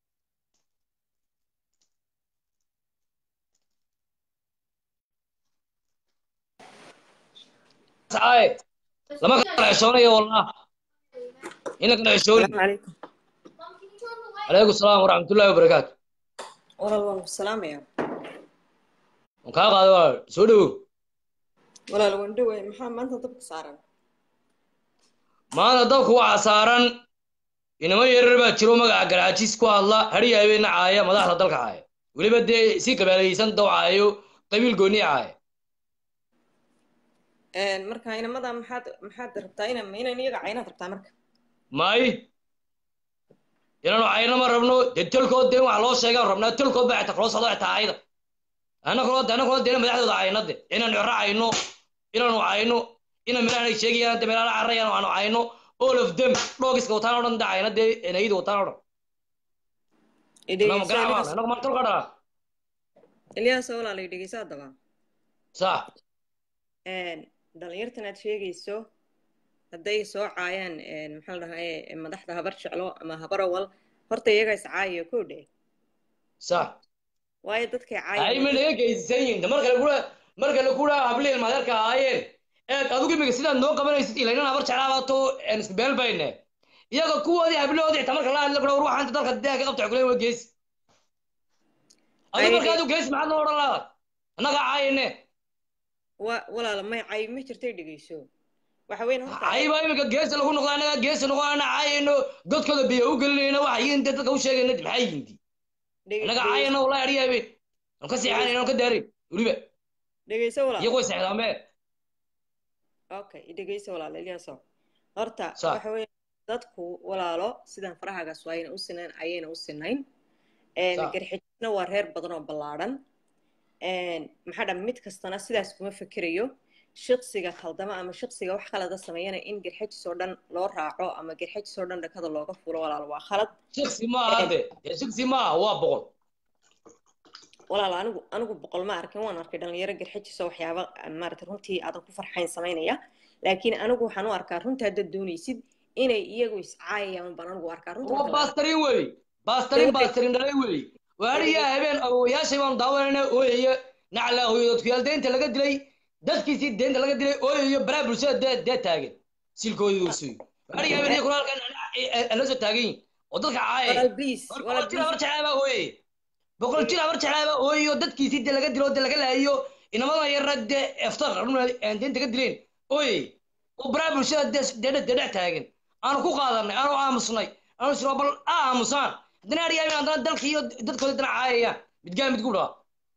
lama kala xishoonayo wallah in la kala xishooni عليكم السلام ورحمة الله وبركاته walaal waan ku salaamaya kaa qaado walaal soo dhowow walaal waan dhoway maxaa maanta dabka saaran maanta dabka waxaa saaran inamo yarar baa jiro magaca garaajiis ku hadla hadhiya habeenna caaya madaxda dalka caaya weliba dee si kabaalaysan daw caayo qabiil gooni caaya marka inamada maxaad maxaad rabtaa ina inan iyaga caynaad rabtaa marka may inaanu cayno ma rabno dee tolkood dee wax loo sheegaan rabnaa tolkood baa xitaa kula socdo xitaa ayda annaguna annaguna dee madaxdooda cayno de inaanu ciro cayno inaanu cayno ina meelahan ay sheegayaan de meelaha carrayaan aanu cayno all of them dhoogiska wataan oo dhan de cayno dee enayida wataan oo dhan annagu garacmaan annagu maan tolka dhalaa ilyaas walaalay dhegeyso haddaba sax dhalinyartan aad sheegayso hadday soo caayaan maxaa la dhahaye madaxda habar jeclo ama habar awal horta iyaga is caayayo kow dhe sax waayo dadkay ay caayay ma naga geysan yihin de marka lagula marka lagula habliil madeerka ahaayeen eeg adigu imiga sidaad noo qabanaysid ilaynan habar jeclaabato isku beel bayne iyaga kuwoodii hablahoodii xitaa marka la hadla kula war waxaanta dalka deeha ka qabta kulen waa geesi adigu Ay- marka adigu geesi maxaad noo odhan lahaad annaga caayane wa walaala may caay ma jirtay dhegeyso waxa weyn horta ayba imika geesi lagu noqdo annaga geesi noqo ana caayayno godkooda biyo u gelinayno waxa yihiin dee dadka u sheegayna de maxay yihiin di dhege- annaga dhegeyso- caayana wallahi adhiyabe aan ka seexanayna aan ka daarin weliba dhegeyso walaal iyagu way seexdaanbe okay dhegeyso walaal ilyaaso horta Sax. waxa weeye dadku walaalo sidan farahagaas waayna u sinayn ayayna u sinayn Sax. garxijisna waa reer badan oo ballaadhan maxaa dha mid kastana sidaas kuma fekerayo shiqsiga khaldama ama shiqsiga wax khalada sameeyana in garxajis oo dhan loo raaco ama garxajis oo dhan dhakada looga fulo walaal waa khalad shiksi maaha de dee shiksi maaha waa boqol walaal anigu anigu boqol ma arkin waan arkay dhalinyaro garxajis oo waxyaaba maarata runtii aadan ku farxayn samaynaya laakiin anigu waxaan u arkaa runta haddaad doonaysid inay iyagu iscaayayaan baan anigu arkaa runta waa marka la- baastarin wey baastarin baastarin dhalay wey waariyaa habeen awowayaashay baanu daawanayna ooyaya naclaa hooyadodkuyaal deynta laga dilay dadkiisii deynta laga dilay ooyayo baraa bulshada dee dee taagan silkooda usuy waariyaa habeen iyo kulaalkan ala soo taagan yihin oo dadka caayaya walaal please boqol walaal jir habar please jeclaabaa ooyaya boqol jir habar jeclaabaa ooyayo dadkiisii dee laga dilo dee laga laayo inamada yarra dee eftar deynta ka dileen ooyay oo baraa bulshada dee dee dee dhex taagan aanu ku qaadanay aanu aamusnay aanu isro bal a aamusaan haddana adhiyaabin haddana dalkii iyo dadkooda haddana caayayaan midgaan mid ku dhaa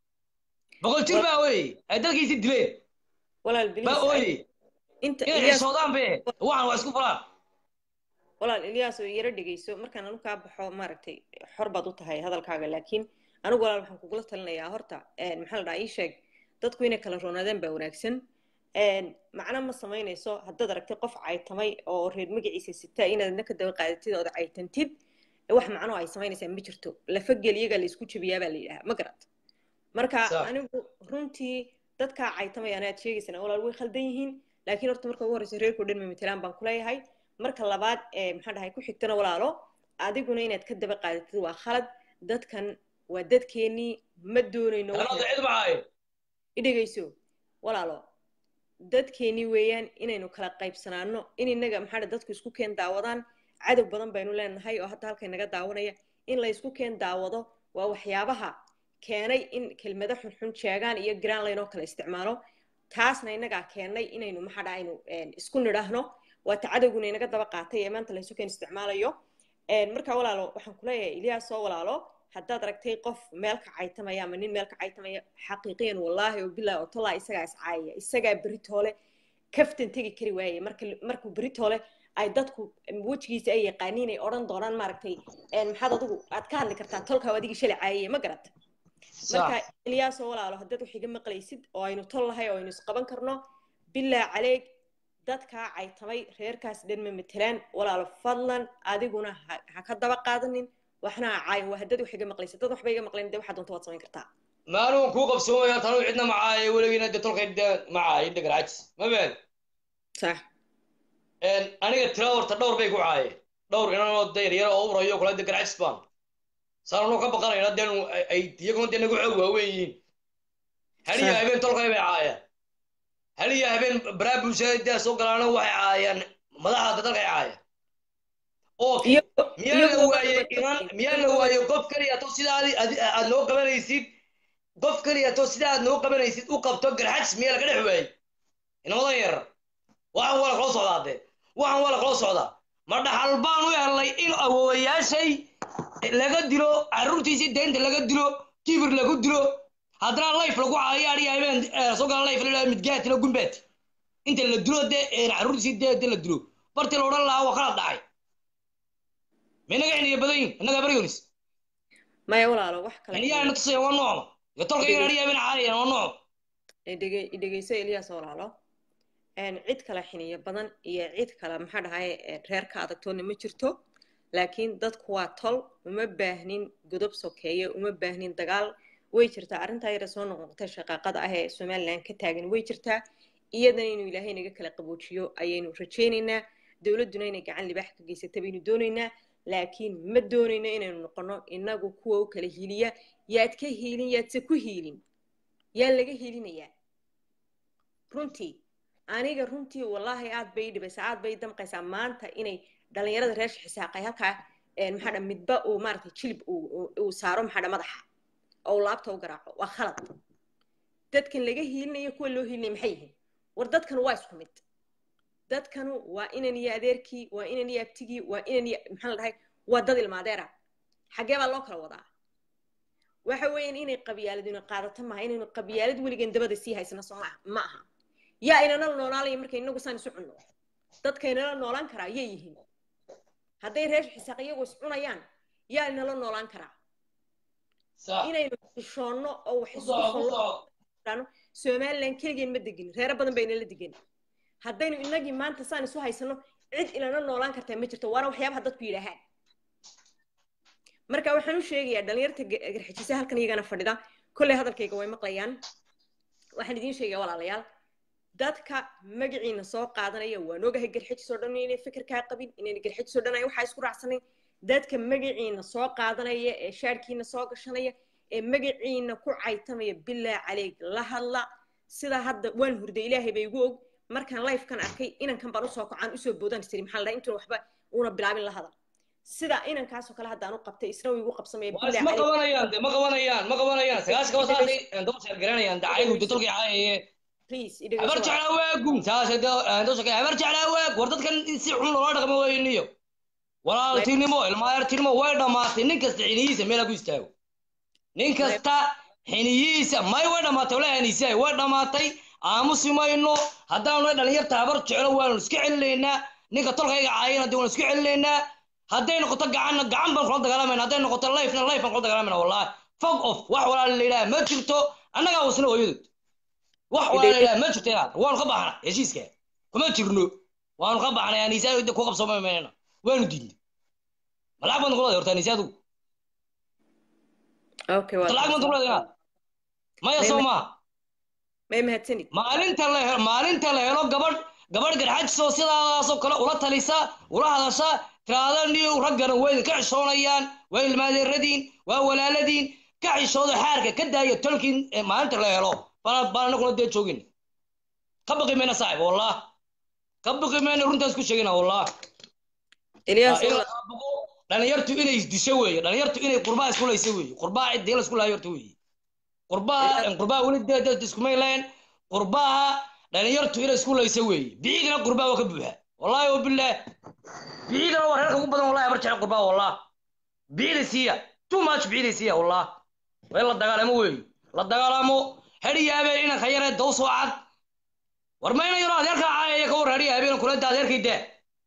boqol jir baa ooyay ay dalkiisii dileen walaal baa please ooyay inta inay Ilyas xisoodaan be waxaan waa isku fulaan walaal Ilyas oo yara dhegeyso markaan anu kaa baxo maaragtay xor baad u tahay hadalkaaga laakiin anigu walaal waxaan kugula talinayaa horta een, maxaa la dhahaa ii sheeg dadku inay kala roonaadaan baa wanaagsan een, macno ma samaynayso haddaad aragtay qof caytamay oo reer magaciisa sitaa inaad adna ka daba qaadatid ood caytantid wax macno ay samaynaysaa ma jirto lafa geliyaga la isku jabiyaa baa la yidhahaa ma garat marka Sax. anigu runtii dadkaa caytamaya anaad sheegaysana walaal way khaldan yihiin laakiin horta marka ugu horreysa reerkao dhan ma matelaan baan kuleeyahay marka labaad ee maxaa dhahay ku xigtana walaalo adiguna inaad ka daba qaadatid waa khalad dadkan waa dadkeennii ma doonayno wax anada cid maxaayo idhegayso walaalo dadkeennii weeyaan inaynu kala qaybsanaano in innaga maxaa dhahay dadku isku keen daawadaan cadow badan baynu leenahay oo hadda halkay naga daawanaya in la isku keen daawado waa waxyaabaha keenay in kelmado xunxun sheegaan iyo granline oo kale isticmaalo taasna innagaa keennay inaynu maxaa dhaha aynu een, isku nidhaahno waa ta cadowguna inaga daba qaatay ee maanta la isu keen isticmaalayo Een, marka walaalo waxaan kuleeyahay ilyaas oo walaalo haddaad aragtay qof meel ka caytamaya ama nin meel ka caytamaya xaqiiqiyan wallaahi oo bilaahi oo tallaa isagaa iscaayaya isagaa beritoole kaftan tegi kari waayay marka markuu beritoole ay dadku wejigiisa ay yaqaaniin ay odhan doonaan maaragtay een, maxaad adigu aad ka hadli kartaa tolkaa adigii shalay caayaya ma garata marka ilyaas oo walaalo haddaad wax iga maqlaysid oo aynu tol lahay oo aynu isqaban karno bilaa caleeg dadkaa caytamay reerkaas dhan ma matelaan walaalo fadlan adiguna ha ha ka daba qaadanin waxna ha caayin waa haddaad wax iga maqlaysid dad waxba iga maqlayn dee waxaad doonta waad samayn kartaa maaluun kuu qabsoomaya tanu cidna macaayo weligiina de tolkay de macaayo dhagar cajis ma been sax aniga tira horta dhowr bay ku caayeen dhowr inanoo de yaryar oo urayo kale de garcajis baan saanunoo ka baqanayna dee ay iyaguna dee nagu xoog waaweyn yihiin haliya Sax. habeen tolkay bay caayaan haliya habeen baraa bulshada dee soo galaana waxay caayaan madaxda dalkay caayaan okay iyo miyaa la waaye inan miyaa la waaye qof kaliya to sidaa adi- adi- aad noo qabanaysid qof kaliya to sidaa aad noo qabanaysid u qabto garxajis miyaa laga dhex waayey inamadan yar waxaan waa la kala socdaa dee waxaan waa la kala socdaa ma dhaxal baan u helnay in awoowayaashay laga dilo carruurtiisii deynta laga dilo kibir lagu dilo haddana life lagu caayo adhiga habeen eh, soo gala life la midgaatina gumbaati inta la dilo dee eh, carruurtiisii dee dee la dilo bartii la odhan lahaa waa kala dhacay minaga xiniya badan yihin innaga baryonis maya walaalo wax kale xiniyaa ina tusaya waa noocma iyo tolkayga adhiyaabina caayayaan waa nooc dhege- dhegeyso eliyaas walaalo een, cid kale xiniyo badan iyo cid kale maxaa dhahay ee, reerka adagtoona ma jirto laakiin dadku waa tol uma baahnin godob sokeeye uma baahnin dagaal way jirtaa arrintaa yara soo noqnoqotay shaqaaqada ah ee somalilan ka taagan way jirtaa iyadana inuu ilaahay naga kala qaboojiyo ayaynu rajaynaynaa dowladduna inay gacan libaax ka geysata baynu doonaynaa laakiin ma doonayno inaynu noqono inagu kuwa u kala hiiliya yaad ka hiilin yaadse ku hiilin yaa laga hiilinayaa runtii aniga runtii wallaahi aad bay ii dhibaysaa aad bay ii damqaysaa maanta inay dhalinyarada reer xisaaqay halkaa een, maxaa dha midba uu maaragtay jilib uu- uu uu saaro maxaa dha madaxa oo uu laabta u garaaco waa khalad dadkan laga hiilinayo kuwa loo hiilinaya maxay yihiin war dadkan waa isku mid dadkanu waa inan iyo adeerkii waa inan iyo abtigii waa inan iyo maxaa la dhahay waa dad ilmaadeera xaggee baa loo kala wadaa waxa weeyaan inay qabyaaladuna qaadato maaha inaynu qabyaalad weligan dabada sii haysano soo maaha ma aha yaa inanala noolaalaya marka inagu saan isu cunno dadka inala noolaan karaa yay yihiin hadday reer xisaaq iyagoo is cunayaan yaa inala noolaan karaa inaynu xishoonno oo wax isku fallo somalilan keligeen ma degin reero badan baa inala degan haddaynu inagii maanta saan isu haysano cid inala noolaan kartaa ma jirto waana waxyaabaha dadku yidhaahaan marka waxaan u sheegayaa dhalinyarta garxijisa halkan iyagana fadhida kolley hadalkayga way maqlayaan waxaan idiin sheegaya walaalayaal dadka magaciina soo qaadanaya waan ogahay garxijis oo dhan inay fikirkaa qabin inayna garxijis oo dhan ay waxaa isku raacsanayn dadka magaciina soo qaadanaya ee shaarkiina soo gashanaya ee magaciina ku caytamaya bilaa caleeg la hadla sida hadda waan hurday ilaahay bay igu og markaan lifekan arkay inankan baan usoo kocaan usoo boodaan tiri maxaa la dhahay intuuna waxba uuna bilaabin la hadal sida inankaasoo kale haddaan u qabtay isna wuu igu qabsamaya waa isma qabanayaan de ma qabanayaan ma qabanayaan sagaashka wasaasay daba sheer garanayaan dacaygu de tolkii caayaye habar jeclaa waagum saas dosaka habar jeclaa waag war dadkan si xun loola dhaqmo weyniyo walaaltinimo ilmaayartinimo way dhammaatay nin kasta xiniyiisa meela ku istaago nin kasta xiniyiisa may way dhammaatay wala haniisay way dhammaatay aamusi mayno haddaanu dhalinyarta habar jeclo waanu iska celinaynaa ninka tolkayga caayana de waanu iska celinaynaa hadday noqoto gacanna gacan baan kula dagaalamayna hadday noqoto lifena life baan kula dagaalamayna wallahi fog off wax walaala la yidhaha ma jirto annagaa wasna hooyadood wax walaala la yidhaha ma jirto inaad waanu ka baxna heshiiska kuma jirno waanu ka baxnay aniisaa ku qabsooma maynana waanu diidnay malacag baan kula horta aniisaa adugu lacag baan kula inaad maya soo maa may mahadsanid maalinta la helo maalinta la helo gabadh gabadh garxajisoo sidaasoo kale ula talisa ula hadasha tiraada niyo raggana way idinka xishoonayaan waa ilmaadeeradiin waa walaaladiin ka xishoodo xaarka ka daaya tolkiin maalinta la helo baan baan anaguna dee joogin ka baqi mayna saaxib wallah ka baqi mayna runtaas ku sheegina wallah dhalinyartu inay isdisho weeye dhalinyartu inay qurbaa isku laysa weeye qurbaa ciddii la isku laayo horta weeye qurbaa qurbaa weli dee dad iskumay lahayn qurbaha dhalinyartu inay isku laysa weeye biciidina qurbaa waa ka buuxa wallahi wabillaah biciidina waa reerka ugu badan wallahi habar jecel qurbaa wallah biciida siiya too much biciida siiya wallah waa in la dagaalamo weeye la dagaalamo hedhi yaabeen inanka yaree daw soo cad war mayna yaro adeerkaa caayaya ka war hedhi yaabeen kulada adeerkay daa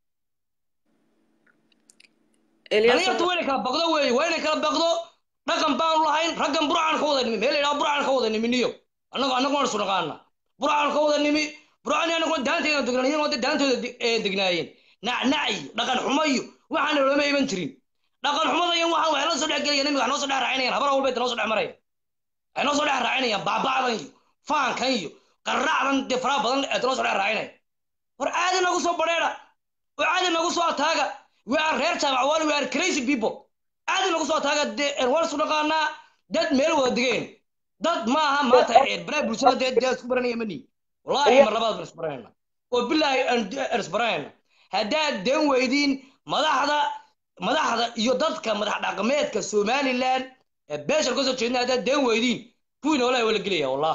dhalinyartu waa inay kala baqdo weeye waa inay kala baqdo dhaqan baanu lahayn raggan burcaan ka wada nimi meel idhaa burcaan ka wada nimi niyo annagu annagu waan isu naqaana burcaan ka wada nimi burcaan annaguna daanteena degnaan iyagoo de daantooda degnaayeen nacnac iyo dhaqan xumo iyo waxaan looma iman jirin dhaqan xumada iyo waxaan waxay la soo dhex gelayaan imiga wax noo soo dhex raacinayaan habar walba noo soo dhex maraya waxay noo soo dhex raacinayaan baaba'dan iyo faankan iyo qarracdan dee faraha badan ee noo soo dhex raacinaya war caadi nagu soo badheedha oo caadi nagu soo ataaga we are reer jaabac wal we are crazy people caadi nagu soo ataaga dee waan isu dhaqaanaa dad meel wada degeen dad ma aha maanta banaag bulshada dee dee isku baranaya mani wallahi mar labaad baan isbaranayna oo bilaahi aan isbaranayna haddaad deen weydiin madaxda madaxda iyo dadka madax dhaqameedka somaliland ee beesha kasoo jeedna haddaad deen weydiin kuwiina wallahi waa la gelaya wallah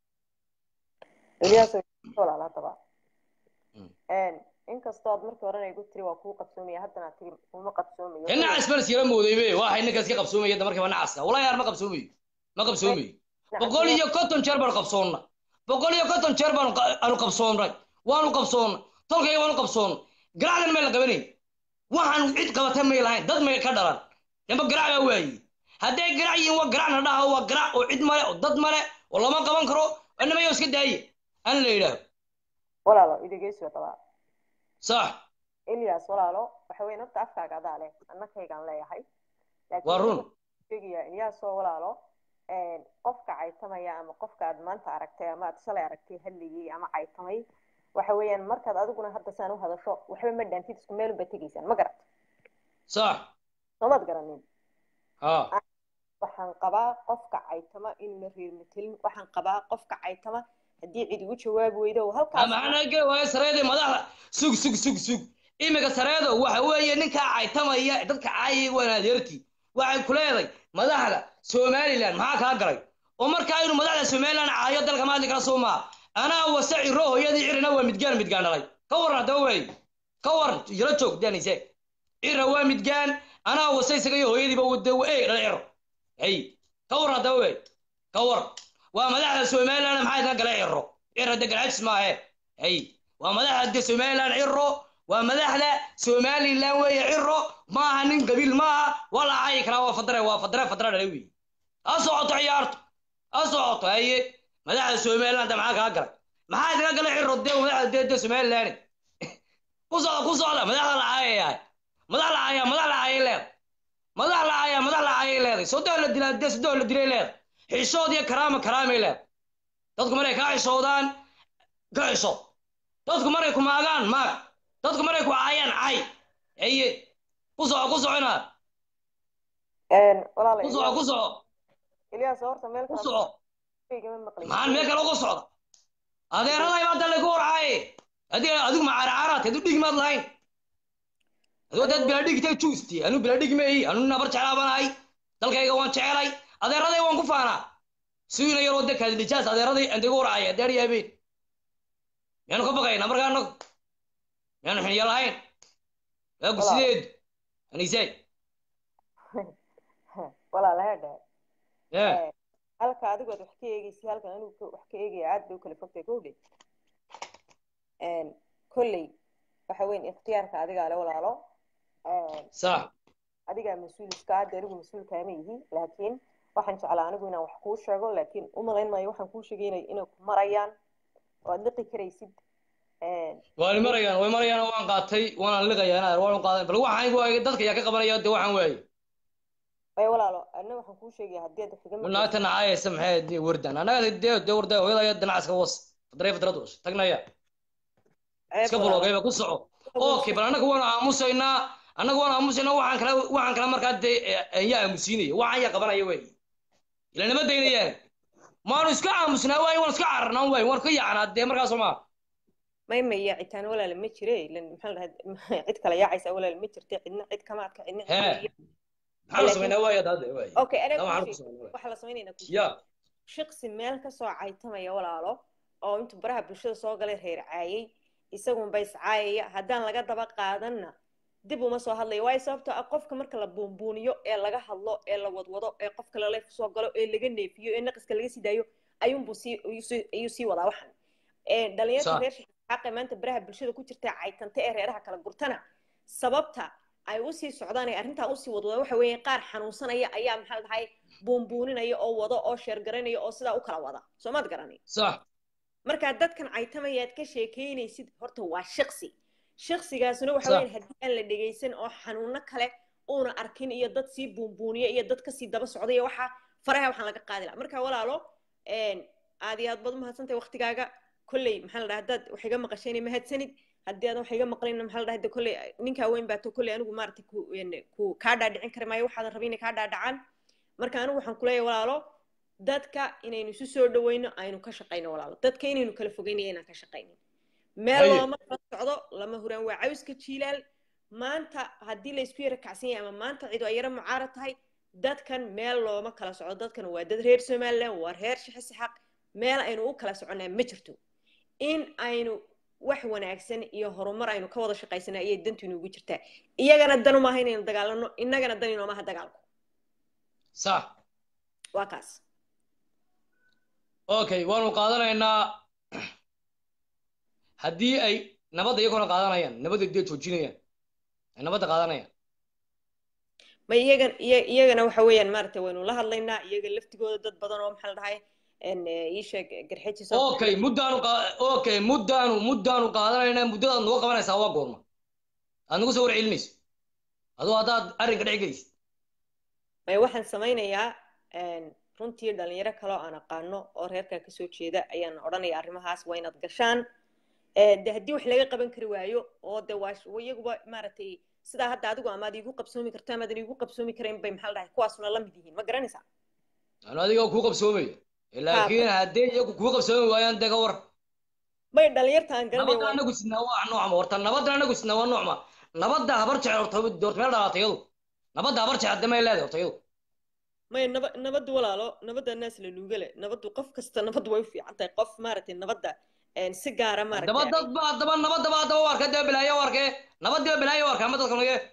inkastoo aad markii horena igu tiri waa kuu qabsoomaya haddana tiri kuma qabsoomayo ee nacas baan iskala moodaybe waxay ninkaas ka qabsoomaya da markiiba nacaska wallahi yaar ma qabsoomayo ma qabsoomayo boqol iyo konton jeer baanu qabsoonna boqol iyo konton jeer baanu aanu qabsoonnay waanu qabsoonnay tolkayga waanu qabsoonnay garacdan meel la qabanayn waxaan cid qabatay may lahayn dad may ka dhalan damba garac baa waaye hadday garac yihiin waa garacna dhaha waa garac oo cid male oo dad male oo lama qaban karo anamayo iska daaye an la yidhaaho walaalo idageyso dabaa sax elias walaalo waxa weyn horta afkaaga adaa leh annakaygaan leeyahay Laakiin Waa run. waxaan sheegayaa eliasoo walaalo qofka caytamaya ama qofka aad maanta aragtay ama aad shalay aragtay hadlayay ama caytamay waxa weeyaan markaad adiguna hadda saan u hadasho waxba ma dhaantid isku meel unbaad tegaysaan ma garat sax soomaad garanin ha waxaan qabaa qofka caytama inuuna reer matelin waxaan qabaa qofka caytama haddii cid ugu jawaabi weydo oo halkaas maxaana geli waayo sareeda madaxda sug sug sug sug imika sareedo waxa weeye ninkaa caytamaya dadka caayay waan adeertii waxay ku leedahay madaxda somaliland maxaa kaa galay oo markaa inuu madaxda somaliland caayo dalka maadli kala soo maa anaa wase ciro hooyadii cirina waa midgaan midgaan dhalay ka waran haddaba wey ka waran yaro joog danise cira waa midgaan anaa wase isaga iyo hooyadiiba wada ee dhala ciro hey ka waran haddaba wey ka waran waa madaxda somaliland maxaa idin galay ciro ciro de galcajis maahe hey waa madaxda de somaliland ciro waa madaxda somaliland weeye ciro maaha nin qabiil maaha waa la caayi karaa waa fadre waa fadre fadre dhalay wey ha socoto ciyaarto ha socoto haye madaxda somaliland maxaa kaa galay maxaa idinka galay ciro de madaxda de de somaliland ku socda ku socda madaxda la caayayahay madax la caaya madax la caayay leedahay madax la caaya madax la caayay leedahay soddon la dilaa de soddon la dilay leedahay xishood iyo karaama karaamay leedahay dadku markay kaa xishoodaan ka xisho dadku markay ku maagaan maag dadku markay ku caayaan cay haye ku soco ku soco inaad walaala ku soco ku soco elias horta meel ku kale soco kaygama maqlin maxaan meel kale uga socda adeeraday baa dalle ku warcaaye adiga adigu ma caraaraad adu dhigi maad lahayn adoo dad bila dhigtay juusti anu bila dhigi mayi anu nabar jeclaabanahay dalkayga waan jecelay adeeraday waan ku faanaa suina yaroo de kaadilijaas adeeraday andiga warcaaye adeer iyo habeen miyaanu ka baqayna markaa anagu miyaanu xiniya lahayn waagu Walaal. sideedu anisay walaala heedhe ee halka adigu aad wax ka eegaysa halkan anigu ka- wax ka eegaya aad bay u kala fogtahay kowdhe kolley waxa weyn ikhtiyaarka adigaa le walaalo sax adigaa mas-uul iska hadda anigu mas-uul kaama yihi laakiin waxaan jeclaa anigu inaan wax kuu sheego laakiin u malayn maayo waxaan kuu sheegay inay inay ku marayaan oo aad liqi karaysid way marayaan way marayaan waan qaatay waana liqayaa inaad waan qaadan bal waxaan waay dadka yaa ka qabanaya de waxaan waaye ay walaalo anna waxaan kuu sheegaya haddii aad wax iga maqlaysid naagta nacaayaysa maxay de wardan annaga de de warda hooyadaya dinacaska was fadray fadrad was tagnaya ceeb iska walaalo. bulogayba ku soco okay bal annaga waan aamusaynaa annaga waan aamusaynaa waxaan kala waxaan kala markaa de yaa aamusiinaya waxaan yaa qabanaya wey ila nama daynayaan maanu iska aamusnaa waaye waan iska cararnaa waaye waan ka yaacnaa dee markaas soo maa may may yaacitaan walaala ma jire ilan maxaa la dhahaa cid kale yaacaysa walaala ma jirte cidna cid kama adka cidna cid Hee. kama yihiin. maxaan la samaynaa waaye hadda waaye okay Taa anaga waxaan kuu ku sheeg samaynaa waxaa la samaynaynaa kuu ya sheeg shaqsi meel ka soo caytamaya walaalo oo intuu baraha bulshada soo galay reer caayay isagunba iscaayaya haddaan laga daba qaadanna dib uma soo hadlayo waayo sababtoo ah qofka marka la buunbuuniyo ee laga hadlo ee la wadwado ee qofka lala soo galo ee laga neefiyo ee naqiska laga sii daayo ayuunbuu sii ayuu sii- ayuu sii wadaa waxan Ee, dhalinyarta Sax. reer xaqe maanta baraha bulshada ku jirta caytanta ee reeraha kala gurtana sababta ay usii socdaan ee arrintaa usii wadwadaan waxa weeye qaar xanuunsanaya ayaa maxaa la dhahay buunbuuninaya oo wado oo sheergaranaya oo sidaa u kala wada soo maad garanay sax markaa dadkan caytamayaad ka sheekeynaysid horta waa shaqsi shaqsigaasuna waxa Sax. weeyaan haddii aan la dhegaysan oo xanuuno kale uuna arkin iyo dad sii buunbuuniya iyo dad kasii daba socday iyo waxa faraha waxaan laga qaadi lahaa marka walaalo een, aad iyo aad baad umahadsantahay waktigaaga kolley maxaa la dhahaa haddaad wax iga maqashayna mahadsanid haddii aadan wax iga maqlayna maxaa la dhahaa de kolley ninkaa weyn baato kolley anigu maaragtay ku een, ku kaa dhaadhicin kari maayo waxaadan rabin inay kaa dhaadhacaan marka anigu waxaan kuleeyahay walaalo dadka inaynu isu soo dhaweyno aynu ka shaqayno walaalo dadka inaynu kala fogeynayo inaan ka shaqaynin meel Haye. looma kala socdo lama huraan waa cawska jiilaal maanta haddii laysku yara kacsan yahay ama maanta cidu ay yara mucaarad tahay dadkan meel looma kala socdo dadkan waa dad reer somaliland waa reer shixisixaq meel aynu u kala soconaa ma jirto in aynu wax wanaagsan iyo horumar aynu ka wada shaqaysana ayay dantu inugu jirtaa iyagana dan umaaha inaynu dagaalano innagana dan inoomaha dagaalku sax waa kaas okay waanu qaadanaynaa haddii ay nabadda iyagona qaadanayaan nabadda dee joojinayaan ay nabadda qaadanayaan ma iyagan iya- iyagana waxa weeyaan maaragtay waynu la hadlaynaa iyaga laftigooda dad badan oo maxaa la dhahay en, eh, ii sheeg garxejis oo okay muddaanu qa- okay muddaanu muddaanu qaadanayna muddadaad nagu qabanaysaa waa goorma aad nagu soo war celinayso adoo haddaad arrinka dhex gelaysid may waxaan samaynayaa en, runtii dhalinyaro kaloo aan aqaano oo reerkaa kasoo jeeda ayaan odhanaya arrimahaas waa inaad gashaan Eh, de haddii wax laga qaban kari waayo oo de waa sh- iyaguba maaragtay sidaa hadda adigu amaad iigu qabsoomi karto amaadan iigu qabsoomi karayn bay maxaa la dhahay kuwaasuna la mid yihiin ma garanaysaa anu adiga kuu qabsoomaya laakiin haddii iyagu kuu qabsoomi waayaan dee ka war may dhalinyarta aan nabadda garanaya anagu sidnaa waa noocma horta nabadda anagu sidnaa waa noocma nabadda habar jecel horta horta meel dhalaatay iyadu nabadda habar jecel hadda may leedahay horta iyadu may naba nabaddu walaalo nabadda naas la nuugale nabaddu qof kasta nabaddu way u fiican tahay qof maaragtay nabadda en, si gaara daba maaragtay dad ba daba nabadda ba daba warka dee bilaayo warkee nabaddi ba bilaayo warka ma dadka nage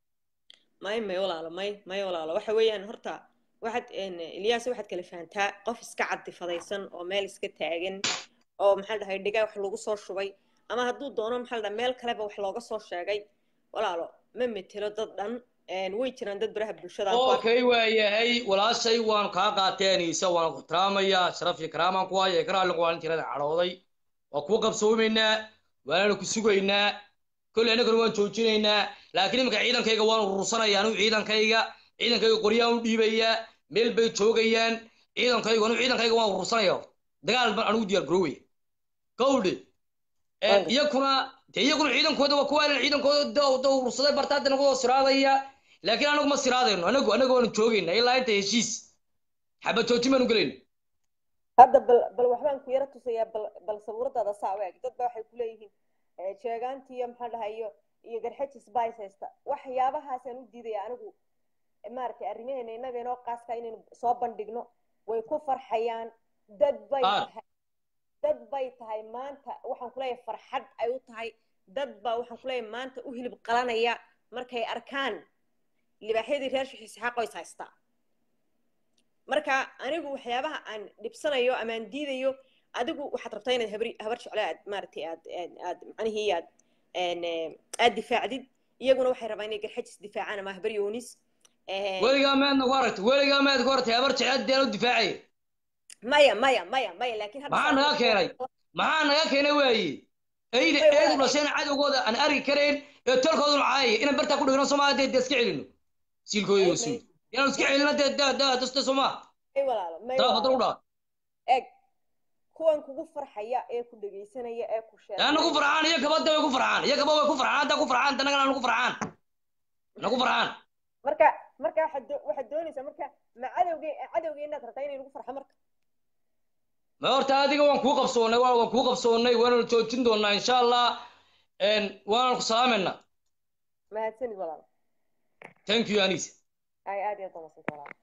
may may walaalo may may walaalo waxa weeyaan horta waxaad en, ilyaas waxaad kala fahantaa qof iska cadifadaysan oo meel iska taagan oo maxaa la dhahay dhigaa wax lagu soo shubay ama hadduu doono maxaa la dhahay meel kaleba wax looga soo sheegay walaalo ma metelo dad dhan en, way jiraan dad baraha bulshada aan ku arkay. okay waayahay walaashay waan kaa qaateenaysa waan ku tiraamayaa sharaf iyo karaamaan ku haya karaalin waan tirada cadhooday waa kuu qabsoomaynaa waananu ku sugaynaa kolley annagana waan joojinaynaa laakiin iminka ciidankayga waan urursanayaa anu ciidankayga ciidankayga qoryaan u dhiibayaa meel bay joogayaan ciidankaygu anu ciidankayga waan urursanaya dagaal baan anugu diyaar garoowaya gawdhe Waaga. iyakuna dee iyaguna ciidankooda waa kuwaalan ciidankooda da- da urursaday bartaada nagu siraadaya laakiin anagu ma siraadayno anagu anagu waanu joogaynaa ilaa inta heshiis xabad joojin baanu gelayna hadda bal bal waxbaan ku yara tusayaa bal bal sawiradaada saa u eg dad ba waxay kuleeyihiin eh, jeegaantii iyo maxaa dhahay iyo iyo garxajis bays haysta waxyaabahaasaan u diidaya anigu eh, maaragtay arrimaheena innaga inoo qaaska inaynu soo bandhigno way ku farxayaan dad bay Ah. tahay dad bay tahay maanta waxaan kuleeyahay farxad ay u tahay dad baa waxaan kuleeyahay maanta u hilib qalanaya markay arkaan libaaxyadii reer shixis xaqoys haystaa marka anigu waxyaabaha aan dhibsanayo ama aan diidayo adigu waxaad rabtaa inaad habri habar jeclo aad maaragtay aad aad aad macnihii aad een, eh, aad difaacdid iyaguna waxay rabaan inay garxajis difaacaan ama habar yoonis Eh, weligaa maadna ku aragtay weligaa maad ku aragtay habar jecel deen u difaacaya maya maya maya maya laakiin hadda maxaa naga keenay maxaa naga keenay waaye eyda Way eedu walaal. dhasheen cadowgooda aan arki karayn ee tolkooduna caayaya inaan bartaa ku dhigno soomaa dee dee iska celino siilkooda iyo suul inaan iska celino dee dee dee daste soomaa may walaalo may taraaf walaalo. hadal u dhaa eg kuwan kugu farxaya ee ku dhegaysanaya ee ku sheegaya yaa nagu farxaan iyo kabada way ku farxaan iyo kaba way ku farxaan haddaa ku farxaan danagana nagu farxaan nagu farxaan marka marka waxaad doo- waxaad doonaysaa marka ma cadowge cadowge inaad rabtaa inay lagu farxo marka ma horta adiga waan kuu qabsoonnay waa waan kuu qabsoonnay waananu joojin doonaa insha allah n waananu ku salaamaynaa mahadsanid walaalo thank you anis ay aad iyo aad baa mahadsanta walaalo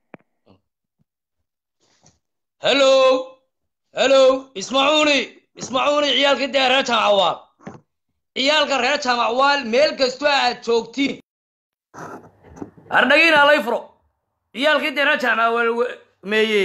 hello hello ismacuuni ismacuuni ciyaalka dee reer jaamacwaal ciyaalka reer jaamacwaal meel kastoo aad joogtiin ardhagiina lay furo ciyaalkii dee reer jaamacwaal we- meeye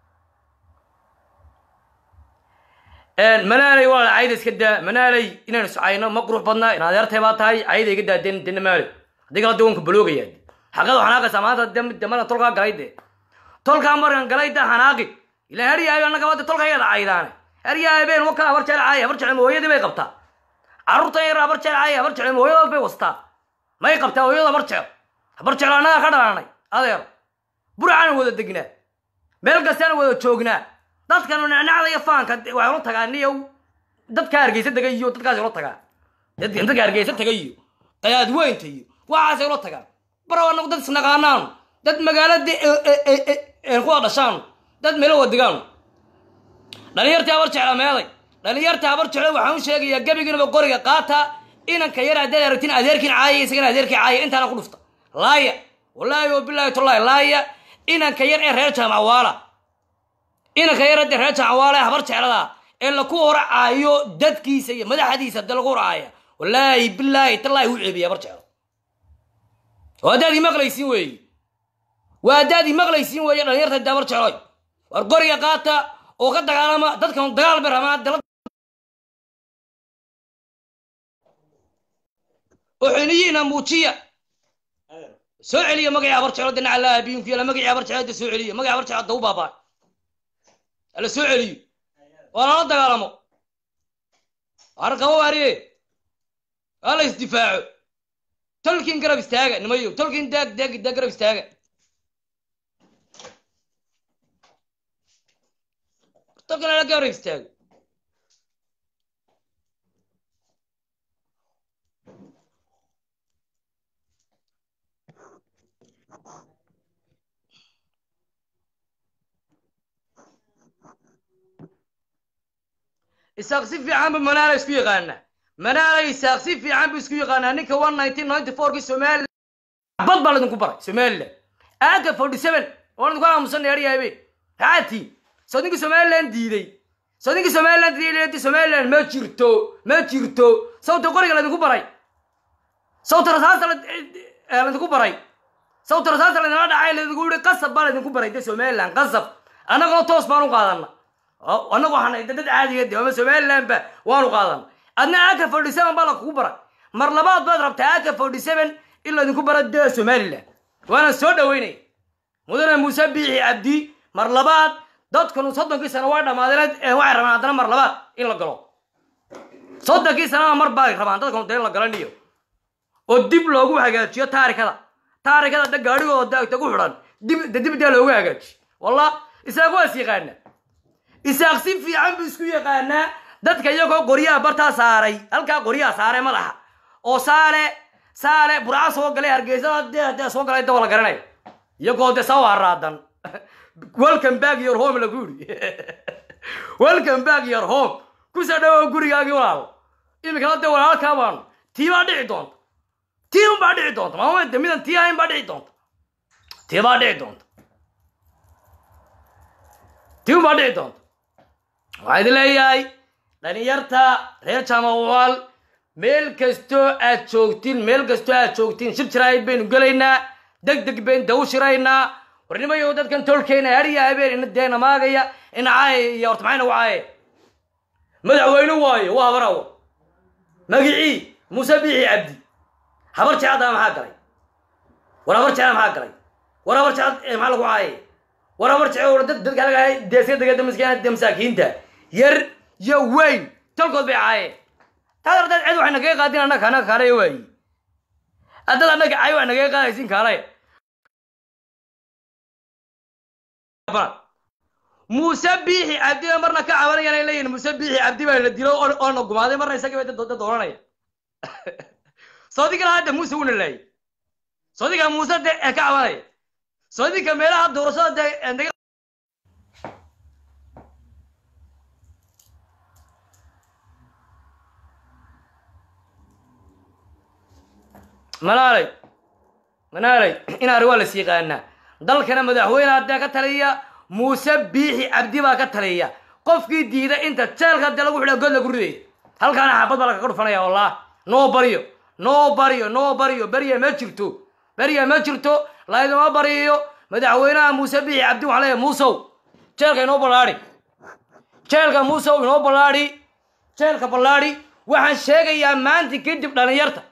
manaalay waa la cayda iska daa manaalay inaynu iscayno ma qurux badna in adeertay baa tahay cayda iga daa den dena maale haddii kala dawanka baloogaya xaqada xanaaqaysaa maanta de- de markan tolkaa galay dee tolkaa markan galay da xanaaqi ilaa heryahay annaga wada tolka ayada caydaane heryahay been wakaa habar jecel caaya habar jecel hooyadii bay qabtaa carruurtan yar habar jecel caaya habar jecel hooyadood bay wastaa may qabtaa hooyada habar jecel habar jecel annaga ka dhalanay adeer burcaan wada degnaa meel kastaan wada joognaa dadkan nacnacda iyo faanka de- waxay ula tagaa niyow dadka hargeysa tegay iyo dadkaas ula tagaa Dad- dadka hargeysa tegay iyo qadaadweynta iyo waxaasay ula tagaan baro anagu dad isnaqaanaanu dad magaalada kuwa dhashaanu dad meelo wadigaanu dhalinyartii habar jecla meeday dhalinyartii habar jecla waxaan u sheegayaa gebigiinaba qoriga qaata inanka yar haddaad aragtin adeerkiin caaya isagana adeerkii caaya intaana ku dhufta laaya wallaahi wa bilaahi tullaahi laaya inanka yar ee reer jaamacwaala inanka yar hadda reer jaamacwaala ee habar jeclada ee laku hora caayo dadkiisa iyo madaxdiisa hadda lagu hor caaya wallaahi bilaahi tallaahi u ceebiya habar jecla oo haddaad ii maqlaysiin weeye waa haddaad ii maqlaysiin weeye dhalinyarta dabar jecloy war qoriga qaata oo ka dagaalama dadkan dagaal bay rabaan dala oo xiniyiina muujiya soo celiya magacii abar jeclo dinaca laa abiinku yala magacii abar jeclo da soo celiya magacii abar jeclo daw baabaa hala soo celiyo waa lala dagaalamo har qabo waariye waa la isdifaaco tolkiin garab istaaga nimayo tolkiin daag daag daag garab istaaga tolkiin ala garab istaago isaaq si fiican bu manaala isku yaqaana manaala isaaq si fiican bu isku yaqaanaa ninka one nineteen ninety fourkii somaliland bad baa laydinku baray somaliland aaga forty seven oo idinku aamusan dheeryahabe haati soo ninkii somaliland diiday soo ninkii somaliland diiday somaliland ma jirto ma jirto sawta qoriga laydinku baray sawta rasaasta laydinku baray sawta rasaasta laydinla dhacay laydinku yihi qasab baa laydinku baray de somaliland qasab annagoo toos baan u qaadana annagu waxaan dad caadiga de ama somaliland ba waanu qaadana adna aka forty seven baa lakugu bara mar labaad baad rabtaa aka forty seven in laydinku bara de somaliland waana soo dhaweynaya mudane muuse biixi cabdi mar labaad dadkanu soddonkii sano waa dhammaadeen waxay rabaan haddana mar labaad in la galo soddonkii sanana mar baa rabaan dadkanu de in la galaniyo oo dib loogu hagaajiyo taarikada taarikada de gaadhigooda daagta ku xidhan dib de dib dee loogu hagaajiyo wallah isaaq waa is yaqaana isaaq si fiican buu isku yaqaanaa dadka iyagoo qoryaha bartaa saaray halkaa qoryaha saaray madaxa oo saale saale burca soo galay hargeysada dee dee soo galay dawa la garanayo iyagoo de sawa raadan welcome back your home lagu yidhi welcome back your home kusoo dhawow gurigaagii walaalo iminkana dee walaalkaa baanu tii baa dhici doonta tii un baa dhici doonta maama de midan tii ahayn baa dhici doonta tii baa dhici doonta tii un baa dhici doonta waxaa idin leeyahay dhalinyarta reer jamawaal meel kastoo aad joogtiin meel kastoo aad joogtiin shir jiraayid baynu gelaynaa deg deg baynu daw shiraynaa warnimayo dadkan tolkeena hariya habeen ina deena maagaya ina caaya iyo horta maxay nagu caaya madaxweyne waayo waa habar awo magicii muuse biixi cabdi habar jecada maxaa galay war habar jecda maxaa galay war habar jecad maxaa lagu caayay war habar jecda dad dadka laga deeska degada maskiinada masaakiinta yar iyo weyn tolkood bay caayeen taas dad cid waxay nagaga qaadin annaga annaga kaalaya waayi haddad annaga cay wax nagaga qaadaysin kaalaya muuse biixi cabdi ba marna ka cabanayaan ay leeyihin muuse biixi cabdi baa la dilo oo na gumaaday marna isaga bay dad dooranaya soodiga hadda muuse wuna laayay soodiga muuse de ka cabanaya soodinka meelaha doorashada de manaalay manaalay inaari waa las yaqaanaa dalkana madaxweyne haddee ka taliya muuse biixi cabdi baa ka taliya qofkii diida inta jeelka dee lagu xidha god lagu ridaya halkaana xabad baa lagaga dhufanaya wallah noo baryo noo baryo noo baryo berya ma jirto berya ma jirto layduma baryayo madaxweynaha muuse biixi cabdi waxaa leeyahay muusow jeelka inoo ballaadhi jeelka muusow inoo ballaadhi jeelka ballaadhi waxaan sheegayaa maanta kadib dhalinyarta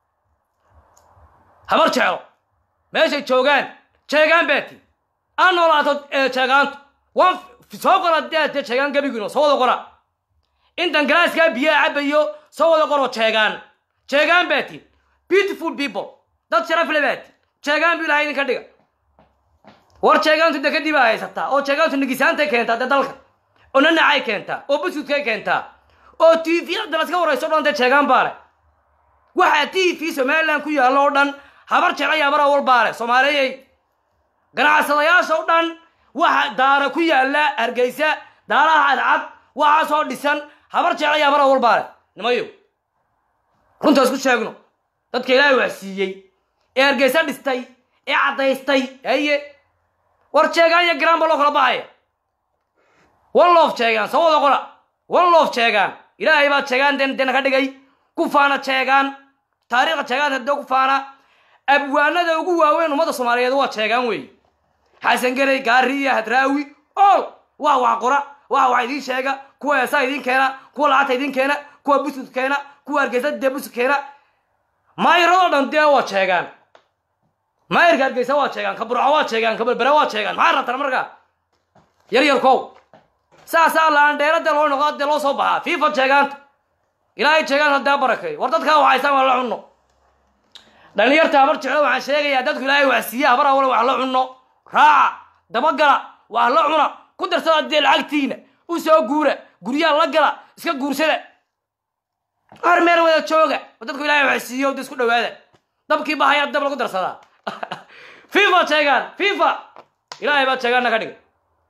habar jeclo meeshay joogaan jeegaan baati aan noolaato jeegaantu waan soo qora dee dee jeegaan gebigino soo wada qora intan galaaskaa biyaha cabayo soo wada qoro jeegaan jeegaan baati beautiful people dad sharaf le baati jeegaan bu ilahay idinka dhiga war jeegaantu de kadib a haysataa oo jeegaantu nigisaantay keentaa dee dalka oo nanacay keentaa oo busudkay keentaa oo t v da laska warayso o dhan dee jeegaan baa le waxaa t v somaliland ku yaallo oo dhan habar jeclaya habar awal baa le soomaaliyey ganacsadayaasha o dhan waxa daara ku yaalla hargeysa daaraha cadcad waxaasoo dhisan habar jeclaya habar awal baa le nimayo runtaas ku sheegno dadka ilaahay wax siiyey ee hargeysa dhistay ee caddaystay haye war jeegaan iyo garaan ba loo kala baxaya one loof jeegaan soo wada qola one loof jeegaan ilaahay baa jeegaan den dena ka dhigay ku faana jeegaan taariikhda jeegaan hadee ku faana abwaanada ugu waaweyn ummadda soomaaliyeed waa jeegaan weeye xasan garey gaariya hadraawi ol waa wax qora waa wax idiin sheega kuwa heesaa idiin keena kuwa lacagta idiin keena kuwa busud keena kuwa hargeysa dee busud keena maayiradoo dhan dee waa sheegaan maayirka hargeysa waa sheegaan ka burco waa sheegaan ka berbere waa sheegaan maxaa rabtaan markaa yar yarkow saasaa laandheera dee loo noqdaa dee loo soo baxaa fifa sheegaanta ilaahay sheegaanta dee barakay war dadkaa waxaysaan waa la cunno dhalinyarta habar jeclo waxaan sheegayaa dadku ilaahay wax siiya habar awale wax la cunno raaca dabagala wax la cuna ku darsada dee lacagtiina u soo guura guryaha la gala iska guursada har meel wada jooga oo dadku ilaahay wax siiyo da isku dhawaada dabkii bahaya dab lagu darsadaa fifa sheegaan fifa ilaahay baa sheegaana ka dhigay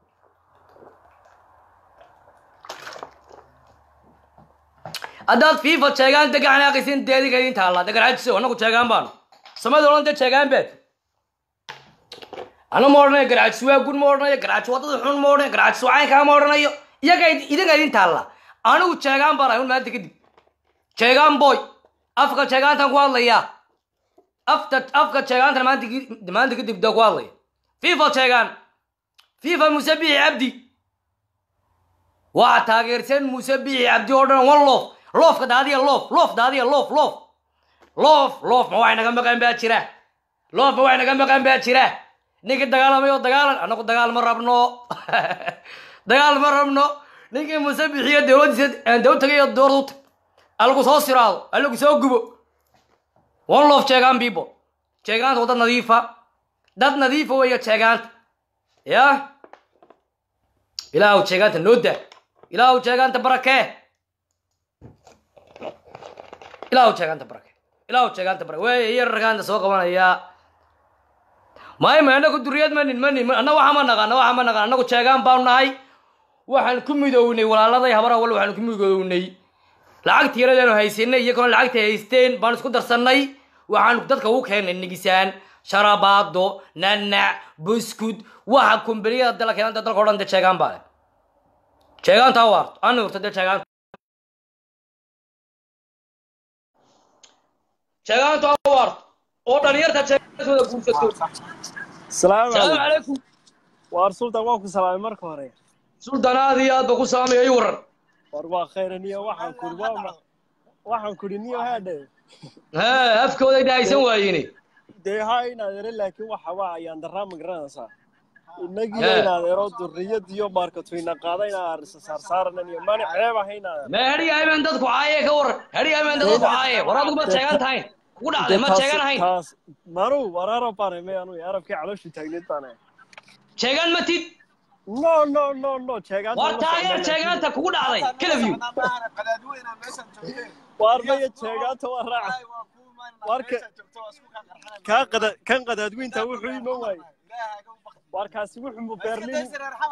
haddaad fifa sheegaan degaxan aqaysin deediga idin taalla degarcajiso annagu sheegaan baanu samada odhan dee sheegaan beed ana ma odhanayo garcajis waa gun ma odhanayo garcajis waa dad xun ma odhanayo garcajis waa caynkaa ma odhanayo iyaga idinka idin taalla anigu sheegaan baan ahay un maanta kadib sheegaan boy afka sheegaantan ku hadlayaa afta afka sheegaantan maanta ki- maanta kadib dee ku hadlaya fifa sheegaan fifa muse bixi cabdi waa taageersan muse bixi cabdi oo dhan one loof loofka daadiya loof loof daadiya loof loof loof loof ma wax naga maqan baa jira loof ma wax naga maqan baa jira ninkii dagaalamay oo dagaalan annagu dagaal ma rabno dagaal ma rabno ninkii muse bixiyo dowladiisa daw tagay oo dowlad u tag alagu soo siraado alagu soo gubo one loof sheegaan people sheegaanta waa dad nadiifa dad nadiifa weeya sheegaanta ya ilaahu sheegaanta noo daa ilaahu sheegaanta barakee ilaahu sheegaanta barake ilaahu sheegaanta barake wey yararkaanta soo qabanaya may ma anagu duriyad manin manin anna waxa ma naqaan waxa ma naqaan annagu sheegaan baanu nahay waxaan ku midownay walaaladay habar awal waxaan ku midownay lacagtii yaradeenu haysanay iyagona lacagtay haysteen baan isku darsannay waxaan dadka ugu keennay nigisaan sharabaado nanac buskud waxa kumbaliyada dala keenanta dalka o dhan dee sheegaan baa leh sheegaanta waarto ana urta dee sheegaanta sheegaanta waarto oo dhalinyarta sheegantooda guursato salaamu salaamu calaykum calaykum waar sultan waan ku salaamay marka hore sultan aad iyo aad ba ku salaamaya ii waran war waa khayraniyo waxaan kuri waa ma waxaan kuri niyo haadhe hee afkooday dhahaysan waayeen dee ha inaad ere laakiin waxa waa ayaan daraa ma garanaysaa inagiyo Hee. inaad ero durriyad iyo baarkatooyna qaada inaad saarsaaranan iyo mani ceeb ah inaad ma hadhiyaamen dadku caaye ka waran hadhiyaamen dadku caaye war adigu ma sheegan tahayn kugu dhacday ma sheegan ahayn taas manu war arab baan ime anu arabkii calooshu taagneed baan ahay sheegan ma tid no no no no sheegaan war taageer sheegaanta kugu dhacday kalaviw waar maya sheegaanta waa raaca warka kaa qada kan qadaadweynta wuxuu iman waaye warkaasi wuxuu mu berlin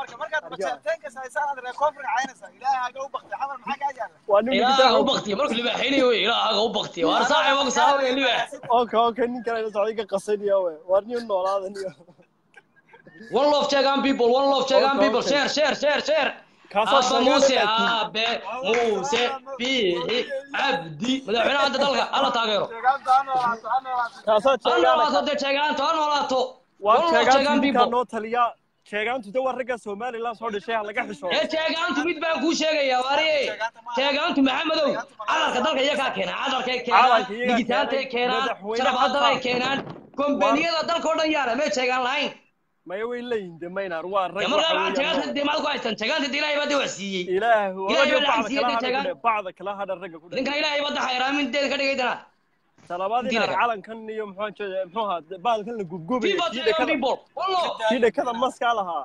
waa nin ilaaha u baktiya markuu libaaxaynayo wey ilaahaga u baktiya waar saaxib ogu salaamaya libaax oka oka nin kale ila socday ka qasaniya we waar nin noolaadaniyo one love sheegan people one love sheegan Okay, people okay. share share share share Kaasaa abba sheegan muuse laakiin- aabe muuse biixi cabdi madaxweynaha hadda dalka alla taageero kaasaa ha noolaato sheegaan dee sheegaanto ha noolaato waa one love sheegaantu sheegan ninkaa people noo taliya sheegaantu de waa ragga somaliland soo dhashay ha laga xishoodo ee sheegaantu mid baan kuu sheegayaa waariye sheegaantu maxamedow cadarka dalka iyagaa keena cadarkay keenaan Cadarka iyagaa digitaantay keenay, keenaan madaxweyne sharabaadaday xataa. keenaan kombaniyada dalka o dhan yaala may sheegaan lahayn maya way leeyihin de maynar waa rag dee markaa waxa waxaa weeyaan sheegaanta dee maad ku haystaan sheegaanta dee ilaahay baa dee wax siiyey ilaahu Ilaahay ragga baa bacda lacag kala siiyey hadha sheegaan. ku dhe bacda kala hadha ragga ku dhe ninkan ilaahay baa xayraamin deeda ka dhigay danaad talabaad Diina inaad kale. calankan iyo muxuu jeeda muxuu ahaa baalkan la gubgubay fifa kii sheegan dhekada people wallo kii dhekada maskaa lahaa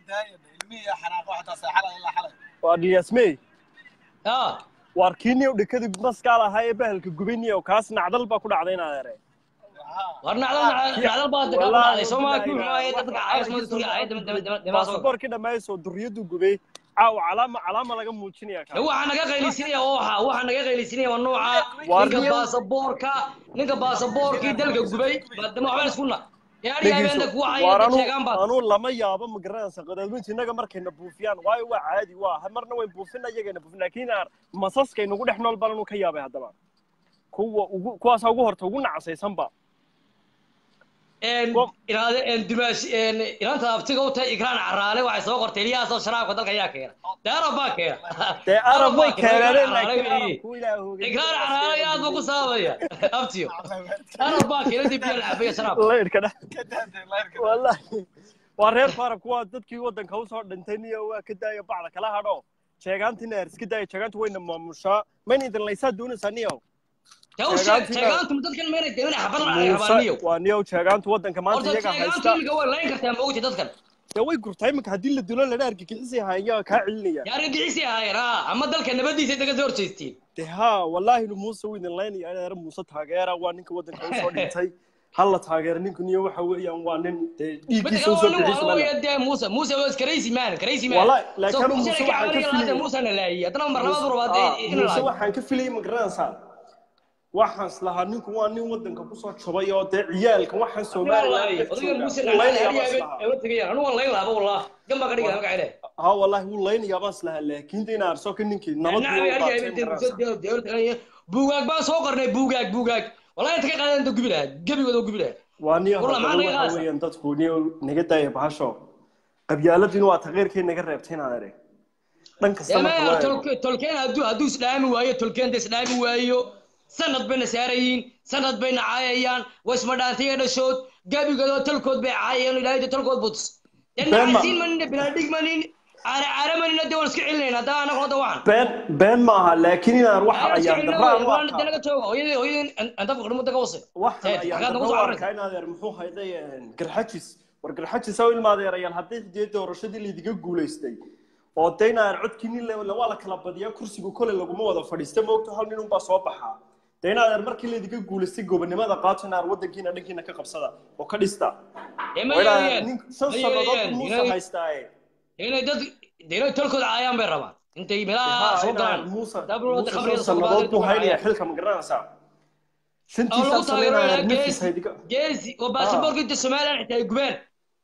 waa dhiyasmey ah waar kii niyow dhekada maskaa lahaa ee bahalka gubay niyow kaas nacdal baa ku dhacday inaad ere war nacdal nacdal baa dadka ku Wallaahi, dhacday soomaa ku wallaahi, xumaayay dadka caawas ma tuga ay dama dama dama dama soo baasaboorkii dhammaysoo durriyadu gubay caawa calaama calaama laga muujinaya kaa waxaa naga qaylisinaya oo waxa waxaa naga qaylisinaya waa nooca Waar ninka niyow- baasaboorka ninka baasaboorkii dalka gubay baadama waxbaan iskuna yaari habeenta kuwa waar cayay anu sheegaan baad anuu lama yaabo ma garanaysa qadaadweynta innaga markayna buufiyaan waayo waa caadi waa marna wayn buufina iyagayna buufin laakiin aan masaskay nagu dhex nool baan anuu ka yaabay haddaba kuwa ugu kuwaasaa ugu horta ugu nacasaysanba inaanta abtiga u tahay ikraan caraale waxay soo qortay ilyahaasoo sharaabka dalka ayaa keena dee arab baa keena dee arab way keeneen ikraan caraale aad buu ku saabaya abtiyo arab baa keena dib biyo la cabaya sharaab wallahi waa reer arabku waa dadkii waddanka usoo dhintay niyo waa ka daaya bacda kala hadho sheegaantina er iska daaya sheegaantu wayna maamushaa mayna idin laysaa doonaysaa niyo waa niyow sheegaantu waddanka maanta iyaga haysta dee way gurtaa iminka haddii la dilo lana argagixisay ahaaya kaa celinaya argagixisay ahaayeen ha ama dalka nabadiisa daga soo horjeestiin dee ha wallaahi muuse wuu idin laynaya adeer muuse taageera waa ninka waddanka usoo dhintay halla taageera ninku niyo waxa weeyaan waa nin dee dhiiggiisa usoo bixismale muuse muuse waa crazy man crazy man wallahi laakiin muuse waxaan ka filay muuse na laayay haddana mar labaad rabaad muuse waxaan ka filay ma garanaysaa waxaan islahaa ninku waa nin waddanka kusoo jabay oo dee ciyaalka waxaan somaliland ha wallahi wuu laynayaa baan islahaa laakiin dee inaa arso ka ninkii buugaag baan soo qornay buugaag buugaag wallahi inta ka qaadan inta gubi lahaa gebigooda gubi lahaa waa niyo waxa weeyaan dadku niyo naga daaya bahasho qabyaaladina waa taqeyrkay naga reebtay inaad ere dhan kasta tolkeen hadduu hadduu isdhaami waayo tolkeenta isdhaami waayo sanad bayna saarayiin sanad bayna caayayaan wasma dhaantaya dhashood gabigoodoo talkood bay caayayaan ilaahay talkood butus denacasiin manina bilaadhig manin caare caare manina dee waan iska celinayna haddaa anagu hadda waxan been been ma aha laakiin inaan waxa ayaan darraan u naga jooga hooyadii hooyadii anta faqri mudda ka wase waxa ayaan darraan arkaa in adeer muxuu hayday garxajis war garxajis oo ilmaadeerayaan haddii dee doorashadii laydiga guulaystay oo dee inaan codkii waa la kala badiyaa kursigu kole laguma wada fadhiista moogto hal nin unbaa soo baxaa dee in adeer markii laydiga guulaystay gobonimada qaato inaad waddankiina dhankiina ka qabsada oo ka dhista shan sannadood muuse haystaaye inay dad inay tolkooda caayaan bay rabaan intay meelaha soo galaan muuse sannadood buu haynayaa xilka ma garanaysaa shantiisaa sameynaya nafis haydiga geesi oo baasaboorka inta somaliland xitaa ay gubeen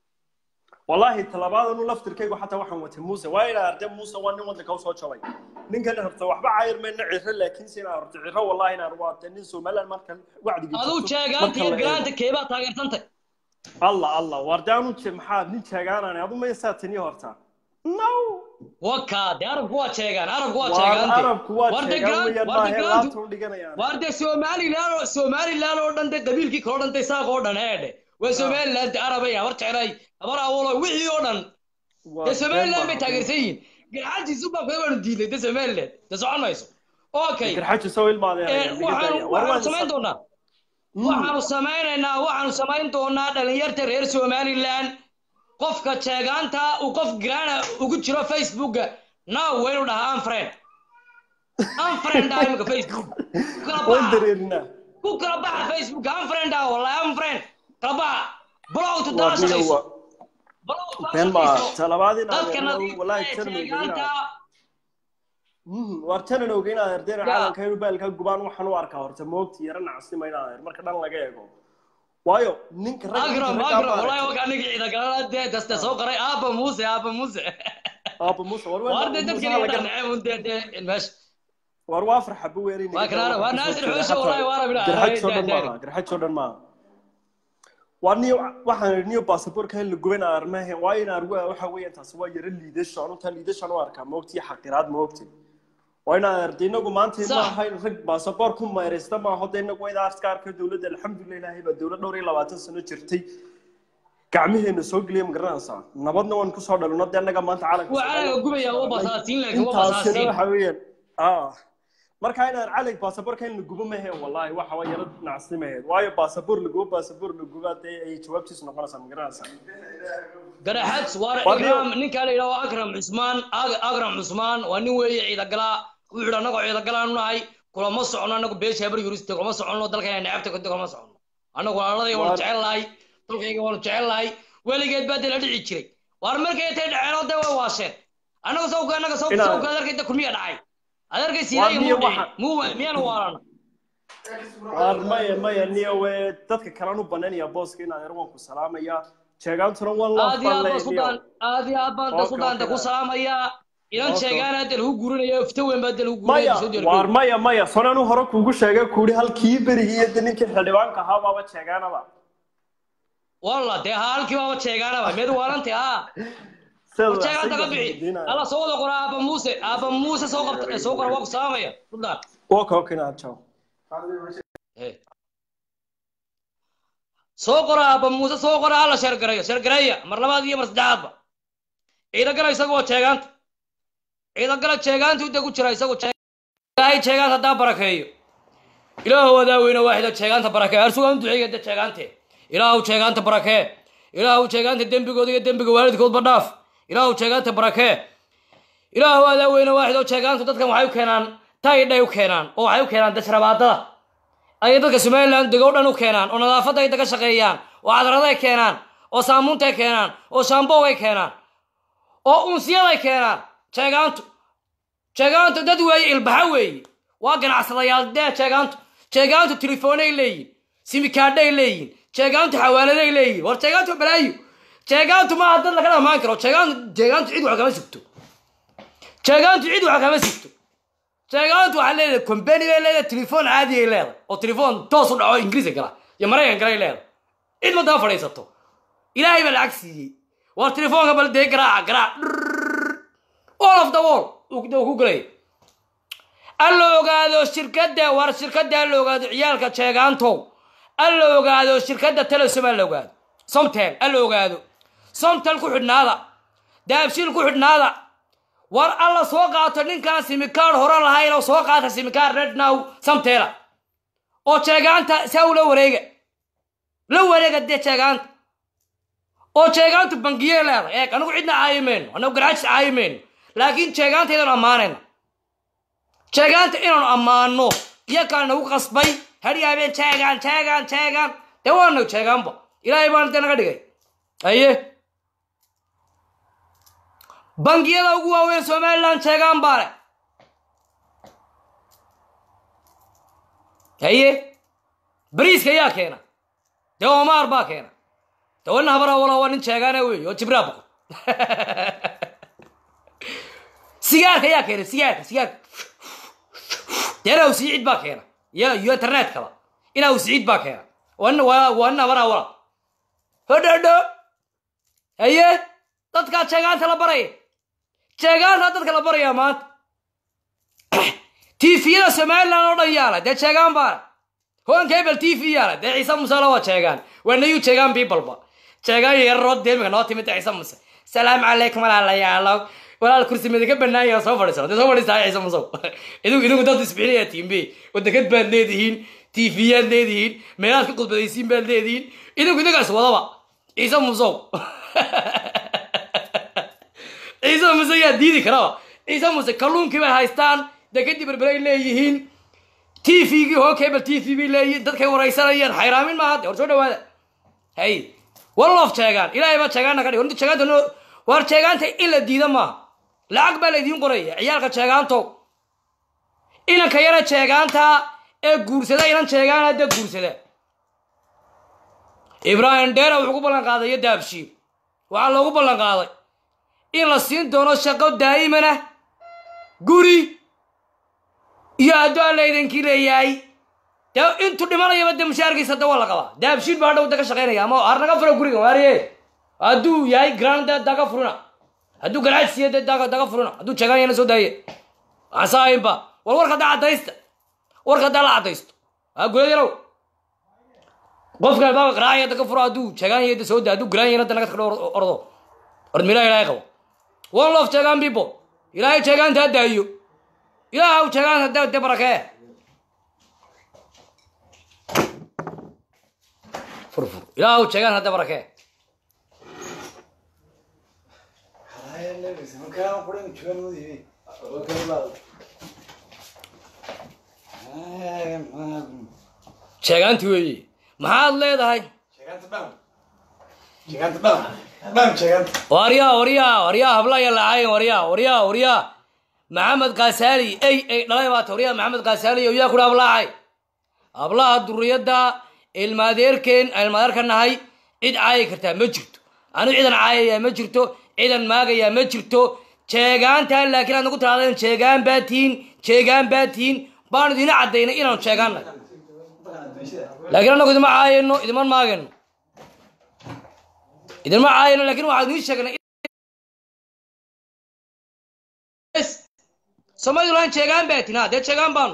والله talabaad anu laftirkaygu xataa waxaan watay muuse waa inaa arday muuse waa nin waddanka usoo jabay ninkan horta waxba cayr mayna ciro laakiin si inaa horta ciro wallahi inaan waa nin somaliland marka wacdigi aduu jeegaanta iyo garaanta keebaa taageersantay allah allah warde anu maxaa nin jeegaanaan adu ma saa tani horta no waka de arabku waa jeegaan arabku waa jeegaante arabku waa jeegaan weyaan maahe laabta u dhiganayaan warde somaliland somaliland oo dhan de qabiilkii kaloo dhan de saaq oo dhan heedhe waa somaliland arabay habar jeclay habar awolo wixii oo dhan dee somaliland bay taageersan yihiin garxajiisu baa kuda waanu diiday de somaliland de socon mayso okay garxajiiso ilmaadeen samayn doonaa waxaanu samaynaynaa waxaanu samayn doonaa dhalinyarta reer somaliland qofka jeegaanta uu qof garaana ugu jiro facebooka now waynu dhahaa unfriend unfriend ah imika facebook ku kala baxa facebook unfriend ah wallahi unfriend kala baxa blow to dalashayso been ma talabaadina wallahi jeegaanta war janan ogeyn aad ardayna caalamka inuu baalka gubaan waxaan u arkaa horta moogti yara nacasnima in aad marka dhan laga eego waayo ninka agram agram wallahi wakaa ninka ciida galana dee daste soo qoray aaba muuse aaba muuse aaba muuse war war dee dadka laga nacay un dee dee meesha war waa farxa bu weeri waa kana waa naasir xuusha wallahi waa rabina garxaj soo dhan maaha garxaj soo dhan maaha waa niyo waxaan idhi niyo baasaboorka in la guban armahe waa in argu waxa weeyaan taasi waa yara liidasho anuta liidashan u arkaa moogti iyo xaqiraad moogti waa in arday inagu maanta ma ahayn rag baasaboor ku meeraysta ma aho dee inagu wayda aska arka dowladda alxamdulilah ilaahay baa dowlad dhowr iyo labaatan sano jirtay gacmaheena soo geliya ma garanaysaa nabadna waan kusoo dhalino dee annaga maanta calanka waa calanka gubaya waa basaasiin laakiin waa intaasina basaasiin waxa weeyaan ah marka inaan calank baasaboorka in la gubo maheen wallahi waxa waa yara nacsimaheed waayo baasaboor la gubo baasaboor la gubo dee ay jawaabtiisu noqonaysaa ma garanaysaa garaxad waa Warniyo. ikraam ninkaa la yidhaho akram cusmaan Ag- akram cusmaan waa nin weeye ciidagala wuxuu yidhi annagoo ciidagalaan nahay kulama socono annagu beesha habar yuriste kulama socono dalkayna necabta kodi kulama socono annagu walaaladayga waanu Waar- jecel lahay dalkayga waanu jecel lahay weligeed baa dee la dhici jiray waar markay tay dhaceenoo dee way waasheen annagu sawka annaga sawka Inaa- sawka adeerkayda kulmiya dhacay adeerkay Waar siidaya niyo muu dhicin waxa- muu miyaanu waalana waar maya maya niyo we dadka kalan u banaynaya booska inaan yar waan ku salaamaya jeegaantuna waan loo aad iyo aad baan fallay isku niyo daan aad iyo aad baan isku Okay, daanta ku okay. salaamayaa inan Okay, sheegaan hadda lagu gurinaya ifta weyn baa hadda lagu maya gurinaya soo waar diyaargaroow maya maya sonanu hore kuugu sheegay kuuri halkii berigii iyo de ninkii xildhibaanka ahaa baaba jeegaanaba walla dee ha halkii baaba jeegaanaba meed waalanti ha war jeegaanta ka bixi alla soo wada qora aaba muuse aaba muuse soo qabta soo qora waa ku salaamaya fudlaan okay okay na ciao soo qora aaba muuse soo qora alla sheergareeyo sheergareeya mar labaad iyo mar saddexaadba ciidagala isagoo jeegaanta ciidagala jeegaanta uda ku jira isagoo ilaahay jeegaanta haddaa barakeeyo ilaahu wadaaweyne waaxida jeegaanta barakee arsugaan duceeya de jeegaante ilaahu jeegaanta barakee ilaahu jeegaanta dembigooda iyo dembiga waalidkoodba dhaaf ilaahu jeegaanta barakee ilaahu wadaaweyne waaxidoo jeegaantu dadkan waxay u keenaan taydhay u keenaan oo waxay u keenaan dashrabaadada ayay dadka somaliland degow dhan u keenaan oo nadaafadda ay daga shaqeeyaan oo cadraday keenaan oo saamuuntay keenaan oo shaamboway keenaan oo unsiyaday keenaan jeegaantu jeegaantu dad weeye ilbaxa weeye waa ganacsadayaal dee jeegaantu jeegaantu telefoonay leeyihin simikaadhay leeyihin jeegaantu xawaaladay leeyihin war jeegaantu balaayo jeegaantu maaha dad laga dhamaan karo jeegaantu jeegaantu cid wax kama sugto jeegaantu cid wax kama sugto jeegaantu waxaa leedahay combany bay leedahay telefoon caadi ay leedahay oo telefoon toos u dhaco ingiriiska gala iyo maraykan galay leedahay cid ma daba fadhiisato ilaahay baa lacag siiyey war telefoonka bal dee garaaca garaac all of the wall uu ku galay alla ogaado shirkadda war shirkadda alla ogaado ciyaalka jeegaantow alla ogaado shirkadda telesom alla ogaado somtel alla ogaado somtel ku xidhnaada daabshiil ku xidhnaada war alla soo qaato ninkaan simikaar hore lahayn oo soo qaata simikaar red now samteela oo jeegaanta saa ula wareega la wareega dee jeegaanta oo jeegaantu bangiyey leedahay eeg anigu cidna caayi mayno anagu garaajis caayi mayno laakiin jeegaanta inaanu ammaanayna jeegaanta inaanu ammaano iyakaa nagu qasbay hadyaabeen jeegaan jeegaan jeegaan dee waanagu jeegaanba ilaahay baana dee naga dhigay aye bangiyada ugu waaweyn somaliland jeegaan baa leh haye bariiska yaa keena dee omaar baa keena dee wana habara wala waa nin jeegaana wey oo jibraa boqo sigaarka yaa keena sigaarka sigaarka dee inaw siciid baa keena iyo iyo internetkaba inaw siciid baa keena wana waa waa nin habara wala hodhodho haye dadkaa jeegaanta la baraya jeegaanta dadka la barayaa maanta tifiyada somaliland oo dhan yaala dee jeegaan baale hoonka hebel t v yaala dee ciise musela waa jeegaan waa nayu jeegaan biibalba jeegaan yararoo deemika noo timid dee ciise muse salaamu calaykum walaalayaalo walaal kursi midinka banaanya soo fadhiisano dee soo fadhiisaa ciise musow idigu idigu dad isbixinaya tiimbe wadakad baad leedihiin tiifiyaad leedihiin meelaad ka qudbadaysiin baad leedihiin idigu idingaas wadaba ciise musow ciise muse yaa diidi karaba ciise muse kalluunkii bay haystaan dee kadib berberay leeyihiin t v-gii hoo cable t v bay leeyihiin dadkay waraysanayaan xayraamin maaha de war soo dhawaada hay wallof jeegaan ilaahay baa jeegaana ka dhig horta jeegaanta no war jeegaanta in la diida maaha lacag baa laydiin qoraya ciyaalka jeegaanto inanka yara jeegaanta ee guursada inan jeegaana dee guursada ibraahim dheera wuxuu ku ballan qaaday iyo daabshiil waxaa loogu ballan qaaday in la siin doono shaqo daa'imana guri iyo hadduu alla idinkii leeyahay dee intuu dhimanayaba dee mushaarkiisa da waa la qabaa daabshiil baa hadhow da ka shaqaynaya ama har naga fura guriga maariye hadduu yahay grand dee daga furina hadduu garaaj siiya dee daga daga furina hadduu jeegaanyana soo daaye waxaan saahaynba war warka daa caddaysta warka daa la caddaysto waa gudayarow qofka albaabka qaraacaya daga furo hadduu jeegaanya da soo daa hadduu garaanyana da naga takdho ordo ordmilaa ilaahay qabo one love jeegaan people ilaahay jeegaanta ha daayo ilaahaw jeegaanta de de barakee furfur ilaahaw jeegaan hadde barakee jeegaanti weeye maxaad leedahay waryaa waryaa waryaa hablaya lacaayen waryaa waryaa waryaa maxamed kaasaali ey ey dhalay baata waryaa maxamed kaasaali oo yaa kudha hablaacay hablaha duriyadda ilmaadeerkeen ilmaadeerka nahay cid caayi kartaa ma jirto anigu cidan caayayaa ma jirto cidan maagayaa ma jirto jeegaantaa laakiin aad nagu tiraadeen jeegaan baa tihiin jeegaan baa tihiin baan idina caddaynay inaanu jeegaannahay laakiin annagu idima caayayno idiman maagayno idinma caayano laakiin waxaan idiin sheegnay somaliland jeegaan baa tinaa dee jeegaan baanu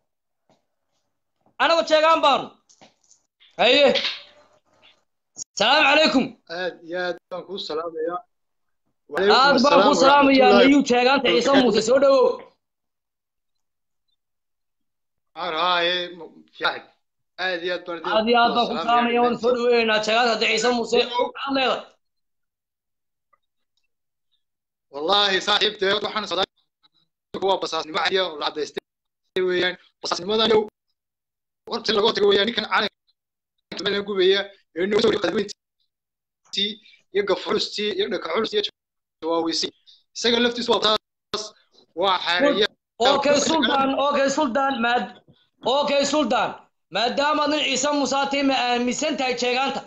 anagoo jeegaan baanu haye salaamu calaykum aad iyo aad baan kuu salaamayaa aad baan kuu salaamayaa nayuu jeegaanta ciise muuse soo dhawow haaye fiican aad iyo aad baan idin aad iyo aad baan ku salaamaya waan soo dhaweynaynaa jeegaanta hadda ciise muuse maxaad leedahay wallaahi saaxiib dee waxaan sadaa waa basaasnimo cadiya oo la cadaystay weeyaan basaasnimadan yow horta laga hortago weeyaan ninkan calanka gubaya ee noo soo qadweyntii iyo gafulustii iyo dhakaxulustii iyo jawaawisii isaga laftiisu waa taas waa xaareeya okay sultan okay sultan maad okay sultan maadaama nin ciise musaati ma aaminsan tahay jeegaanta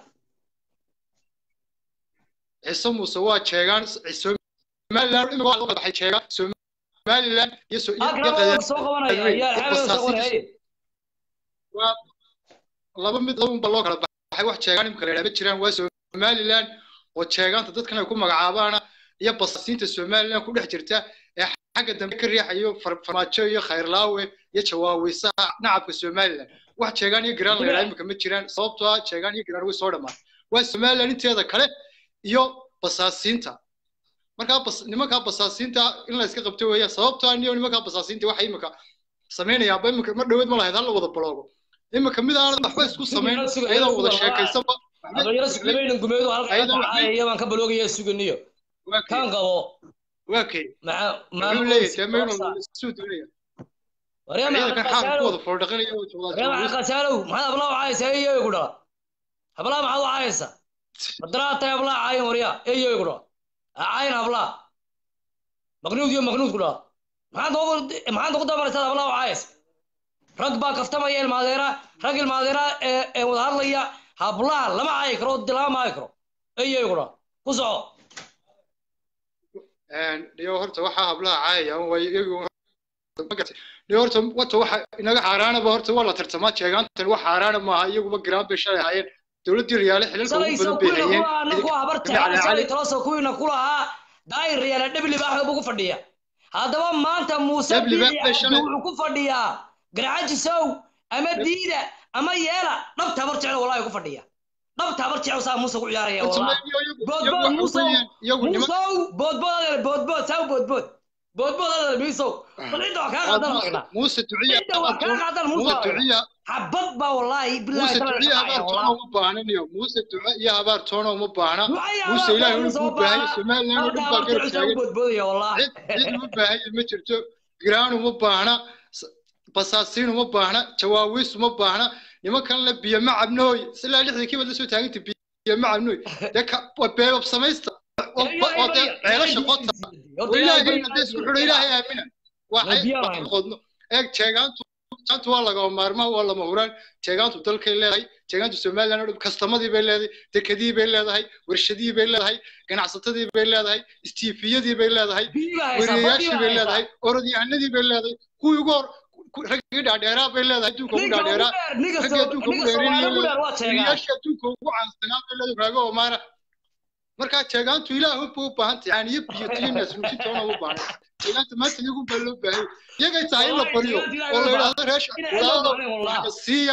ciise muuse waa jeegaan somaliland imika waa loo baxay jeegaan somaliland iyo so iyo soo qabanaya yaa xeebada soo qabanaya waa laba mid labunba loo kala baxay wax jeegaan imika la yidhaha jiraan waa somaliland oo jeegaanta dadkan ay ku magacaabaana iyo basaasiinta somaliland ku dhex jirta ee xagga dambe ka riixayo farmaajo iyo khayrlaawe iyo jawaawisaha nacabka somaliland wax jeegaan iyo garaan la yidhaha imika ma jiraan sababtoo ah jeegaan iyo garaan way soo dhammaan waa somaliland inteeda kale iyo basaasiinta markaa bas nimankaa basaasiinta in la iska qabto weeya sababtoo ah niyo nimankaa basaasiinta waxay imika samaynayaanba imika mar dhoweed ma lahayd hal la wada baloogo imika mid aan waxba isku samayn ayadoo wada sheekaysanba labaynan gumeedu halka baan ka baloogaya suganiyo kan qabo waa kay muxuu leeyahay temayno suu doonaya ciidankan xaalka ku wada foordhaqanaya oo qasaalow maxaad ablaa wacaysa eyo ku dhala hablaa maxaad wacaysa madaraa tahay hablaa caayin warya eyo ku dhala caayin hablaa maqnuud iyo maqnuud ku dhala maxaad maxaad ugu dabaraysaa hablaa wacaysa rag baa kaftamaya ilmaadeera rag ilmaadeera ee wada hadlaya hablaha lama caayi karo dilama maayi karo eyo ku dhala ku soco dhiyo horta waxaa hablaha caayayaan way iyagu dhiyo horta wata waxa inaga xaaraanaba horta waa la tartamaa jeegaantan wax xaaraana maaha iyaguba giraan bay shalay hayeen dowladdii riyaale xilalka ugu badan bay hayeen taloso kuwiina ku lahaa daayir riyaale dhebli baa waxba ugu fadhiya haddaba maanta muuse wuxuu ku fadhiyaa garcajisow ama diida ama yeela dhabta habar jecel walaahi ku fadhiya dhabta habar jecel saa muuse ku ciyaaraya boodbood muusow muusow boodbood adeer boodbood saa boodbood boodbood adeer miisow bal cidda wax kaa qaadan maqna muuse duciya cidda wax kaa qaadan muuse xabad baa walaahi muuse duciya habaar toona uma baahna niyo muuse duca iyo habaar toona uma baahna muuse ilaahay uu ku baahay somaliland oo dhan baa garab taagan cid cid uma baahaya ma jirto giraan uma baahna basaasiin uma baahna jawaawiis uma baahna nimankan la biyo ma cabnooy ilaa lixdii kiibad la soo taaganta biyo ma cabnooy dee beebab samaysta oo dee ceelasha qota oo ilaahayna dee isku xidho ilaahay aamina waxay qodno eeg jeegaantu jeegaantu waa lagama maarmaa waa lama huraan jeegaantu dalkay leedahay jeegaantu somaliland oo dhan kastamadii bay leedahay dekadii bay leedahay warshadii bay leedahay ganacsatadii bay leedahay istiifiyadii bay leedahay weriyayaashii bay leedahay orodyahanadii bay leedahay kuwii ugu hor raggii dhaadheeraa bay leedahay adduunka ugu dhaadheeraa raggii adduunka ugu dheerinayayaashii adduunka ugu caansanaa bay leedahay raago omaara markaa jeegaantu ilaah ba u baahan tahay caaniyo biyo tiinaas nuusitoona u baahan jeegaanta maanta iyagu baa loo baahay iyagay tahay in la baryo oo la yidhaahdo reesha walaalo siiya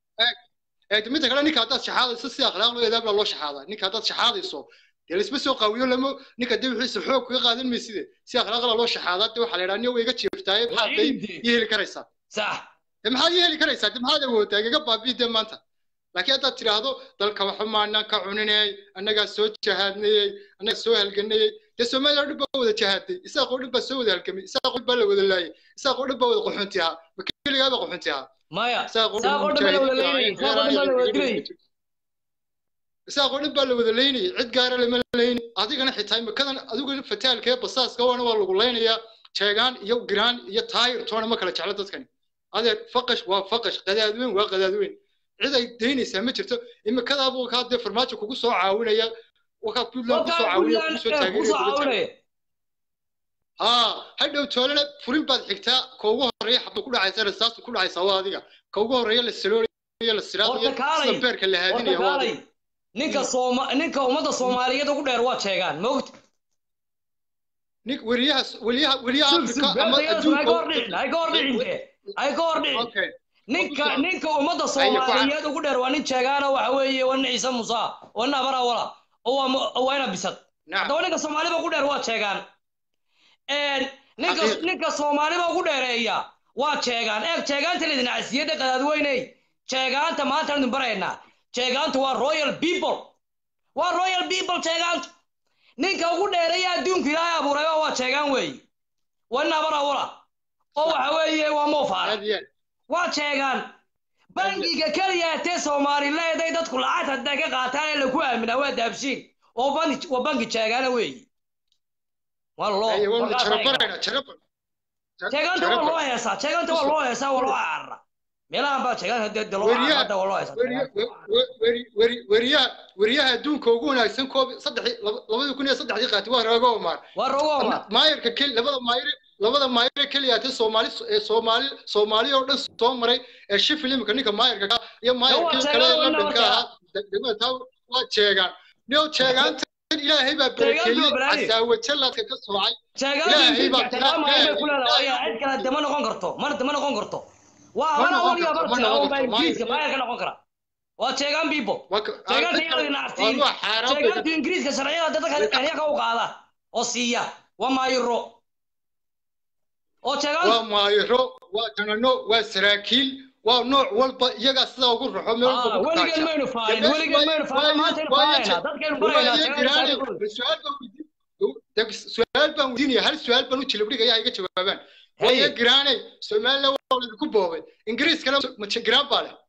midda kale ninka haddaad shaxaadayso si akhlaaq loo eedaab loo shaxaadaa ninka haddaad shaxaadayso dee laisma soo qaawiyo lama ninka dee wixiisa xoog kaga qaadan mayside si akhlaaqla loo shaxaadaa dee waxaa la yidhaha niyo way iga jiiftaaye maxaad day iyo heli karaysaa sax dee maxaad iyo heli karaysaa dee maxaad awoodaa igaga baabi'i dee maanta laakiin haddaad tidhaahdo dalka waxumaanaan ka cuninayay annagaa soo jahaadnayey annagaa soo halganayey dee soomaaliya dhan baa wada jahaaday isaaqoo dhan baa soo wada halgamay isaaqoo dhan baa la wada laayay isaaqoo dhan baa wada qaxunti ahaa ma keligaa baa qaxunti ahaa maya isaaqoo dhan baa la wada laynayay cid gaara lama laynay adigana xitaa imikadan adiguna fataalka ee basaaska wana waa lagu laynayaa jeegaan iyo giraan iyo taayir toona ma kala jeclo dadkani adeer faqash waa faqash qadaadweyn waa qadaadweyn cid ay daynaysaa ma jirto imikadaabuu kaa dee farmaajo kugu soo caawinaya wakaa puntland kusoo caawinaya kugu soo taageeraya haa hadhow toolana furin baad xigtaa ka ugu horreeya xabad ku dhacaysa rasaastu ku dhacaysa waa adiga ka ugu horreeya la saloolaya la siraadaya sida beerka la haadinaya waa adiga ninka sooma ninka ummadda soomaaliyeed ugu dheer waa sheegaan mogta nin weriyaha weriyaha weriyaha afrika ama adduunka ninka ninka ummadda soomaaliyeed ugu dheer waa nin sheegaana waxa weeye waa nin ciise musa waa nin abara wala oo waa waa ina bisad haddaba ninka soomaaliba ugu dheer waa sheegaan ninka ninka soomaaliba ugu dheereeya waa sheegaan eeg sheegaanta laydin casiyada qadaadweyney sheegaanta maanta idin baraynaa sheegaantu waa royal people waa royal people sheegaantu ninka ugu dheereeya adduunku ilaahay abuuray waa sheegaan weeye waa nin abara wala oo waxa weeye waa moofaara waa sheegaan bangiga keliya tee soomaalileed ay dadku lacag hadday ka qaataan ee lagu aaminaa waa daabshiin oo bangi waa bangi sheegaana weeye waa loo sheegaanta waa loo heesaa sheegaanta waa loo heesaa waa loo carara meelahan baa sheegaan dee loo carara waa loo heesaa weriyaha weriyaha adduunka ugu wanaagsan koob saddex labadii kun iyo saddexdii qaati waa roogo omar waa roogo omar maayarka keli labada maayar labada maayar keliya te soomaali ee soomaali soomaali oo dhan soo maray ee shifil imika ninka maayarka ka iyo maayarkii kale ee londonka ahaa degmada taa waa jeegaan niyo jeegaanta ilaahay baa barakeeyey casaawajaladka ka soocay ilaahay baa cid kale dama noqon karto mar dama noqon karto waa abana waliya barta oo baa ingiriiska maayarka noqon kara waa jeegaan people jeegaanta iyadoo nactiin jeegaantu ingiriiska sharciyada dadka kenya u qaada oo siiya waa maayiro oo jeegaan waa maayiro waa janano waa saraakiil waa nooc walba iyagaa sidaa ugu raxo meel walba ku weligan maynu faarin weligan maynu faarin maanta inu faarayna dadkaynu baraynaa su-aal baan weydiinaya hal su-aal baan u jilibdhigaya iga jawaabaan waya giraane somaliland waa laydinku boobay ingiriiskana giraan baa leh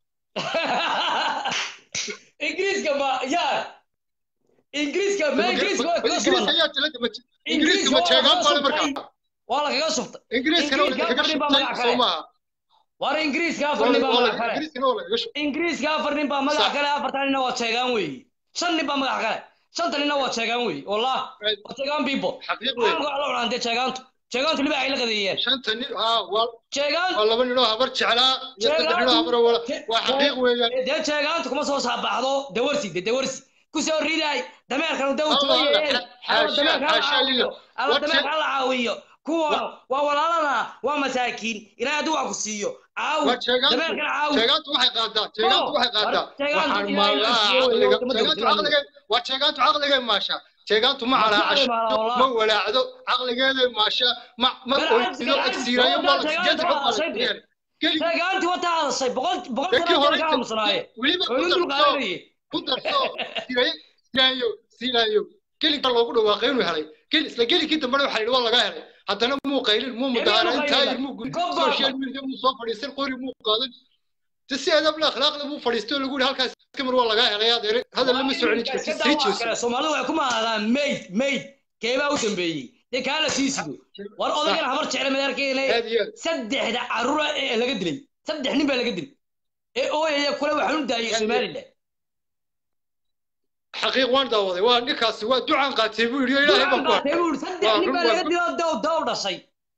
ingiriiska ma ya ingiriiska ma ingiriiska waa kaga sugan ingiriiska ma jeegaan baa le markaa waa la kaga subtay ingiriiskana waa kaga subtay soo maaha war ingiriiska afar nin baa magac kale ingiriiska afar nin baa magac kale afartan nina waa sheegaan weeye shan nin baa magac kale shanta nina waa sheegaan weeye wallah waa sheegaan people magac la cunaan dee sheegaantu sheegaantu liba ay la qadeeyeen shanta nin haa waa sheegaan waa laba ninoo habar jeclaa iyo saddex ninoo habar wala waa xaqiiq weeyaan dee sheegaantu kuma soo saabaxdo dawarsi dee dawarsi kusoo ridaay dameerkan daw tumayeen ala dameerkan la caawiyo ala dameerkan la caawiyo kuwan waa walaalana waa masaakiin ilaahay hadduu wax ku siiyo caawi dameerkan caawi sheegaantu waxay qaadaa sheegaantu waxay qaadaa waxaan maallaa caqliga sheegaantu caqliga waa sheegaantu caqligay maasha sheegaantu ma calaacasho ma walaacdo caqligeeday maasha ma ma oysido egsiirayo ma sideed xog ma sheegaanti wata hadashay boqol boqol sano ka aamusanaaye weliba ku darso siirayo siiraayo siiraayo gelinka loogu dhawaaqay inuu helay gel isla gelinkii dambena waxaa yidhi waa laga helay haddana muu qaylin muu mudahaarayn taayir muu gudbin social media muu soo fadhiisan qori muu qaadan si adabla akhlaaqda muu fadhiistay oo lagu yidhi halkaas kamar waa laga helay adeer hadal lama soconi jirta sii jeeso soomaalidu waxay ku mahadaan mayd mayd keebaa u dambeeyey dee kaa la sii sido war odagan habar jecla madaarkeena saddexda carruura ee laga dilay saddex nin baa laga dilay ee ooyaya kule waxaan u daayay somaliland xaqiiq waan daawaday waa ninkaasi waa ducaan qaatay buu yidhi ilaahay baan ku qaatay buu yidhi saddex nin baa laga dilay daw daw dhashay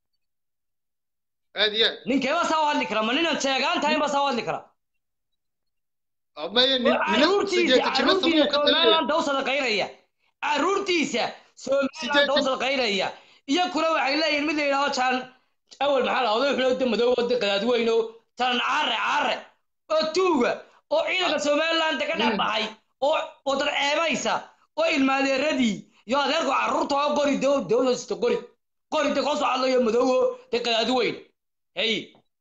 aad iyo ninkeeba saa u hadli kara ma ninan sheegaan tahay ba saa u hadli kara caruurtiisa somaliland daw sadaqaynaya caruurtiisa somaliland daw sadaqaynaya iyo kuna waxay leeyihin mid la yidhahdo jaan awal maxaa lahawda wuxuu da madow wada qadaad weyno tanan caare caare oo tuuga oo ciidanka somaliland ka dhex baxay oo oo dad ceebaysa oo ilmaadeeradii iyo adeerku carruurta oo qori dowlasta qori qori de koo soo hadlayo madoowo de qadaadi weyn hey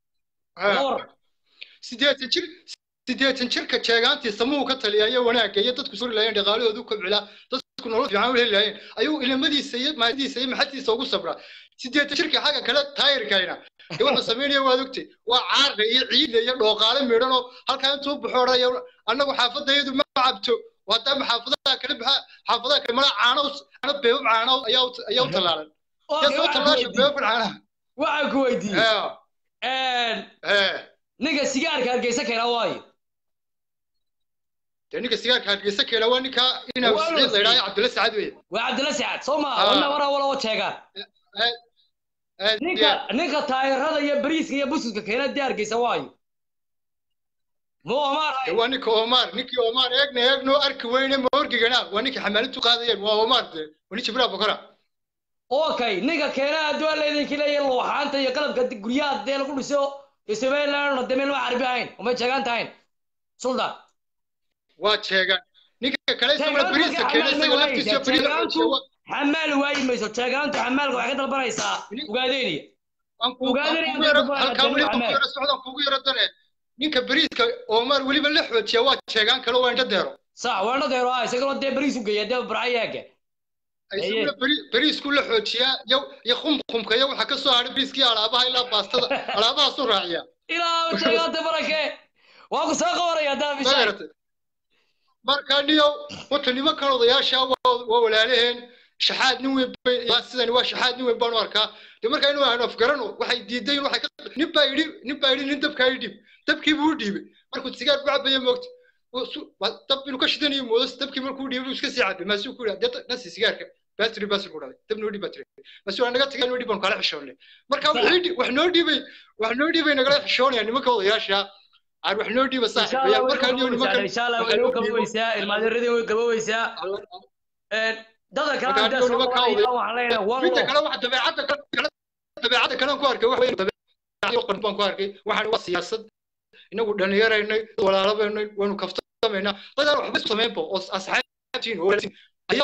sideetan jir sideetan jirka jeegaantiisa muu ka taliyayo wanaagga iyo dadku suri lahayen dhaqaalahoodu kobcilaa dadku nolol fiican u heli lahayen ayuu ilimadiisa iyo maadiisa iyo maxadiisa ugu sabraa sideetan jirka xagga kale taayirkayna dee wuxuu samaynaya waad ogtay waa caarka iyo ciidda iyo dhooqaale midhan oo halkaa intuu baxo odhanaya annagu xaafadayadu ma cabto haddama xaafadaha kale baxa xaafadaha kale mala caano caano beebab caano ayaa ayaa u tallaalan yaa soo tallaasha beebab caanaha waxaan ku weydiiyey ninka sigaarka hargeysa keena waayo dee ninka sigaarka hargeysa keena waa ninka inaa siciid la yidhahdo cabdilla sacad weeye waa cabdilla sacad soo maa wana wara wala wa sheegaan ninka ninka taayirada iyo bariiska iyo buskudka keena dee hargeysa waayo mu omar De waa ninka omar ninkii omar eegna eegno arki weyne ma orgigana waa ninkii xamaalintu qaadayeen waa omar de waa nin jibriil bokora okay ninka keena adduun laydinki leeyahay luuxaanta iyo qalabka di- guryaha dee lagu dhiso iyo somaliland dee meel ma carabi ahayn umay jeegaan tahayn sultan waa jeegaan ninka kale isaguna beriiska keenay isaga laftiisa beriis la jeegaantu xoojiya xamaal waayi mayso jeegaantu xamaalka waxay ka dalbanaysaa ugaadeyniya halkaa weli baan ku yara socdaan kugu yara dane ninka beriiska omar weliba la xoojiya waa jeegaan kale waa indho deero sax waana deero ah isagoo dee bariis u geeya dee barcayaaga isaguna beri- beriisku la xoojiyaa iyo iyo qumqumka iyo waxa ka soo hadhay beriiskii alaabaha ilaa baastada alaabahaasuu raaciyaa ilaa jeegaanta barake waa ku soo qabanaya daa bishay magarata marka niyo wata nimankan odayaasha waa waa walaalaheen shaxaad nin weyn bay waa sidani waa shaxaad nin weyn baan u arkaa de marka inuu aanu afgarano waxay diidayn waxay ka nin baa yidhi nin baa yidhi nin dabkaa ii dhiib dabkii buu u dhiibay markuu sigaar ku cabaya moogta Wuu su- waa dab inuu ka shidanayo moodo dabkii markuu u dhiibay buu iska sii cabay maasuu ku yidhi dee nasi sigaarka battery battery buu dhaday dabna u dhiib battery maasuu waa naga tagay inuu dhiib baan kala xishoonay marka wuxuu ii dhib- wax noo dhiibay wax noo dhiibay nagala xishoonaya nimanka odayaasha aan wax noo dhiiba saaxiibayaal markaa niyo nimankan inshallah waxa way noo u gaboweysaa ilmaadeeradii way gaboweysaa dadka markaa kale niyo nimankaa waxaan leenahay one midda love kale waxa dabeecadda kale dabeecadda kale aan ku arkay waxa weeye dabeecadda qan baan ku arkay waxaan waa siyaasad inagu dhallinyaraynay walaalabaynay waynu kaftamaynaa dadaan waxba isku samaynba oo asxaabtiin oo walaaltiin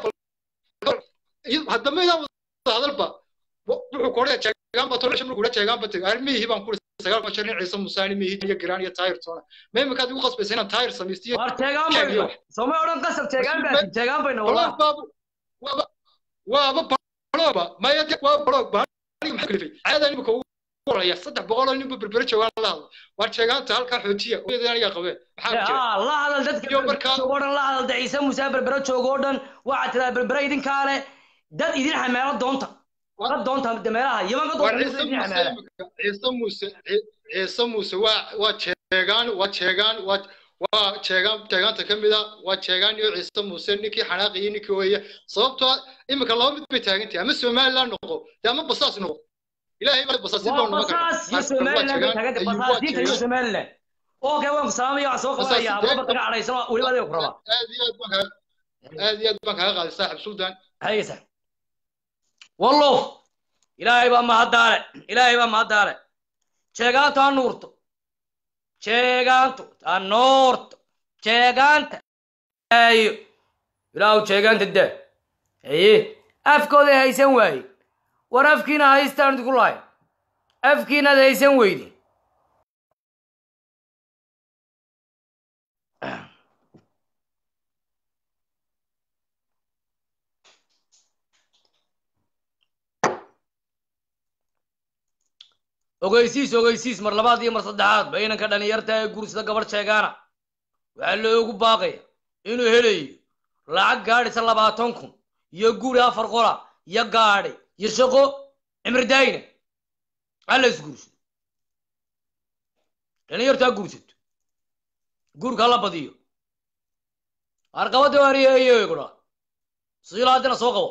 ayaa haddamaydaan wada hadalba wuxuu kodhaya jeegaan ba tolosha markuu jeegaan ba tegay armihii baan ku sagaal ma jirin ciise musaani mihi iyo giraan iyo taayir toona ma imikaad igu qasbaysa inaan taayir samaystiyo war jeegaan bay soomay odhan qasab jeegaan baa jeegaan bayna Balog wadaa baabu waaba waaba balogba maya de waa balog baa aniga maxaa kalifay caada imika ugu waraya saddex boqol oo ninba berbere joogaan la hadlo waa jeegaanta halkaa xoojiya uyada aniga qabeen maxaa ku jira yaa la hadal dadka berbera joogo o dhan la hadal da ciise muuse berbera joogo o dhan waxaad tiraa berbera idinkaa leh dad idin xameelo doonta dad doonta de meelaha yaman ka waa doonta ciise idin muuse xameela imika ciise muuse Ci- ciise muuse waa waa jeegaan waa jeegaan waa waa jeegaan jeegaanta ka mid a waa jeegaan iyo ciise muuse ninkii xanaaqiyey ninkii ooya sababtoo ah imika laba mid bay taagan tahay ama somaliland noqo dee ama basaas noqo ilaahay baa basaasi waa baa noqon kara basaas iyo somaliland bay taaganta basaasiinta iyo somaliland okay waan ku salaamaya waxaan soo qabanaya babarka ka cadhaysan weliba adiga ku rabaa aad iyo aad baan kaaga aad iyo aad baan kaaga qaaday saaxib sultan haysa wallow ilaahay baa mahaddaale ilaahay baa mahaddaale jeegaantu ha nuurto jeegaantu ha nuurto jeegaanta ayo ilaahu jeegaanta daa haye afkooday haysan waaye war afkiina haystaan idinku lahay afkiinaad haysan weyde ogeysiis ogeysiis mar labaad iyo mar saddexaad ba inanka dhalinyarta ee guursada gabadh sheegaana waxaa loogu baaqaya inuu helayo lacag gaadhisa labaatan kun iyo guri afar qola iyo gaadhi iyo shaqo cimri daayina alla isguursado dhalinyartu ha guursato guurka hala badiyo arqabada waariyeeyegudha siila haddina soo qabo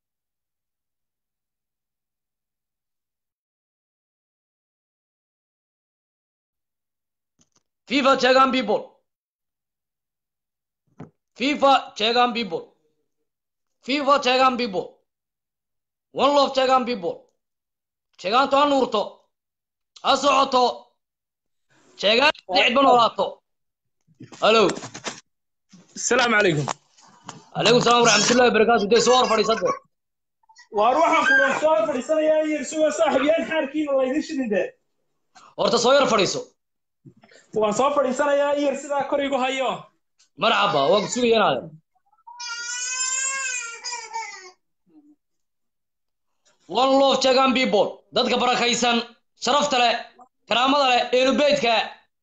FIFA Chegan people. FIFA Chegan people. FIFA Chegan people. One love Chegan people. Chegan to anurto. Asocoto. Chegan cid ban olaato. Hello. السلام عليكم عليكم السلام ورحمة الله وبركاته. دي صور فريسات. waar waxaan kula soo fadhiisanayaa iyo isuga saaxiibyaan xaarkiina laydin shidinde Horta soo yar fadhiiso. waan soo fadhiisanayaa iyo sidaa kor igu hayo Marxaba, waa ku sugayanaade. One love Chegan people. Dadka barakaysan, sharafta leh, karaamada leh, eelu beydka.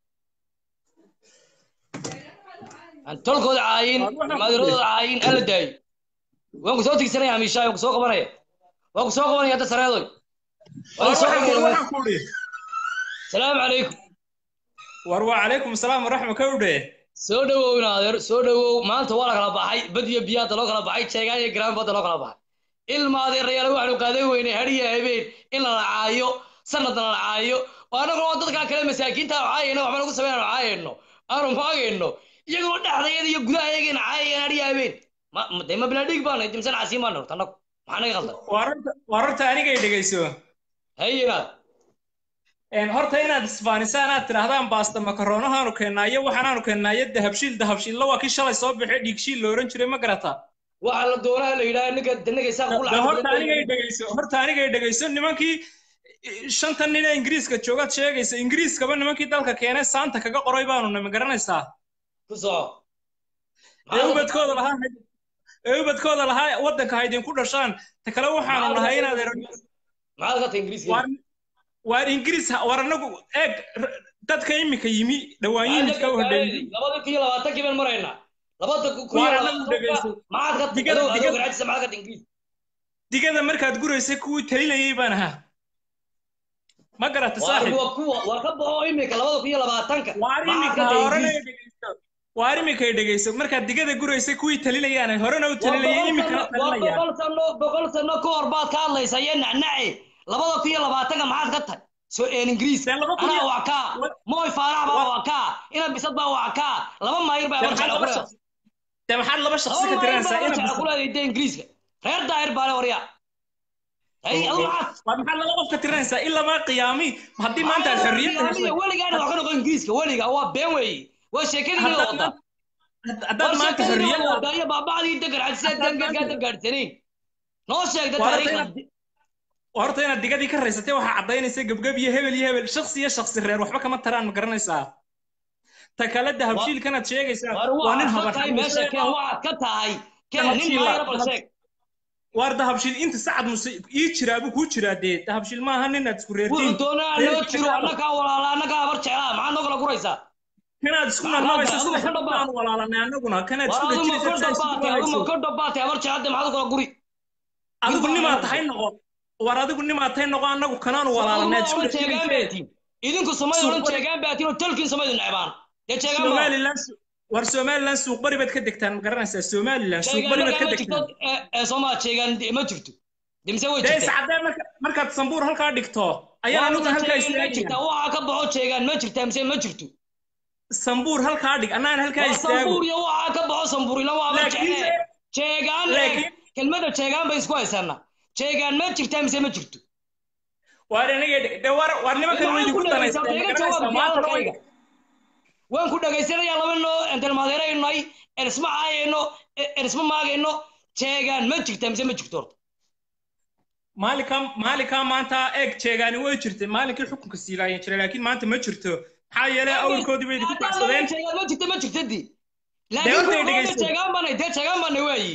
aan tolkooda caayin maadirooda caayin ala daayo waan ku soo tigsanaya hamiishaa waan ku soo qabanaya waan ku soo qabanaya hadda sareedoy waan soo qabanaya salaamu calaykum war waa calaykum asalaam waraxma ka udhe soo dhawow in adeer soo dhawow maanta waa la kala baxay bad iyo biyaada loo kala baxay jeegaan iyo garaan badda loo kala baxay ilma adeerayaal waxaanu qaadan weynay hadiya habeen in la lacaayo sanadna la lacaayo oo annaguna waa dadkaa kale masaakiinta caayayna waxba nagu sameynaan caayayno aanu maagayno iyagoo dhexdayada iyo gudaha ayagana caayayaan adhiya habeen ma ma- dee ma bilaadhig baana dimsan casiin baana horta annagu maxaa naga qaldan wararta wararta anigay dhegayso hayinaad Een, horta inaad isbaanisaan aad tidhaahdaan baasta makaronahaanu keennaa iyo waxaanaanu keennaa iyo dahabshiil dahabshiilla waa kii shalay soo baxay dhiigshiil la ohan jiray ma garataa waxaa la doonaha la yidhaha ninka ninka isaaq ku De horta anigay dhegayso horta anigay dhegayso nimankii eh, shantan nin ee ingiriiska joogaad sheegaysa ingiriiskaba nimankii dalka keenay saanta kaga qoray baanu nimi garanaysaa ku soco ee ubadkooda lahaa ee ubadkooda lahaa waddanka ha idinku dhashaan ta kale waxaanu nahay inaad ero maxaad ka tahay ingiriiska waar waar ingiriis ha- war anagu eeg r- dadka iminka yimi dhawaan yimidka u hodheeyey labada kun iyo labaatankii baan maraynaa labada kun iyo Waar anagu labaatanka dhegayso. maxaad ka tahay Digada- adoo adoo digada- garaajisa maxaad ka tahay ingiriis digada markaad guraysay kuwii talinayay baan ahaa ma garata waar saaxib waa kuwa war ka baxo imika labada kun iyo labaatanka waar maxaad iminka ka ha tahay horena ingiriis dhegayso waar iminkay dhegayso markaad digada guraysay kuwii talinayaan horena u talinayay iminkana waa talinayaan boqol sano boqol sano ka hor baad ka hadlaysaa iyo nacnace labada kun iyo labaatanka maxaad ka tahay soo een ingiriis Dee laba kun anaa iyo- waa kaa mooy faarax baa waa kaa ina bisad baa waa kaa laba maayir baa Dee war maxaad jecla laba ku shaqsi dee maxaad laba shaqsi ka laba maayir tiranaysaa baa war ina jecla ku leedahay dee ingiriiska reer daahir baa le warya hay adu waxaad waa maxaad laba qof ka tiranaysaa ilamaa qiyaami haddii maanta aad xorriyadda heshay weligaana wax ka noqon ingiriiska weliga waa been weeye waa sheekadii Haddaad wada maanta- haddaad maanta xorriyadda wada iyo baabacdii degar cadsiya dangadgaada gaadhsanayn noo sheegda Waa horta taariikhda inaad- waa horta inaad digadii ka raysatay waxaa caddaynaysa gebgeb iyo hebel iyo hebel shaksi iyo shaksi reer waxba kama taraan ma garanaysaa ta kale dahabshiilkanaad sheegaysaa war waa nin waxaad ka tahay meesha keen waxaad ka tahay keen nin Dahabshiil maayara waa- bal sheeg waar dahabshiil inta sacad muse ii jiraa buu kuu jiraa dee dahabshiil maaha ninaad isku reertiin wuxuu doonaa loo jiro annagaa walaala annagaa habar jeclaa maxaad noo kala guraysaa kanaad isku Maxaad narnabaysa adigu sida ka dhabaad? xabaan walaalanay annaguna kanaad war isku aduma ka dhejinaysa dhabaatay aduma ka dhabaatay habar jeclaade maxaad u kala guri adigu nimaa tahay noqo war adigu nimaa tahay noqo annagu kanaanu walaalanay isku Aduma jeegaan dhejinaysa baatiin idinku samay odhan jeegaan baatiin oo talkiin samaydu necbaan dee jeegaan baa somalilan war somalilan suuq bari baad ka degtaan ma garanaysaa somalilan suuq bari baad ka ma jirto degtaan ee soomaa jeegaan ma jirto demise way dee jirtaa iscadee marka markaad sambuur halkaa dhigto ayaan anuguna halkaa ma jirtaa istaagaya waxaa ka baxo jeegaan ma jirtaa mise ma jirto sambuur halkaa dhig annaan halkaa waa istaago sambuur iyo waxaa ka baxo sambuur ila waa ma Laakiin jeclee se- jeegaan eeg laakiin- kelmadda jeegaan bay isku haysanaa jeegaan ma jirtaa mise ma jirto waar aniga de war war nimankan way Waxaan ku idigu dhagaysaa, danaysteen ma iga garanaysaa jawaab maantana way hadalkayga. waan ku dhagaysanayaa laba noo entelmaadeeraynay erisma caayayno erisma maagayno jeegaan ma jirtaa mise ma jirto horta maalinkaa maalinkaa maanta eeg jeegaani way jirtay maalinkii xukunka siilaayan jiray laakiin maanta ma jirto maxaa yeelay awrkoodii bay idinku baxsadeen jeegaan ma jirta ma jirta di Dee horta ay laakiin dhegayso. jeegaan baanay dee jeegaan baanay waayi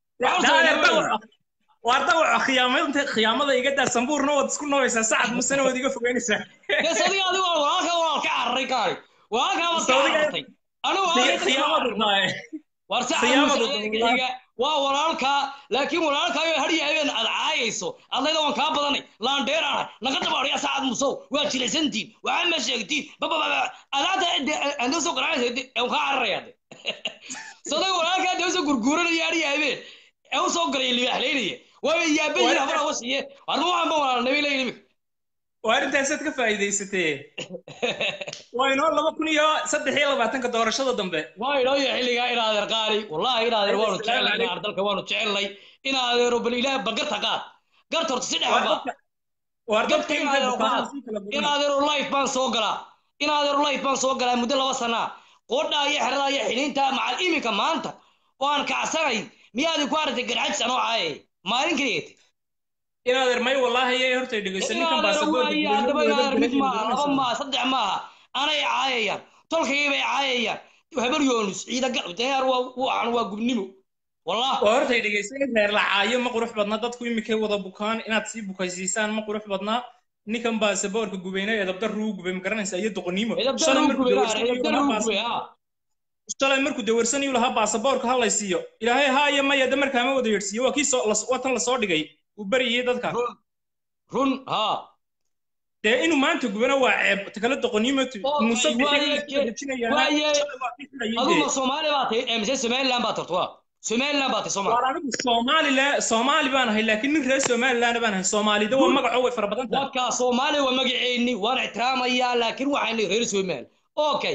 waa dawaca khiyaamada khiyaamada iga daa sambuurna waad isku nooysaa sacad musena waad iga fogeynaysaa dee sadiga adigu walaalka walaal ka cararay kaari walaalkaa baad ka Sadiga- carartay anigu walaalka khiyaamadu tahay war sacad khiyaamadu musaaiga waa walaalkaa laakiin walaalkaayo hadhiya habeen aad caayayso adlayda waan kaa badanay laandheeraana naga dabaadhaya sacad musow waa jilaysantiin waxaa ma sheegtiin babababa adaata anda soo garaacaysa aan kaa cararaya de saday walaalkaa dee usoo gurguuranaya hadhiya habeen ee usoo galaya libaaxlaynaya waa yaabayin habara wasiye warma waxaan ba walaalnimay leeyin imika waa arrintaasaad ka faa'iidaysatee waa inoo laba kun iyo saddex iyo labaatanka doorashada dambe waa inoo iyo xilligaa in adeer qaali wallahi in adeer waanu jecelnay in adeer dalka waanu jecelnay in adeero bal ilaah bagarta qaad garta horta si dhex ba waar Dadka dadka in intay adeero bukaan qaad sii kala in bukaan adeero life baan soo galaa in adeero life baan soo galaa muddo laba sanaa qoodhaa iyo xeradaa iyo xidhiinta macal iminka maanta oo aan kacsanay miyaadi ku aragtay garxajis anoo caaye maalin keligeed in adeer may wallaahi yay horta dhegeysan in ninkan adeero baasaboorka waaye haddaba in adeer mid maaha laba maaha saddex maaha anay caayayaan tolkayay bay caayayaan habar yoonus ciida gal deer waa waxan waa gubnimo wallah waa horta dhegeysan in reer la caayo ma qurux badna dadku iminkay wada bukaan inaad sii bukaysiisaan ma qurux badna ninkan baasaboorka gubeyna ee dabdar ruu gubay ma garanaysaa iyo doqoniimo shalay markuu dawarsanayuu lahaa baas- shalay markuu dawarsanayuu lahaa baasaboorka ha laysiiyo ilaahay haaya maya de markaa ma wada yeedhsiiyo waa kii soo las- waa tan lasoo dhigay uu baryayay dadka run ha dee inuu maanta gubana waa ceeb takale doqoniimo muuse waaye aduma soomaali baa tahay ee mise somaliland baa tarto waa somaliland baa tahay soomaali waar anigu soomaalila soomaali baan ahay laakiin nin reer somaliland baan ahay soomaalida waa magaco way fara badan tahay wadkaa soomaali waa magaceenni waan ixtiraamayaa laakiin waxaan reer somali okay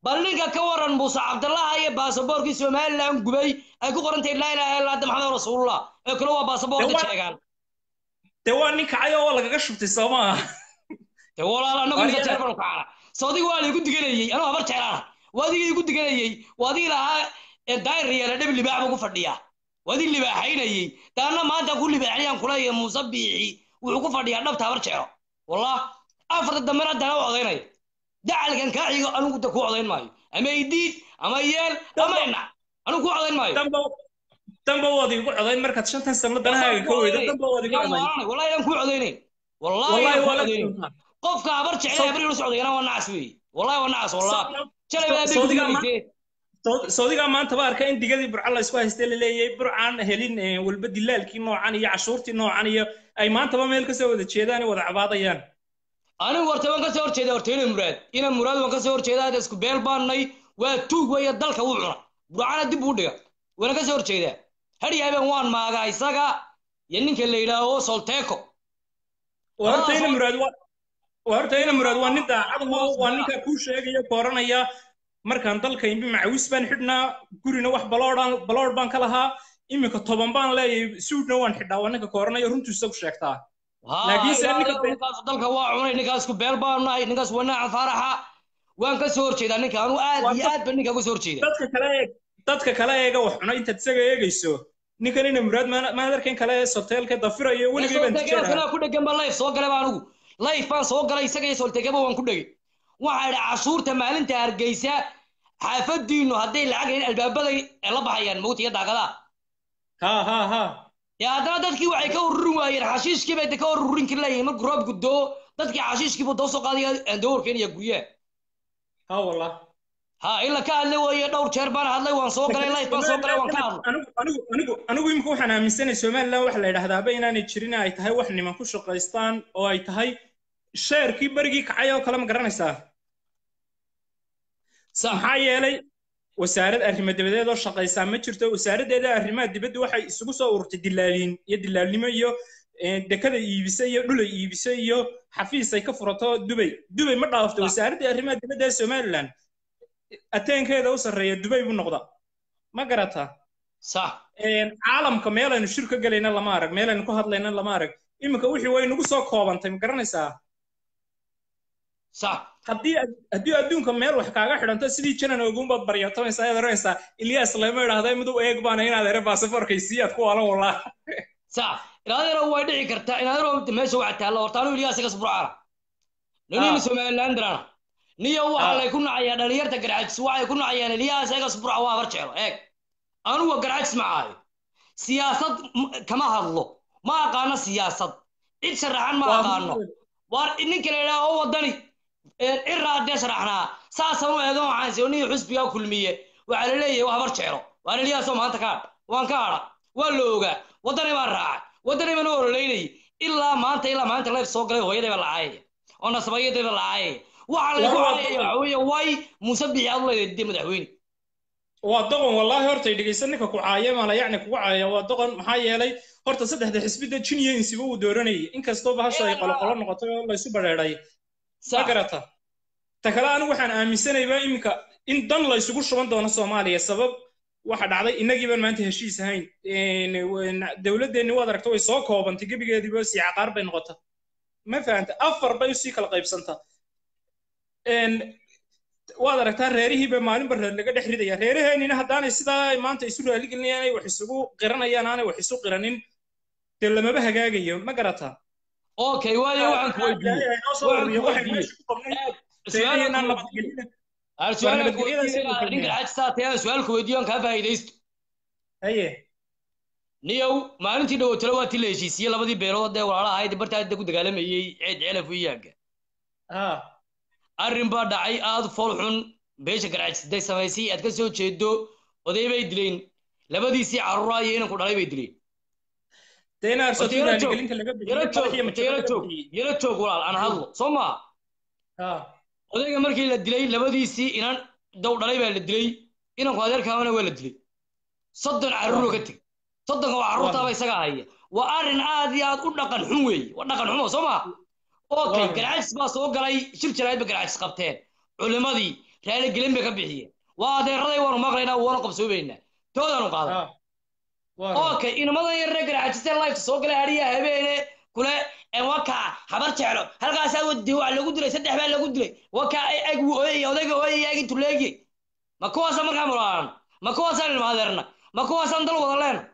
bal ninka ka waran muuse cabdallaha iyo baasaboorkii somalilan gubay ay ku qorantahay laa ilaha illa anta maxamed rasuulullah ee kale waa baasaboorka Dee waa- sheegaan dee waa nin kacay oo lagaga shubtay soo maaha dee walaal anagu Waa inta iyada- jeer banu kacana sawdiga waa laygu diganayey anuu habar jeclaana waa adigii igu diganayey waa adigii lahaa ee daayir yeela dhib libaax buu ku fadhiyaa waa adig libaaxaynayey daana maanta ku libaaxinayaan kuleeyahay muuse biixi wuxuu ku fadhiyaa dhabta habar jeclo wallah afarta dambena haddana u odaynaya dacalkan kaa xigo anigu da ku odayn maayo ama idiid ama yeel ama inac anigu ku odayn maayo damba waad igu codayn markaad shantan sano danahaaga ka weydo damba waad igu codayn wallahi aan ku codaynayn wallahi Wallahi aan ku waa la codaynayn kulmaa. qofka habar jecel habar ilu socdayana waa nacas weeye wallahi waa nacas wallah jalay baa Sawdiga ma- bigtee Saud- Saudiga maanta ba arkay in digadii burca la isku haystay la leeyahay burcaan helin eh, walba dilaalkii noocan iyo cashuurtii noocan iyo ay maantaba meel kasoo wada jeedaan ay wada cabaadayaan anigu horta waan kasoo horjeeda horta ina muraad ina muraad waan kasoo horjeeda hadda isku beel baannay waa tuug weeye dalka wuu cuna burcana dib uu dhiga waana kasoo horjeedaa hadhi habeen waan maagaa isaga iyo ninka la yidhaaho solteco waa horta ina muraad waa waa horta ina muraad waa nin daacad oo waa ninka kuu sheegaya kooranaya markaan dalka imbi macawis baan xidhnaa gurina wax baloodhan balood baan ka lahaa iminka toban baan leeyahay suudna waan xidhaa waa ninka kooranaya runtiisa ku sheegtaa laakiin se ninka ninkaas dalka waa cunay ninkaas isku beel baan nahay ninkaas waa naacan faaraxa waan kasoo horjeedaa ninka anu aad iyo aad baan ninka kasoo horjeeda dadka kale eeg dadka kale eega wax cuna intaad isaga eegayso ninkan ina muraad maan arkayn kale soteelka dafirayo weligay baan soltegaasana tijaabaa ku dhegan baa life soo galay baa anigu life baan soo galay isaga iyo soltegaba waan ku dhegay waxaa idhi cashuurta maalinta hargeysa xaafadiinu hadday lacag hayn albaabaday la baxayaan mawta iyo daaqadaha ha ha ha ya haddana dadkii waxay ka ururin waayeen xashiishkii bay de ka ururin kari layihin markuu roob gudoo dadkii xashiishkii buu doo soo qaadaya dawarkeen iyo guryaha ha wallah ha ila ka hadlay weeye dhowr jeer baan hadlay waan soo galay life baan soo galay waan ka hadlay anigu anigu anigu anigu imika waxaan aaminsanahay somaliland waxa la yidhahdaaba inaanay jirin ay tahay wax niman ku shaqaystaan oo ay tahay sheerkii berigii kacay oo kale ma garanaysaa maxaa yeelay wasaarad arrimo dabadeed oo shaqaysaa ma jirto wasaaraddeeda arrimaha dibadda waxay isugu soo ururtay dilaaliin iyo dilaalnimo iyo eh, dekada iibisa iyo dhulay iibisa iyo xafiis ay ka furato dubay dubay ma dhaafto wasaaradda arrimaha dibadda ee somaliland ateenkeeda u sarreeya dubay buu noqda ma garataa sax caalamka meelaynu shir ka gelayna lama arag meelaynu ku hadlayna lama arag iminka wixii way nagu soo koobantay ma garanaysaa sax haddii haddii adduunka meel wax kaaga xidhanto sidii janan ogunbaad baryatamaysaa ayaad oranaysaa ilyaas lama idhaahda midow eeg baana inaad ere baasafoorkaysiiy aad ku waalan walaa sax inaadero way dhici kartaa inaadero meesha waxa taalla horta anu ilyaas iga sburcaana nonina somalilandrana niyo waxa lay ku nacayaa dhalinyarta garxajis waxay ku nacayaan ilyaas iga sburca waa habar jeclo eeg anugu garxajis ma ahayo siyaasad m- kama hadlo ma aqaano siyaasad cid sharaxan ma aqaano waar ninka la yidhaha oo wadani ciraa dee sharaxnaa saasaan u eegan waxaan sioniyo xusbigaa kulmiye waxaa la leeyahay waa habar jeclo waan ilyaasoo maanta ka hadh waan ka hadha waa la ogaa waddani baan raacay waddani baan u ololeynayay ilaa maanta ilaa maanta leef soo galay hooyaday baa lacaayaya oo nasabayaday baa lacaayaya waxaa laygu caayaya waxa weeye way muuse bixi aad u leedahay dee madaxweyne waa doqon wallaahi horta dhegeysan ninka ku caaya maala yacni kugu caaya waa doqon maxaa yeelay horta saddexda xisbida jin iyo insiba uu dooranayay inkastoo bahasha ay qoloqolo noqotay oo laysu badheedhay ma garata ta kale anigu waxaan aaminsanaybaa iminka in dan la isugu shuban doono soomaaliya sabab waxa dhacday innagii baan maanta heshiis ahayn dowladdeenni waad aragta way soo koobantay gebigeediiba sii caqaar bay noqota ma fahanta afar bay usii kala qaybsanta waad aragtaa reerihiiba maalinba reer laga dhex ridaya reeraheenina haddaanay sidaa maanta isu raaligelinayaan ay wax isugu qiranayaan aanay wax isu qiranin dee lamaba hagaagayo ma garataa okay waayo waxaan ku weydiiyey waxaan ku weydiiyey ninka xajsaatee su-aalku weydiiyo aan kaa faa'iidaysto haye niyow maalintii dhawotalo waa ti la heshiisiyey labadii beelood ee walaalaha ahayd bartaa hadda ku dagaalamayey ceed celaf iyaaga arrin baa dhacay aad fool xun beesha garaajiday samaysay aad ka soo jeedo oday bay dileen labadiisii carruura iyo inanku dhalay bay dileen yaro joog walaal aan hadlo soo maa odayga markii la dilay labadiisii inan dow dhalay baa la dilay inanku adeerkaamana waa la dilay soddon carruuroo ka teg soddonka waa carruurtaaba isaga haya waa arrin aad iyo aad u dhaqan xun weeye waa dhaqan xumo soo maa okay garaajis baa soo galay shir jaraa'id ba garaajis qabteen culimadii raaligelin bay ka bixiyeen waa adeeraday waanu maqlaynaa waanu qabsoobaynaa toodaanu qaadan okay inamadan yar reer garaajisteen life soo galay hariya habeene kule waka habar jeclo halkaasaa wadi waa lagu dilay saddex baa lagu dilay waka eg ooyay odayga ooyay egi tuleegi ma kuwaasa markaa mulaalan ma kuwaasaan ilma adeerna ma kuwaasaan dal wada leena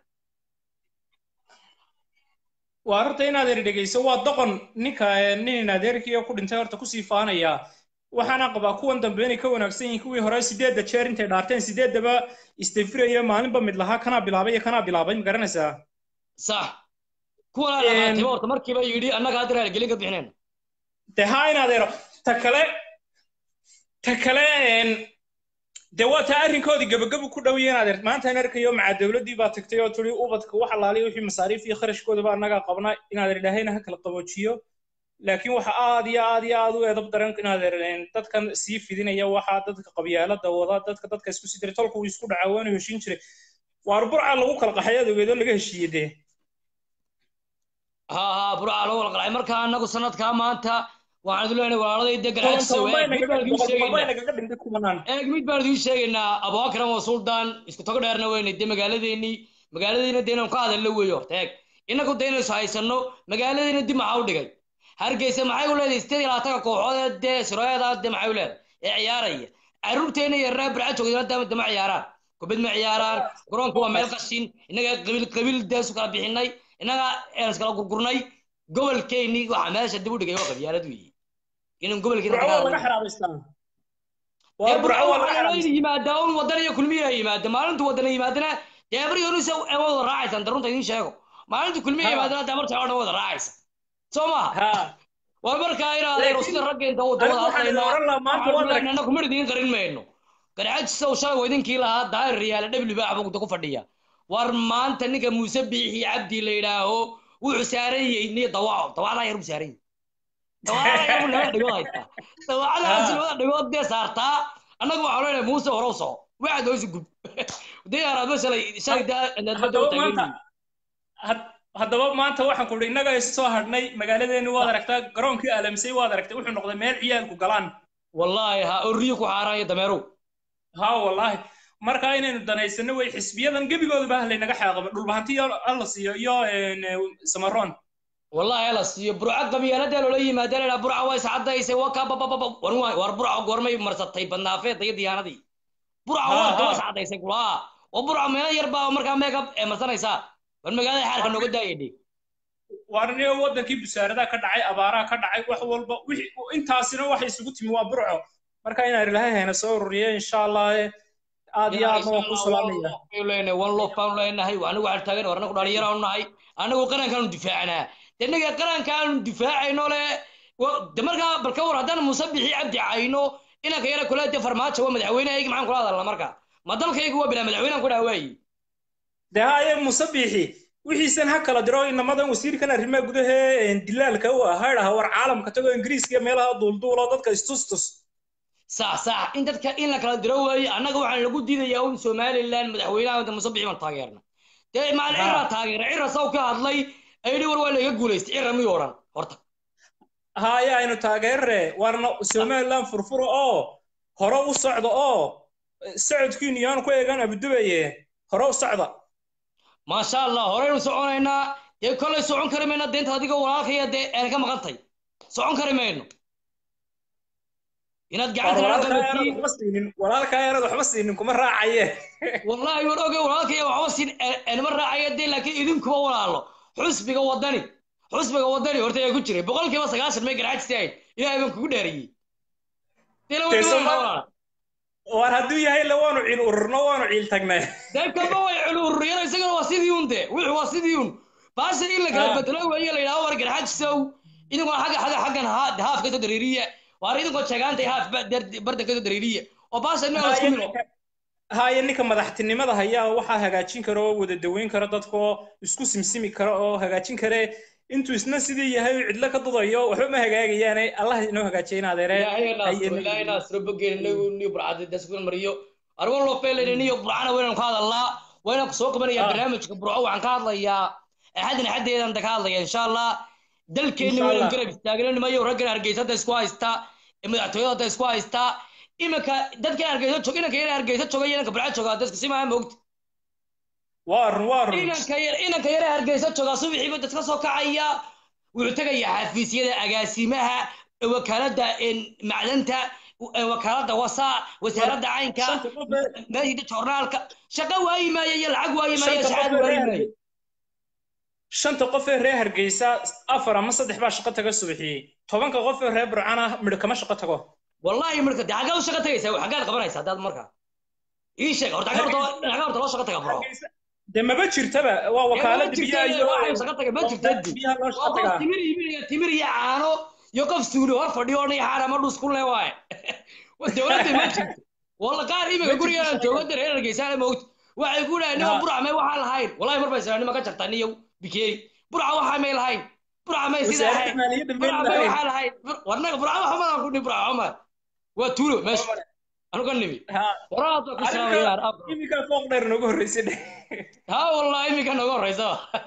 waa horta inaad eri dhegeyso waa doqon ninka nin adeerkii ku dhintay horta kusii faanaya waxaana qabaa kuwan dambe inay ka wanaagsan yihiin kuwii hore sideedda jeer intay dhaarteen sideeddaba istafiraya maalinba mid lahaa kanaa bilaabay iyo kanaa bilaabay ma garanaysaa sax kuwanaa dhaqaatiba horta markiiba yidhi annaga hadda raaligelin ka bixinayna de haa in adeero ta kale ta kale de waa taa arrinkoodii gabagabu ku dhow yihiin adeer maanta in arkayo macaa dowladdii baa tagtay oo turi ubadka wax alaaliya wixii masaariif iyo kharashkoodaba annagaa qabna in adeer ilaahayna ha kala qaboojiyo laakiin waxa aad iyo aad iyo aad u edab daran in adeer dadkan sii fidinaya waxaa dadka qabyaalada wada dadka dadka isku sii diray tolka uu isku dhacaa waanu heshiin jiray waar burca lagu kala qaxay adogeedo laga heshiiyey dee ha ha burca lagu kala qaxay marka annagu sanadkaa maanta waxaan idin leenahay walaaladay de garxajisa eeg mid baan idiin sheegaynaa abubakran waa suldaan isku tago dheerna weynay de magaaladeennii magaaladiina de inaan ka hadallo weeyo horta eeg innagu de inaysu haysanno magaaladiina dib maxaa u dhigay hargeysa maxay u leedahay sideed iyo labaatanka kooxood ee dee siroyada de maxay u leedahay ee ciyaaraya carruurteena iyo reer barca joogdana dama ciyaaraan kubad ma ciyaaraan garoonku waa meel qashin innaga qabiil qabiil dee isu kala bixinay innaga een iskala gurgurnay gobolkeennii waxa meesha dib u dhigay waa qabyaalad weeye inaan gobolkeena yimaadaa un wadan iyo kulmiya yimaada maalintu wadana yimaadana dee abaryoonisa wada raacaysaan darunta idiin sheego maalintu kulmiya yimaadana dee abarta odhan wada raacaysa soo maha war markaa inaadeen sida ragga inta wadawada hadlaynaa kuma idiin qarin mayno garxajisa uu shalay idinkii lahaa daahir riyaale dhebli baa xabugta ku fadhiya war maanta ninka muuse biixi cabdi la yidhaaho wuxuu saaran yahay niyo dawaco dawacdaa yar buu saaran yahay dawacdaa yar buu labada dhigood haystaa dawacadaas labada dhigood dee saartaa annagu waxaa leenahay muuse hore u soco waxaad hoosi gub dee araadba shalay shalay daa haddaba maanta waxaan ku idhi innaga isu soo hadhnay magaaladeeni waad aragtaa garoonkii aalamsay waad aragtay wuxuu noqday meel ciyaalku galaan wallaahi ha orriyo ku xaaraan iyo dameerow ha wallaahi marka inaynu danaysano way xisbiyadan gebigoodaba laynaga xaaqaba dhulbahanti alla siiyo iyo samaroon wallahi alla siiyo burca qabyaalada loola yimaada la burca waa iscadaysay waa ka babababa war burca goormay marsatay badnaafeedda iyo diyaanadii burca waa daba iscadaysay kulaa oo burca meelo yar baa markaa meegab ee marsanaysaa war magaalada xaarka nooga daayadhe waarniyo wadankii busaaradaha ka dhacay abaaraha ka dhacay wax walba intaasina waxay isugu timi waa burco marka inaan ilaahay hayna soo ururiyo insha allah aad iyo aadna waan ku salaamaya leenahay one love baan leenahay anigu waxaan taagan war anagu dhalinyaro nahay anagu qarankaanu difaacanaa de innaga qarankaanu difaacayno le de markaa balka war haddaan muuse bixi cabdi cayno inanka yara kule de farmaajo waa madaxweynehaygi maxaan kula hadalna marka ma dalkaygu waa bilaa madaxweynaan ku dhaha waayi de haye muuse bixi wixiisan ha kala diro inamadan wasiirkan arrimaha gudahee dilaalka u ah haydhaha war caalamka tago ingiriiska iyo meelaha duulduulo dadka istustus sax sax in dadka in la kala diro weeye annaga waxaan lagu diidayaa un somaliland madaxweynaha wada muuse bixi baan taageerna dee maal cira taageera cira saw ka hadlay ayidhi war waa laga guulaystay cira miyuu odhan horta haye aynu taageerre warna somaliland furfuro oo hore u socda oo socodkiinu yaan ku eegan abudubaye hore u socda maasha allah horeynu soconaynaa dee kollay socon kari mayno deenta adiga walaalkaya dee aan ka maqantay socon kari mayno inaad walaalkaa yarad waxba siinin kuma raacaye wallahi war oge walaalkaya waxba siin anima raacaya dee laakiin idinkuba walaalo xusbiga wadani xusbiga wadani horta ayaa ku jiray boqolkiiba sagaashan may garxajisi ahayd ilaahay baan kugu dheeriyey war hadduu yahay le waanu ciil ururno waanu ciil tagnay dee kalba way ciil ururiyana isagana waa sidii un de wuxuu waa sidii un baasha in la kala bedelo weeye la yidhaho war garxajisow idinkoo xagga xagga xaggan haaf kasoo dareeriya waar idinkoo jeegaantay haaf bardan kasoo dareeriya oo baasha ina la isku milo haye ninka madaxtinimada hayaa waxaa hagaajin kara oo wada daweyn kara dadkoo isku simsimi kara oo hagaajin kare intuu isna sidii yahay uu cidlo ka dudayo waxba ma hagaagayaane allah inoo hagaajiya in adeeremariyo arwan lofeeleniyo burcana waynaan ka hadalnaa waynaan soo qabanayaa barnaamijka burco waxaan ka hadlayaa axadin axadeedan ka hadlaya insha allah dalkeenni waynan garab istaagna nimayo raggan hargeysada isku haysta madaxtooyada isku haysta iminka dadka hargeysa jooga inanka yar hargeysa jooga iyo inanka burca jooga dadka si maaha moogta waa run waa run inanka yar inanka yar hargeysa jooga subaxiiba dadka soo kacaya wuxuu tegayaa xafiisyada agaasimaha wakaalada macdanta wakaalada wasaa wasaaradda caynka meeshida joornaalka shaqo waayi maayo iyo lacag waayi maayo shacaad waayi maayo shanta qof ee reer hargeysa afar ama saddex baa shaqo taga subaxiyey tobanka qof ee reer burcana midho kama shaqo tago wallahi midhka dee xaggaad u shaqo tagaysaa xaggaad qabanaysaa haddaad markaa ii sheeg horta xagga horta xagga horta loo shaqo taga bro dee maba jirtaba waa wakaalada biyaha iyo waxay shaqo taga ma jirta biyaha loo shaqo waa qof tagaa timir iibinaya timir iyo caano iyo qof suuli hor fadhiyo oo niya xaara ma dhus ku le waaye dowladda ma jirto walla qaar iminka gurigaan joogo dee reer hargeysa moogta waxay ku dhahay nima burca may waxaan lahayn wallahi mar bay sanaa nima ka jartaa niyow bikeeri burca waxaa may lahayn burca may sida wasaaradda ahayn maaliyadda may burca may lahayn waxaa lahayn warnaga burca waxa madan ku ni burca cumar waa tuulo meesha anu ka nimi waraad ku salaamayaar arrinka iminka fooq dheer noogu horreysay dhe ha wallahi iminka nooga horeysa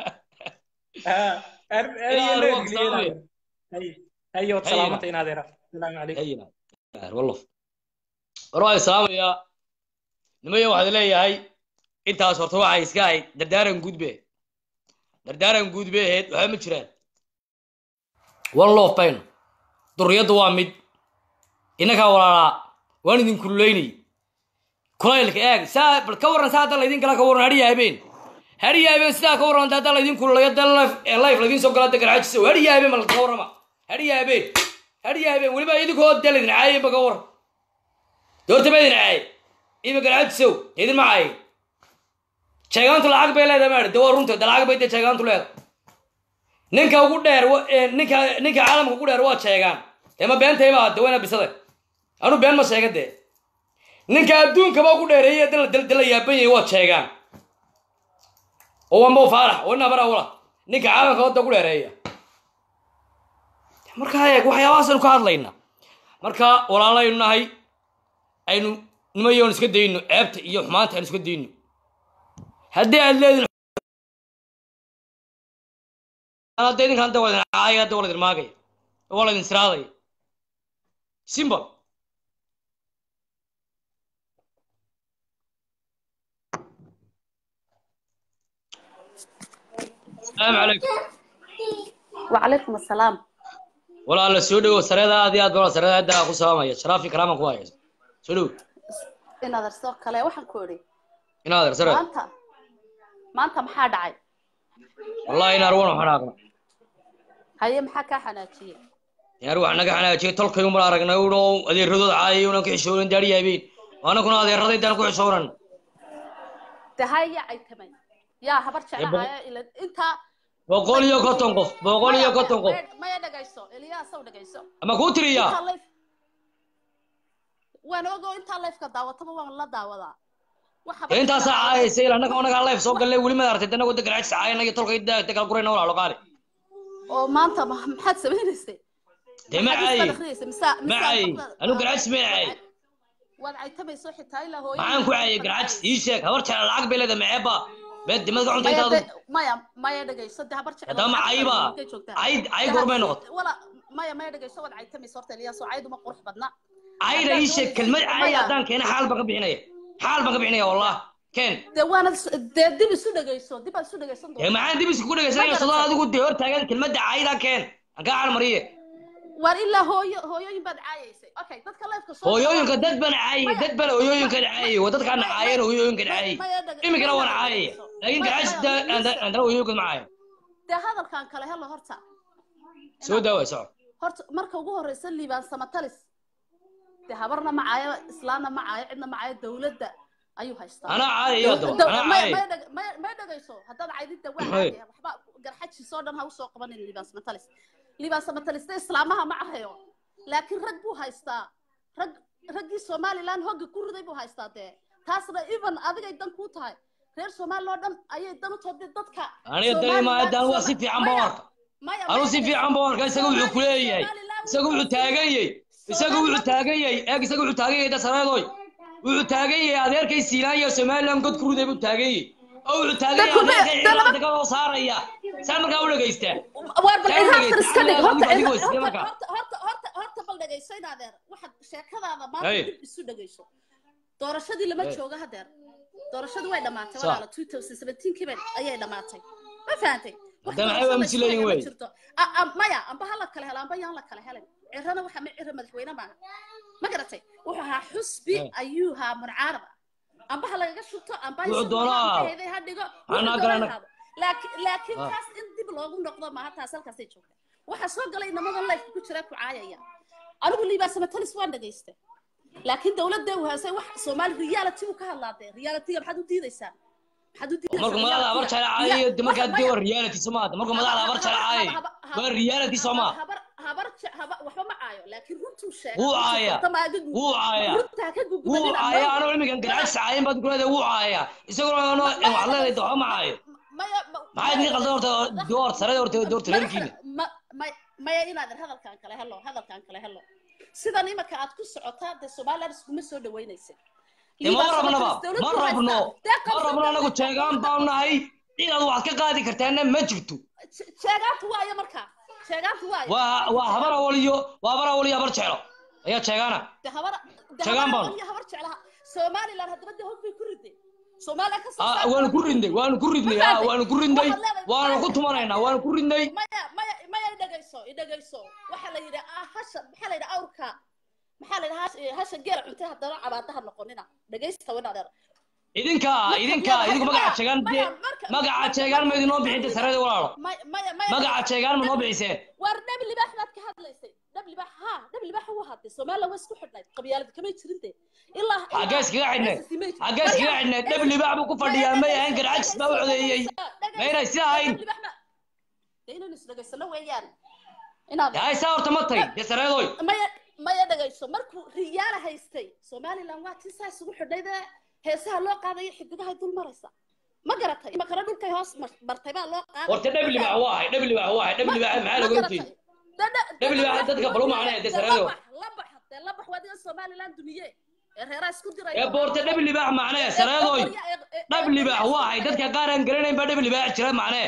Ilaa hayo waqti salaamaya. hayo Hayo. salaamata in adeera salaamu calaykum wallof war waa salaamayaa nimayo waxaad leeyahay intaas horta waxay iska ahayd dardaaran guudbe dardaaran guudbe ahayd waxba ma jiraan wallof bayno durriyaddu waa mid innagaa walaalaa waan idin kululeynay kulaylka eeg saa bal ka warran saa hadda laydin kala ka warran hadhiya habeen hadhiya habeen sidaa ka warran hadda laydin kululayo da life laydin soo gala da garaajiso hadhiya habeen ma ka warrama hadhiya habeen hadhiya habeen weliba idinkoo da laydin caayay ba ka warran doorta ma idin caayay ima garaajisow idin ma caayay sheegaantu lacag bay leedahay maadhi de waa runta de lacag bay dee sheegaantu leedahay ninka ugu dheer wa- ee, ninka ninka caalamka ugu dheer waa sheegaan dee ma beentay baa de wayna bisada anu been ma sheega dee ninka adduunkaba ugu dheereeye dala dala dala yaaban yahay waa sheegaan oo waa mo faarax oo nabara wala ninka caalamka wadda ugu dheereeya marka eeg waxyaabahaasaynu ka hadlayna marka walaalaynu nahay aynu nimayoon iska dayno ceebta iyo xumaanta aynu iska dayno haddii aad leedin hadda idinkan hadda waa idin caaya hadda waa la idin maagaya waa la idin siraadaya simple السلام عليكم وعليكم السلام ولا لا سودو سريدا aad iyo aad baa sariida hadda ku salaamaya sharaf iyo karaama ku hayso sudhow inaad arso kale waxaan ku idhi inaad ar sare maanta maanta maxaa dhacay wallahi inaar wana xanaaqna haye maxaa kaa xanaajiyey inaar wax naga xanaajiyay tolkay umar aragnay uno adeeradooda caayay unan ka xishoonan daari yaabeen anaguna adeeraday daan ku xishoonan de haya ay tamay yaa habar boqol- jeclahaaya ila intaa boqol iyo konton qof boqol iyo konton qof maya- maya dhegayso eliyaasow dhegayso ama kuu tiriyaa Intaa life- waan ogo intaa lifeka daawataba waan la daawadaa wax habar dee intaasaa jeclahaaya- caayaysa ila annaga anagaa life soo gallay weli ma aragtay danagu da garaajis caayana iyo tolkay dagal gurayna walaalo qaali oo maanta ma- maxaad samaynaysay dee ma Maxaad caayay istaad akhriyaysa? Mise- ma mise caayay dadka- anigu garaajis ma caayay waad caytamayso xitaa ilaa hooyo maxaan ku caayay garaajis ii sheeg habar jecla lacag bay leedahay maceeba beed dimad ka cunta maya intaadu de- maya maya dhegayso de habar jecel haddaba ma cayba cay cay goormay noqoto wala maya maya dhegayso waad caytamayso horta eliyaasoo cayduma qurux badna cayda ii sheeg kelmad cay haddaan keena xaal baan ka bixinaya xaal baan ka bixinaya wallah keen dee waanad is- dee dib isu dhegayso dib aad isu dhegaysan dee maxaan dib isku dhegaysanaya sadoo adigu dee hor taagan kelmadda cayda keen aan kaa calmariye waar ilaa hooyo hooyooyin baad caayaysay okay dadka leefka soo hooyooyinka dad baan caayay dad baan hooyooyinka caayay waa dadkaan caayeen hooyooyinka caayay iminkana waan caayaya laakiin garaajis andana hooyooyinka ma caayan dee hadalkan kale helo horta soo daaway soco horta marka ugu horeysa liibaan samatalis dee habarna ma caayo islaamna ma caayo cidna ma caayo dawladda ayuu haystaa Anaa caayayo haddaba, Daw- anaa may- caayay. may dheg- may- may dhegayso haddaad caydidda waa Hay. caadaya waxba garxajiisoo dhan ha usoo qabanin liibaan samatalis liibaan samatalis de islaamaha ma cahayo laakiin rag buu haystaa rag raggii somaliland hogga ku riday buu haystaa dee taasna even adigay dan kuu tahay reer somaliland oo dhan ayay dan u tahay dee dadka aniga dani ma haddaan waa si fiican baan u arka maya anu si fiican baan u arka isaga wuxuu ku leeyahay isaga wuxuu taagan yahay isaga wuxuu taagan yahay eeg isaga wuxuu taagan yahay dasareedoy wuxuu taagan yahay adeerkay siilaan iyo somaliland god ku riday buu taagan yahay oo wuxuu taagan yahay Dadku ma- adeerkay dee lama- ciidamada ka soo saaraya saa markaa u dhegaystaa waar bal Saa u ilhaamtan dhegaysta. iska dhig Adiga- horta adiga ilha- waa sidee horta markaa? horta horta horta horta bal dhegayso dhegayso in adeer waxaad sheekadaada maanta Hey. dib isu dhegayso doorashadii lama Hey. joogo hadeer doorashadii way dhammaatay Sax. walaala 2017 bay ayay dhammaatay ma fahantay wax Haddana maxay doorasho la aaminsan leeyihin isku haya ma wey? jirto A- a- maya amba ha la kala helo amba yaan la kala helin cirana waxa ma cira madaxweyne maaha ma garatay wuxuu ahaa xusbi Hey. ayuu ahaa muncaarab amba ha lagaga shubto amba Wuxuu isagu doonaa waxa ahaado. heeday ha dhigo Anaa wuxuu garana. doonaa ahaado laakiin laakiin Ah. taas in dib loogu noqdo maaha taas halkaasay joogta waxaa soo galay inamada life ku jira ku caayaya anigu liibaasamatalis waan dhagaystay laakiin dowladda uu haysay wax soomaali reality uu ka hadlaadee realityga maxaad u diidaysaa maxaad u diidaysaa marka madaxda habar jeclaayo de markaa dee waa reality soo maata marka madaxda habar jeclaayo waa reality soo maa habar habar je- haba- waxba ma caayo laakiin runtuu sheegay wuu runtuu caaya qorta maaga gu- wuu caaya runtaa ka wuu gugubadina caaya anoo imigan garaac sacaayin baad kuleedahay wuu caaya isagoo ano waxaad leedahay de waxba ma caayo maya ma- maxaa idin qaldan horta door sarada horta doorta reerkiina ma ma- maya inaadan hadalkan kale helo hadalkan kale helo sidan imaka aad ku socotaa dee somaliland iskuma soo dhaweynaysa de ma rabnaba ma rabno ma rabno anagu jeegaan baanu nahay inaad wax ka qaadi kartaana ma jirto sheegaantu waayo markaa sheegaantu waayo waa waa habar awaliyo waa habar awaliyo habar jeclo ayaa jeegaana de habar de Sheegaan habar baanu. awal iyo habar jeclaha somaliland haddaba de hog bay ku riday somaliland ka soo Ah, saarta- waanu ku ridnay waanu ku ridnay ah, waanu ku ridnay Waxaad leedahay- waanu ku tumanaynaa waanu ku ridnay maya maya maya idhagayso idhagayso waxaa la yidhi ah hasha maxaa la yidhi awrka maxaa la yidhi hash- hasha geela cuntay haddana cabaadaha noqonina dhagaysta wan adeer idinka idinka idinku magaca jeegaan dee magaca jeegaan ma idinoo bixin de sarada walaalo maya maya maya magaca jeegaan ma noo bixiseen waar dhab libaax baad ka hadlaysay dhab libaax ha dhab libaax u hadlay somaliland waa isku xidhnayd qabyaalad kamay jirin de ilaa xaggee iskaga xidhnay xaggee iskaga xidhnay dhab libaax buu ku fadhiyaa may ahayn garcajis baa u codeeyey maynay si ahayn de inaynu isdhagaysano weeyaan inaad yahay saa horta ma tay dee sareedoy maya maya dhagayso markuu riyaala haystay somaliland waa tii saa isugu xidhnaydee heesaha loo qaadayo xidigahay dul maraysa ma garatay imakana dhulkay hoos mar- martay baa loo qaaday horta dhab libaax waa ahay dhab libaax waa ahay dhab libaax maxaa laga horjeedi dhab libaax dadka balu macnee dee sareedo labax dee labax waa adiga somaliland dumiye ee reeraa isku diray ee boorta dhab libaax macnee sareedoy dhab libaax waa ahay dadka qaar aan garanayn baa dhab libaax jira macnee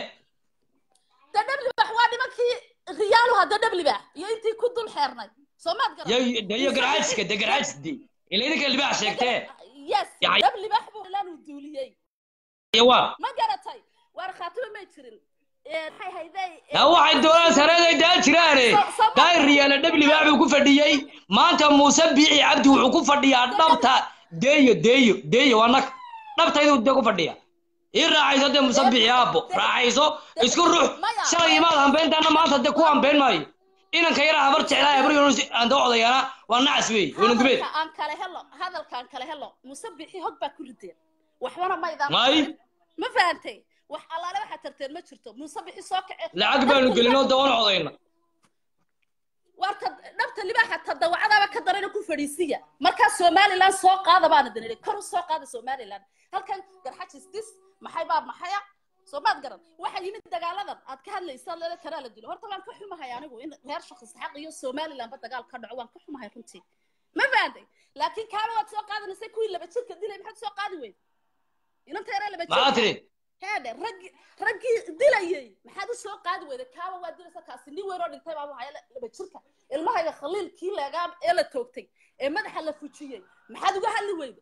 dee dhab libaax waa nimankii riyaalu hadda dhab libaax iyo intii ku dul xeernay soomaad garan yo de iyo garcajiska de garcajis de ila idinka libaax sheegtee yes Yacay- dhab libaax buu ilaan uu duuliyey iyo waa ma garatay waar khaatimo may jirin Ee, maxay hayday yaa waxay doonaan sareeday daa jiraane daay riyaala dhab libaax buu ku fadhiyey maanta muuse biici cabdi wuxuu ku fadhiyaa dhabta deeyo deeyo deeyo waa nag dhabtayduu dee ku fadhiya ii raacayso dee muuse biici aabbo raacayso isku ruux shalay imaad hambeyntaana maanta dee ku hambeyn maayo inanka yaraa habar jeclaa habar yunus aan doo odayaana waa nacas wey weyna gubeed hadalka aan kale helo hadalka aan kale helo muse bixi hog baa ku rideen waxbana maydaan May. ma fahantay wax allaale waxaad tarteen ma jirto muse bixi soo kace lacag baanu gelinoo dawan codayna warta dhabta libaaxa tadawacadaaba ka darayna ku fadhiisiya markaa somaliland soo qaada baana danidhay kor u soo qaada somaliland halkan garxajis dis maxay baa maxaya soomaad garan waxaa yimid dagaaladan aad ka hadlaysa lele kanaa la dilo horta waan ka xumahay anigu in reer shakhsi xaq iyo somalilandba dagaal ka dhaco waan ka xumahay runtii ma fahantay laakiin kaaba waad soo qaadanaysay kuwii laba jirka dilay maxaad soo qaadi weyd inanta yaraa laba maxaa jirka tiri heedhe raggii raggii dilayay maxaad u soo qaadi weyday kaaba waa dilaysa kaasi nin weyn oo dhintay baa haya laba jirka ilmahayga khaliilkii leegaa ee la toogtay ee madaxa la fujiyey maxaad uga hadli weyday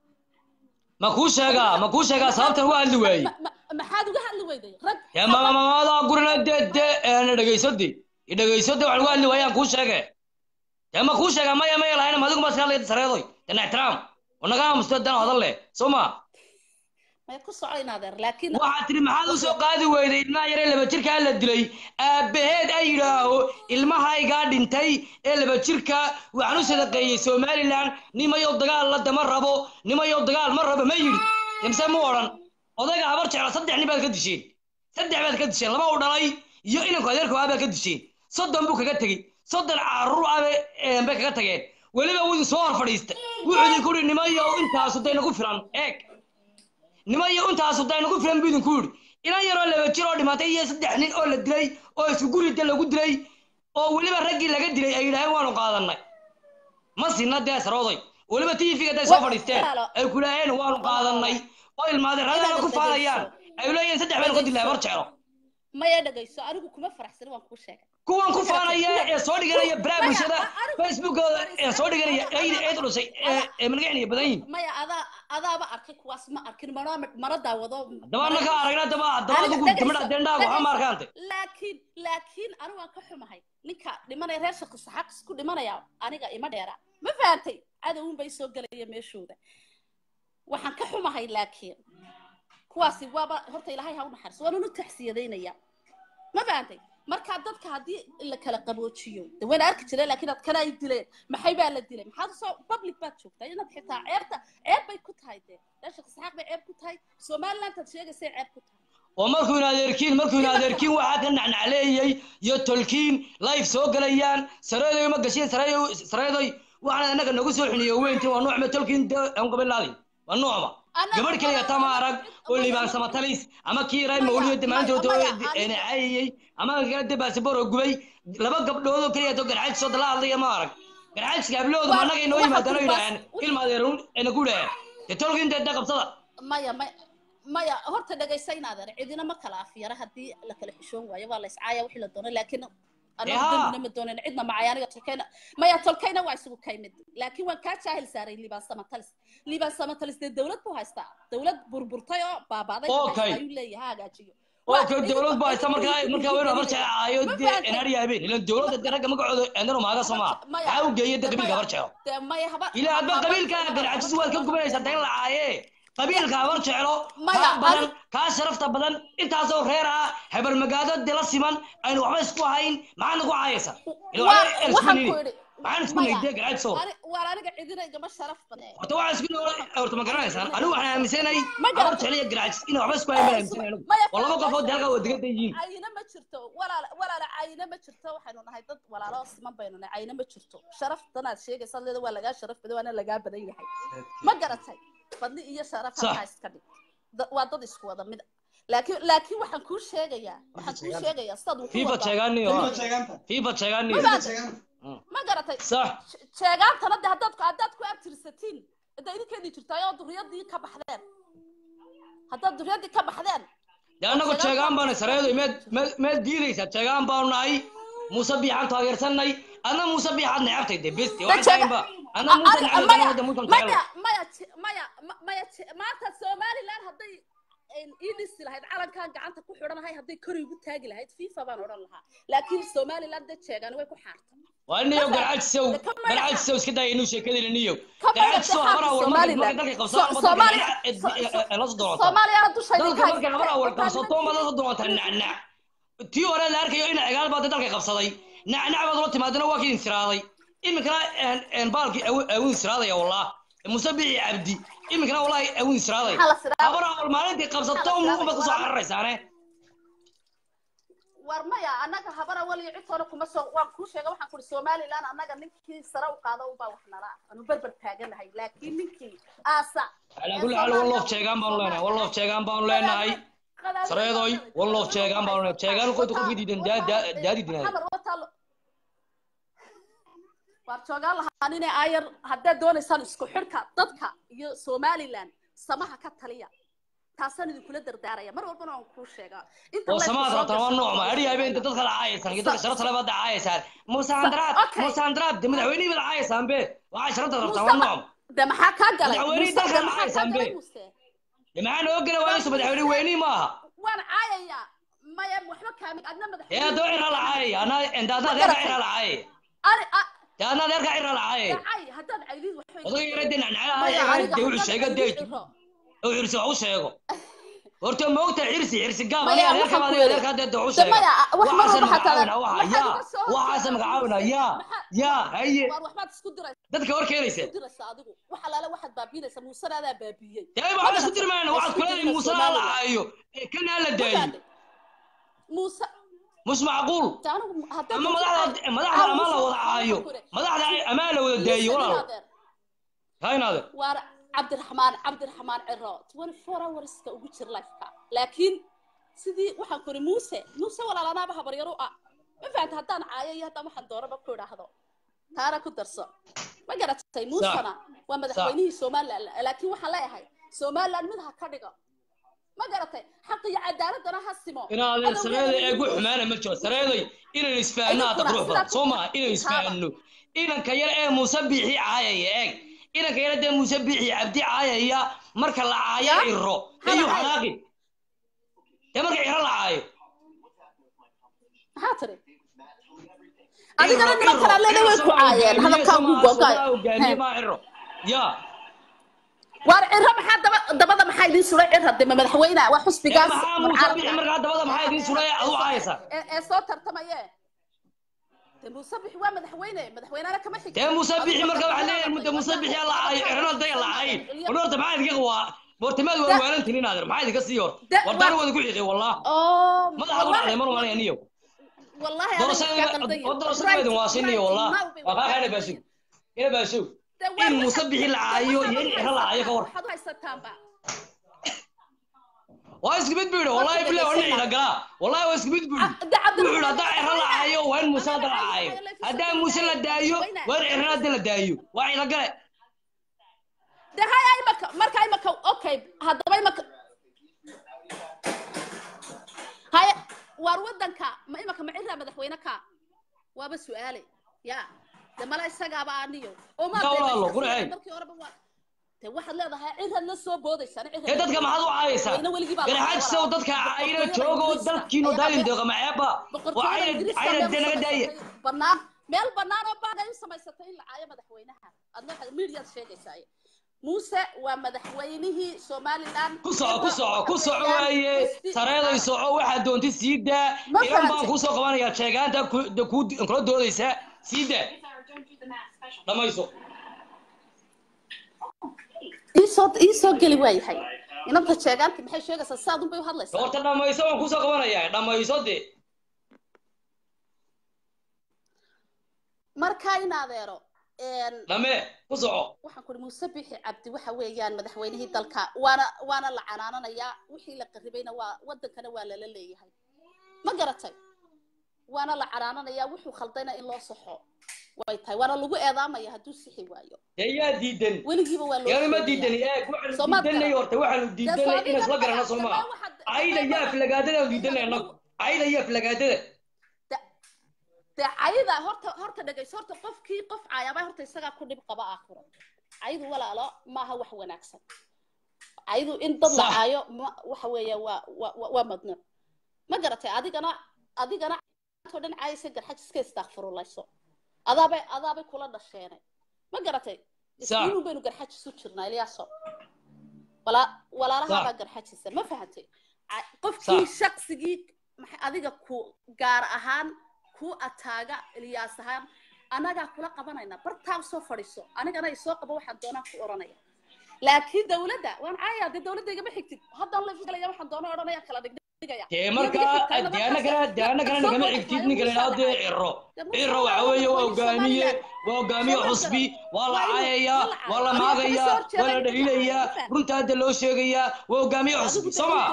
ma kuu sheegaa ma kuu sheegaa sababtan uga hadli waayey maxaad uga hadli weyday rag dee mamamamadaa gurina dee dee eena dhegaysodi idhegaysodi wax lagu hadli waayaan kuu sheege dee ma kuu sheegaa maya maya lahayna madigu ma iska sareedoy dena ixtiraam wanaga aamusto dan hadal leh soo ma may ku soco inaadeer laakiin waxaad tiri maxaad u soo qaadi weyday ilmaha yaree laba jirkaa la dilay aabbaheed ay yidhaaho ilmahaygaa dhintay ee laba jirka waxaan u sadaqeeyey somalilan nimayow dagaal la dama rabo nimayow dagaal ma rabo ma yidhi imse mu odhan odayga habar jecla saddex nin baad ka disheen saddex baad ka disheen laba u dhalay iyo inanku adeerku ah baad ka disheen soddon buu kaga tegey soddon carruur ah bay eh, bay kaga tageen weliba wuu idin soo hor fadhiistay wuxuu idinku yidhi nimayow intaasu day nagu filan eeg nimayo intaasu day nagu filan buu idinku yidhi inan yaroo laba jir oo dhimatay iyo saddex nin oo la dilay oo isku gurida lagu dilay oo weliba raggii laga dilay ay yidhaaheen waanu qaadanay ma sinna dee sarooday weliba tv-ga day soo fadhiisteen ay ku leeyeen waanu qaadanay oo ilmaadeeradana ku faanayaan ay leeyihiin saddex baynu ka dilay habar jeclo maya dhagayso anigu kuma faraxsani waan kuu sheegay kuwan ku faanaya ee soo dhiganaya baraha bulshada facebookooda ee soo dhiganaya ayda eed dhusay ee ee malgacinaya badan yihin maya adaa adaaba arkay kuwaas ma arkin mana mana daawado daba annaka aragna daba daba Aniga adigu dhegayso, gabadha deendhaagu waxaa ma dhegayso. arkaante laakiin laakiin anigu waan ka xumahay ninka dhimanaya reer shaqo saxaaq isku dhimanaya aniga ima dheera ma fahantay cadowun bay soo gelaya meeshooda waxaan ka xumahay laakiin kuwaasi waaba horta ilaahay ha u naxariso waan unu taxsiyadaynaya ma fahantay markaa dadka haddii la kala qaboojiyo de wayna arki jireen laakiin ad kana ay dileen maxay baa la dilay maxaad soo public baad joogtaa inaad xitaa ceebta ceeb bay ku tahay dee reer shaqo saxaaq bay ceeb ku tahay somalilandaad sheegaysay ceeb ku tahay oo markuu in adeerkiin markuu in adeerkiin waxaa ka nacnacleeyey iyo tolkiin live soo galayaan sareedoy ma gashiin sareedoy sareedoy waxaan annaga nagu soo xiniyo weyntii waa nuucma tolkiin aan gabilaadi waa nuucma gabadh kaliya tama arag oo liibaan samatalis ama kii ray mawliyo damaantood caayayey ama kala de baasabor oo gubay laba gabdhood oo kaliya to garxaaj soo dala hadlaya ma arag garxaajka hablahoodu ma annaga inoo yimaadaan oo yidhaaheen ilma adeerun ayna ku dhaheen dee tolkiin dee qabsada maya maya maya horta dhegaysa inaadan cidina ma kala afyara haddii la kala xishoon waayo waa la iscaaya wixii la doono laakiin anagu Yaa. dembina ma doonan cidna macaya aniga tolkayna maya tolkayna waa isugu kaymid laakiin waan kaa jaahil saaray liibaan samatalis liibaan samatalis dee dowlad buu haystaa dowlad burburtay oo baabaaday buu Okay. haystaa ayuu leeyahay ha hagaajiyo oo kale dowlad baa haysta markaa markaa waynu habar jecaayo Ma dee fahanteen? enaar yaabeen ilan dowladda dee ragga magacooda eendano maaga somaa Maya. maxaa u geeyay dee qabiilka habar jeclo dee maya haba ilaa hadba qabiilka garcajis waad ka gubanaysaa deen la caaye qabiilka habar jeclo Maya, kaa badan adi- kaa sharafta badan intaasoo reer ah habarmagaado dila siman aynu waxba isku hayn maxaad nagu caayaysa Waa- waxaan ku idhi maxaan isku maya, nayday garcajis oo ani- waan aniga cidina igama sharaf badne horta waxaan isku noolay horta ma garanaysaan anigu waxaan aaminsanay Ma habar garata. jeclo iyo garcajis inay waxba isku hayn baan aaminsanay anigu Maya, oo laba qofood halkaa waa degada yihiin cayina ma jirto walaala walaala cayina ma jirto waxaynu nahay dad walaalo oo siman baynu nahay cayina ma jirto sharaftanaad sheegaysa leeda waa lagaa sharaf badan waana lagaa badan yahay ma garatay fadli iyo sharaf Sax. halkaa iska dhig Da- waa dad isku wada mid laakiin laakiin waxaan kuu sheegayaa waxaan kuu sheegayaa sidaad wuxuu fiifa wadaa sheegaaniyo fiifa sheegaaniyo Ma fahanteen? ma garatay sax She- sheegaantana de haddaad haddaad ku abtirsatiin hadda idinkeedii jirtaay oo duriyadii ka baxdeen haddaad duriyadii ka baxdeen dee annagu jeegaan baana sareedoy meed meed meed diidaysaa jeegaan baanu nahay muuse biixaan taageersanay adna muuse biixaad necabtay dee besti Da waxaan jeega- tahaynba adna muuse Ani- necabtay maya adna muuse maya jecel maya je- maya ma- maya je- maanta somaliland hadday een ii dhisi lahayd calankan gacanta ku xidhanahay hadday kor igu taagi lahayd fifa baan odhan lahaa laakiin somaliland dad jeegaan way ku xaartay waa niyo Marka- garcajisow de ka magaca- garcajisow iska daaya inuu sheekadayna niyo Ka magaca garcajisow habar xaqa awal markay Somaliland. markay dalkay qabsadaan So- ama dalkay Somalia- dhinaca- la soo doonata soomaaliya haddu shayga dalka markay habar awal qabsato ma la soo doonata nacnac tii hore la arkayo in cigaal baa dalka qabsaday nacnac baad ula timaadana waa kii insiraaday iminkana een- een baalkii awu- awin insiraadaya wallah muuse bici cabdi iminkana wallahi awin insiraaday Maxaa la siraaday? habar awal maalintii qabsato muuqba kusoo cararaysaane war maya annaga habara waliyo cidtoona kuma soo waan kuu sheega waxaan kuri somaliland annaga ninkii sare u qaado ubaa wax nala ah anu berber taaganahay laakiin ninkii aasa calaa kulli xaal walloof jeegaan baanu leenahay walloof jeegaan baanu leenahay sareedoy walloof jeegaan baanu leenahay jeegaan qofka qofkii diidan daa- daa- daadi dinaada xamar wataa lo- waar joogaan lahaa inay aayar haddaad doonaysaan isku xidhka dadka iyo somaliland samaha ka taliya taasaan idinkula dardaaraya mar walbana waan kuu sheegaa inta oo la samaad isku soo rabtaan waa gasho- noocma adhi habeenta dadka la caayaysaan iyo dadka sharafta leh baad caayaysaan muuse handaraad okay. muuse handaraad de madaxweynihii baad caayaysaan be waxaa sharafta rabtaan Muuse waa ma- noocma de maxaa kaa galay madaxweynihii Muuse, dalka de la maxaa kaa caayaysaan be galay Muuse? de maxaa noo gela waayso madaxweyne weynihii maaha waan caayayaa maya waxba kaamid adna ee madaxweyne haddaba ciraa la caayaya anaa enda adna Ma adeerka garatay? ciraa la caayaya ani a- de adna adeerka ciraa la caayaya cay haddaad caydid waxba iga odaga yara de nacnacaha Maya, ee aniga de wuxuu haddaad sheega caydid de ciro. oo xirsi wax u sheego horta ma ogta xirsi xirsi gaab Maya, aniga adeerka waxaan baa ku adiga yidhi. adeerka hadda wax u De sheega maya, wax mar waxaasa walba xataa- magacaabina waxa maxaad yaa iga soo waxaasa magacaabina yaa yaa haye waar waxbaad isku diraysaa dadka hor keenaysa isku diraysaa adigu wax alaale waxaad baabiinaysaa muusena adaa baabiyey dee waxaan isku dirmayna waxaad kula leeyihin muuse la lacaayo ee kana la daayo muuse mus macquul de anigu haddaad ama madaxda madaxda ama la wada caayo madaxda ama la wada daayo walaal haynaade waar cabdiraxmaan cabdiraxmaan ciro twenty four hourska ugu jir lifeka laakiin sidii waxaan kuri muuse muuse walaalanaaba habaryaro ah ma fahanta haddaan caayo iyo haddaan waxaan doonaba ku idhaahdo taana ku darso ma garatay muusena waa madaxweynihii somaliland laakiin waxaan leeyahay somaliland mid ha ka dhigo ma garatay xaq iyo cadaaladana ha simo inaadeen sareeday eegu xumaana ma jiro sareeday inaynu isfahanno hadda qurux badan soo maaha inaynu isfahanno inanka yar ee muuse biixi caayaya eeg inanka yar dee muuse biixi cabdi caayaya marka la caayo Ya? iro Hada ayuu hay. xanaaqi dee marka iro la caayo maxaa tiri adigana niman kale leena way ku caayeen hadalkaa ugu googay hogaamiye maa iro ya waar ciro maxaa daba dabada maxaa idiin suray cir hadde ma madaxweyne waa xusbigaas maxaa muuse biixi markaa dabada maxaa idiin suray adu caayaysaa ee ee soo tartamaye de muuse bixi waa madaxweyne madaxweynena kama xigto dee muuse biixi marka waxaa leeyahay mudda muuse biixi la caayo irona daya la caayin war horta maxaa idinka waa boortimaad waa waalantin inaadir maxaa idinka sii horta war daana wada ku xiiqay wallah oo madaxa ku dhacday mar malaya niyo wallahi doorashada idin waasiniyo wallah waa kaa xeedha baashow ina baashow in muuse bixi la caayo iyo in iro la caayo ka war waxaad u haysataanba waa isku mid buu yidhi wallahi bilahi waa dhinaciida galaa wallahi waa isku mid buu yidhi wuxuu yidhi haddaa iro la caayo waa in muuse hadda la caayo haddaa muuse la daayo waa in iro hadda la daayo waa ciida gale de haya imaka marka imaka okay haddaba imaka haya waar wadanka ma imaka ma ciraa madaxweyne ka waaba su-aale ya de mala isagaaba aniyo oo ma Ka walaalo, qurxey. markii horeba waa de waxaad leedahay ciraad la soo boodaysaan ee dadka maxaad u caayaysaa garxaajisow dadka ayna joogo dalkiinu daalin deeqa maceeba waa ayna ayna dee naga daaya banaan meel banaan oo baan ay u samaysatay in la caayo madaxweynaha adna waxaad midiyaad sheegaysaa muuse waa madaxweynihii somaliland ku soco ku soco ku soco waaye sareeday soco waxaad doontid sii daa Ma iran baan fahamtay. kuu soo qabanayaa sheegaanta ku- de- kuu kula doodaysaa sii daa dhamayso iisoo iisoo geli waayahay inanta sheegaanti maxay sheegaysaa saad unbay u hadlaysaa horta dhamayso waan kuu soo qabanayaa dhamayso dee markaa in adeero dhame ku soco waxaan kuri muuse bixi cabdi waxa weeyaan madaxweynihii dalka waana waana la canaananayaa wixii la qaribayna waa wadankana waa lala leeyahay ma garatay waana la canaananayaa wuxuu khaldayna in loo saxo way tahay waana lagu eedaamaya hadduu sixi waayo dee yaa diidan weligiiba waa loo yaani ma sheegayaa. diidani eeg waxaanu Soomaad diidanay garan. horta waxaanu diidanay in isla garana soo maa ayda yaa aflagaadada aanu diidanay annagu ayda yaa aflagaadada dee cayda horta horta dhegayso horta qofkii qof caayaba horta isagaa ku dhib qaba aakhiro caydu walaalo maaha wax wanaagsan caydu in dad la Sax. caayo ma- waxa weeya waa waa waa- waa madnuuc ma garatay adigana adigana oo dhan caayaysa garxaj iska istaakfirulayso adaabay adaabay kula dhasheenay ma garatay Sax. isniinun baynu garxaj isu jirnaa ilyaaso walaa walaalahaabaa Sax. garxajisa ma fahantay Ca- qofkii Sax. shaqsigii maxay adiga ku gaar ahaan ku ataaga ilyaas ahaan anagaa kula qabanayna bartaa soo fadhiiso anigana isoo qabo waxaan doonaan ku oranaya laakiin dawladda waan caaya dee dawladda igama xigtid haddaan la galaya waxaan doona odhanaya kala dhigdhigaya dee markaa dee annagana dee annagana nagama xigtid ninka la yidhaahdo dee ciro ciro waxa weeye waa hogaamiye waa hogaamiye cusbi waa la caayayaa waa la maagayaa waa la dhaliilayaa runta hadda loo sheegayaa waa hogaamiye cusbi soo ma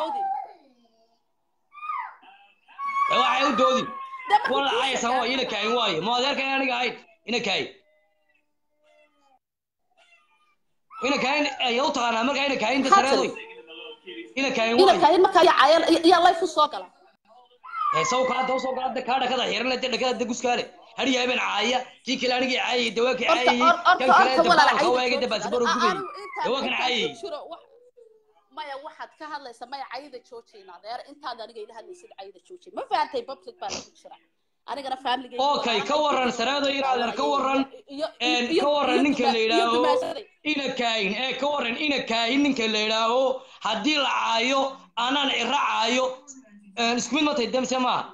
dee waxay u doodin waa la caayaysaa waa ina kaayin waaye ma adeerkan aniga ahayd ina kaayin ina kaayin ayaa u taqaanaa markaa ina kaayin dasareedoy ina kaayin ina waaye kayin markaa yaa caaya yaa layf u soo gala heesaw kala daw soo galada kaa dhakada xiran de dhakada de guskaale har yaabeen caaya kii kale anigii caayay dawaakii horta caayay or- kan horta kale horta de walaala baalka cayda waayay de jooji. baasbaro Anigu- gubay anigu intaan- dawaakan intaan caayay ku jiro wax- maya waxaad ka hadlaysa maya cayda joojina adeer intaad aniga ila hadlaysid cayda joojin ma fahantay public baa lagu jira anigana family okay ka waran sareedo inaadan ka waran een ka waran ninka la yidhaaho ina kaayin ee ka waran ina kaayin ninka la yidhaaho haddii la caayo anaan ciro caayo een isku mid matay demse maaha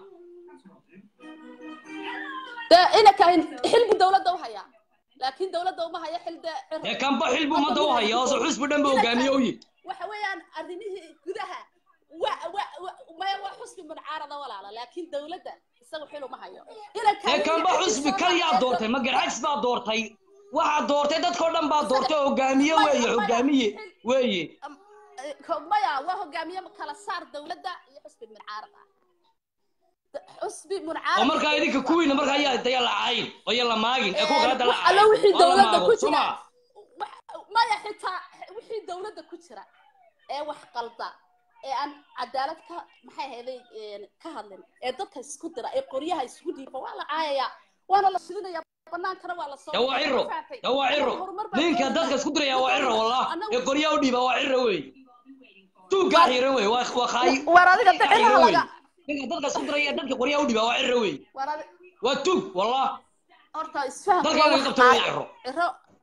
de ina kahin xilbu dawladda u hayaa laakiin dawladda uma haya xil de ee kanba xilbu ummadda u haya hoose xusbi dhan ba hogaamiye u yihi waxa weeyaan arrimihii gudaha wa wa wa- maya waa xusbi muncaarada walaala laakiin dawladda isagu xil uma hayo ina ee kahin kanba xusbi kal yaa doortay ma garxajis baa doortay waxaa doortay dadkoo dhan baa doortay hogaamiye weeye hogaamiye weeye maya waa hogaamiye kala saar dawladda iyo xusbi muncaarad ah Da- xusbi muncaarad oo markaa idinka kuwiina markaa ayaa daya la caayin oo ya la maagin ee kuwa kale da la wax alla caayin wixii oo la dawladda maago ku soo jira maa wax- maya xitaa wixii dawladda ku jira ee wax qalda ee aan cadaalad ka maxay ahayday een, ka hadlin ee dadka isku dira ee qoryaha isku dhiiba waa la caayayaa waana la shidinayaa banaankana waa la soo ده waa ciro fahamtay. ده waa ciro horumar baa ninka doonaysaa. dadka isku diraya waa ciro wallah Annagu- ee qoryaa u dhiiba waa ciro wey tuugaa xiran wey waa waa khaayi war adiga Tuugaa dicinaha xiran wey. laga ninka dadka isku diraya dadka qoryaa u dhiiba waa ciro wey war adi waa tuug wallah horta isfahamka dalka waa laga wax qabto waa caadi. ciro ciro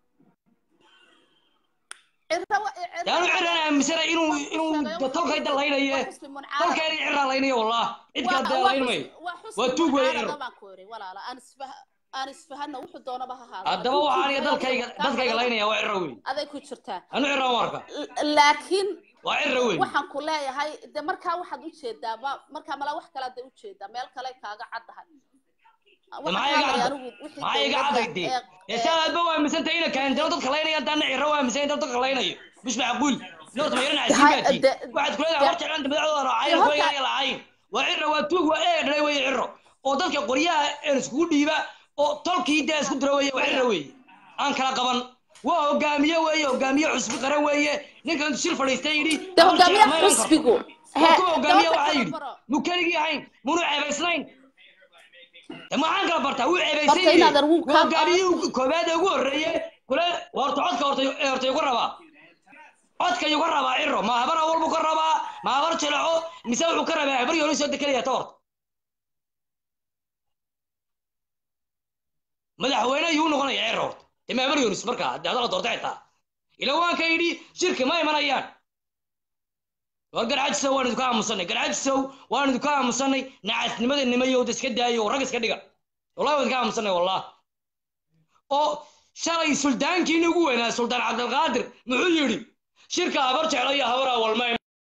ciro wa- ciro daanu ciraan aaminsana inuu inuu tolkay dalaynaye dalkeena ciraa laynaya wallah cid kale dee layn mayo waa tuug wey ciro baan ku iri walaala aan isfah aan isfahana wuxuu doonaba ha ahaado haddaba waxaa aniga dalkayga dadkayga laynaya waa ciro wey aday ku jirtaa anu ciraan u arka L- laakiin waa ciro wey waxaan ku leeyahay de markaa waxaad ujeedaa ma markaa malaa wax kalaad ujeedaa meel kale kaaga caddahay maxaa iga cadda maxaa iga cadday dee ee saa aadba waa aaminsanta ina kaandano dadka laynaya daana ciro waa aaminsan dad dadka laynayo bish macquul noorta mayrana casiibaatiin waxaad kuleedahay hor jeclaan madaxdooda raacayna kuwa iga lacayn waa ciro waa tuug waa ee dhalay weye ciro oo dadka qoryaha een iskugu dhiiba oo tolkii dee isku dira weye waa ciro weye aan kala qaban waa hogaamiye weeye hogaamiye cusbi qaran weeye ninkan shir fadhiistay yidhi de hor hogaamiye jeclaan ma iman karto. xusbigu waa kuwa hogaamiye waxaa yidhi mu keligii ahayn munu ceebaysnayn de maxaan kala bartaa wuu ceebaysan Horta yahay inaad argu- waa hogaamiyihii koobaad ee ugu horreeye kule waa horta codka horta ee horta igu rabaa codka igu rabaa ciro ma habar awal buu ka rabaa ma habar jileco mise wuxuu ka rabaa habar yooni soo dekelaya ta horta madaxweyne yuu noqonaya ciro horta de ma habar yoonis markaa hadii adala doorta xitaa ila waan ka yidhi shirki ma imanayaan war garcajisow waan idinka aamusanay garcajisow waan idinka aamusanay nacasnimada nimayowda iska daayo rag iska dhiga wallahi waan idinka aamusanay wallah oo shalay suldaankiini ugu weynaa suldaan cabdilqaadir muxuu yidhi shirka habar jeclo iyo habar awal ma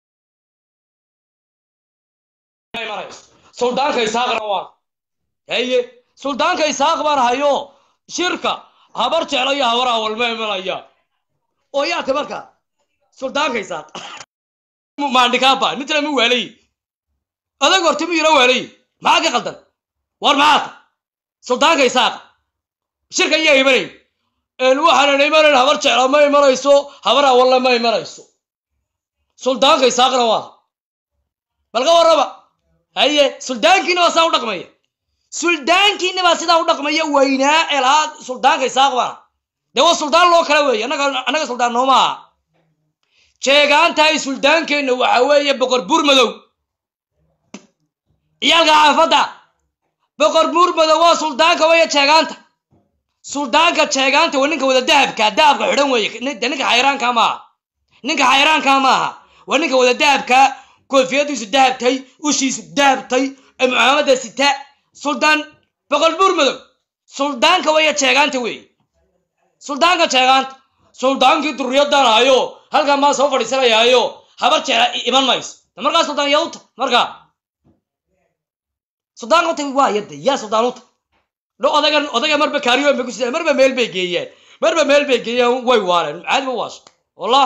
imanayso suldaanka isaaqna waan haye suldaanka isaaq baan hayo shirka habar jeclo iyo habar awal ma imanaya oo yaata marka suldaanka isaaq maandhikaaba nitla mi waalay adag horta mi yaro waalay maxaa ka qaldan war maxaata suldaanka isaaq shirka iyaa imanay waxaanan imanayn habar jecla ma imanayso habar awalla ma imanayso suldaanka isaaqna waa bal ka warraba haye suldaankiina baa saa u dhaqmaya suldaankiina baa sidaa u dhaqmaya weynaa ee lahaa suldaanka isaaq baana dee waa suldaan loo kala weeye annaga annaga suldaan nooma aha jeegaantahay suldaankeenna waxa weeye boqor buur madow ciyaalka xaafadda boqor buur madow waa suldaanka weeye jeegaanta suldaanka jeegaanta waa ninka wada dahabka dahabka xidhan weeye de ninka xayraanka maaha ninka xayraanka maaha waa ninka wada dahabka koofiyadiisu dahabtay ushiisu dahabtay ee mucaamadda sita suldaan boqor buur madow suldaanka weeye jeegaanta weeye suldaanka jeegaanta suldaankii durriyadan hayo halkan baan soo fadhiisanayaayo habar jeela iman mayso de markaa suldaan yaa uta markaa suldaanka uta waa yadda yaa suldaan uta dho odagan odaga marba kaariyoon bay ku sidaan marba meel bay geeyaan marba meel bay geeyaan way waareen caadi ba waasho wallah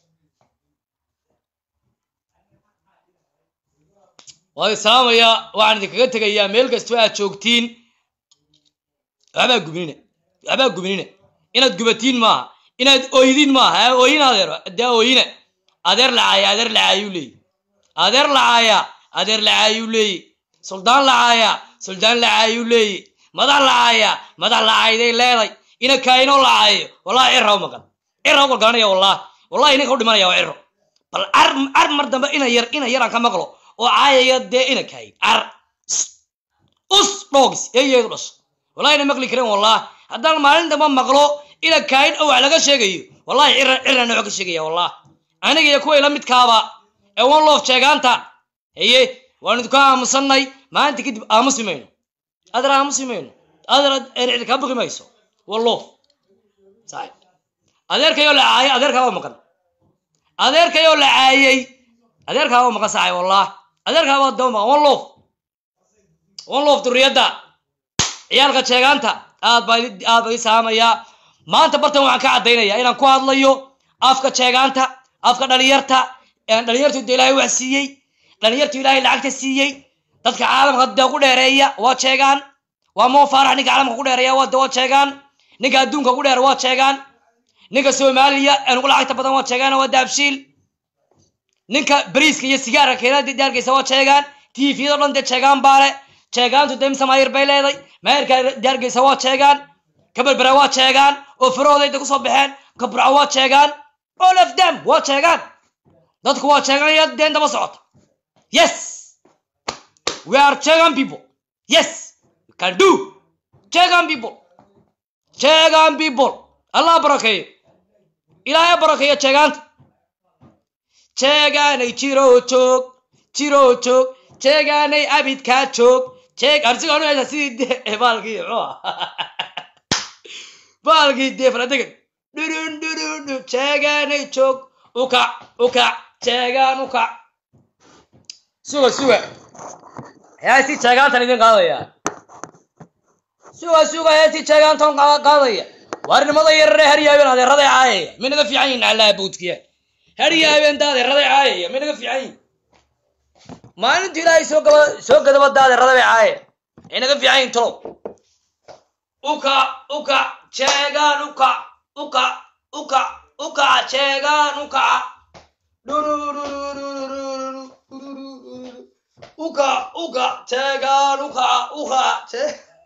waan islaamayaa waxaan idinkaga tegayaa meel kastoo aad joogtiin waxbaa gubnina waxbaa gubnina inaad gubatiin maaha inaad ooydiin maaha ha ooyin adeer dee ooyina adeer lacaaya adeer lacaayuu leeyi adeer lacaaya adeer lacaayuu leeyi suldaan lacaaya suldaan lacaayuu leeyi madax lacaaya madax lacayday leeday ina kaayinoo lacaayo wallahi cira u maqan cira u galgalanaya wallahi wallahi ninka u dhimanaya waa ciro bal car car mar dambe ina yar ina yaraan ka maqlo oo caayaya dee ina kaayin car us dhoogis eeyeedu dhasho wallahi ina maqli karin wallahi haddaan maalin dambe maqlo ina kaayin oo wax laga sheegayo wallahi cira cirna nooc ka sheegaya wallahi aniga iyo kuway la midkaaba ee one love sheegaanta haye waan idinku aamusannay maanta kadib aamusi mayno adar aamusi mayno adar ercid kaa buqi mayso wallo saxib adeerkayoo la caayay adeerkaaba maqan adeerkayoo la caayay adeerkaaba maqan saxib wallah adeerkaaba daba maqan one love one love duriyadda ciyaalka sheegaanta aad baa aad baa ii saamayaa maanta bartan waxaan ka caddaynayaa inaan ku hadlayo afka jeegaanta afka dhalinyarta dhalinyartu de ilaahay wax siiyey dhalinyartu ilaahay lacagta siiyey dadka caalamka dee ku dheereeya waa jeegaan waa moo faarax ninka caalamka ku dheereeya waa waa jeegaan ninka adduunka ku dheer waa jeegaan ninka soomaaliya ee ugu lacagta badan waa jeegaan waa daabshiil ninka bariiska iyo sigaarka keenada daargeysa waa jeegaan tviyado dhan dee jeegaan baale jeegaantu dee mise maayir bay leeday maayirka daargeysa waa jeegaan ka berbera waa sheegaan oo farahooda ku soo baxeen ka burco waa sheegaan all of them waa sheegaan dadku waa sheegaan iyo deen daba socota yes we are chegan people yes we can do chegan people chegan people allah barakeeyo ilaahay barakeeyo cheegaanta cheegaanay jiro joog jiro joog cheegaanay abidkaa joog jeeg arsigaan u haysa sidii de baalkii muxuu ah baalkii dee faladegan dhurun dhurun dhun cheegaanay joog ukac ukac cheegaan ukac suga suga heestii jeegaantan idin qaadaya suga suga heestii jeegaantan qaadaya waarnimada yarare haryaabeen adeeraday caayaya minaga fiican yihin allaha buudkiya haryaabeen da adeeraday caayaya minaga fiican yihin maalintu ilaahay soo gaba soo gadaba da adeerada bay caayaya inaga fiican yihin tolow uka uka jeegaan uka uka uka uka jeegaan uka uka uka jeegaan uka uka je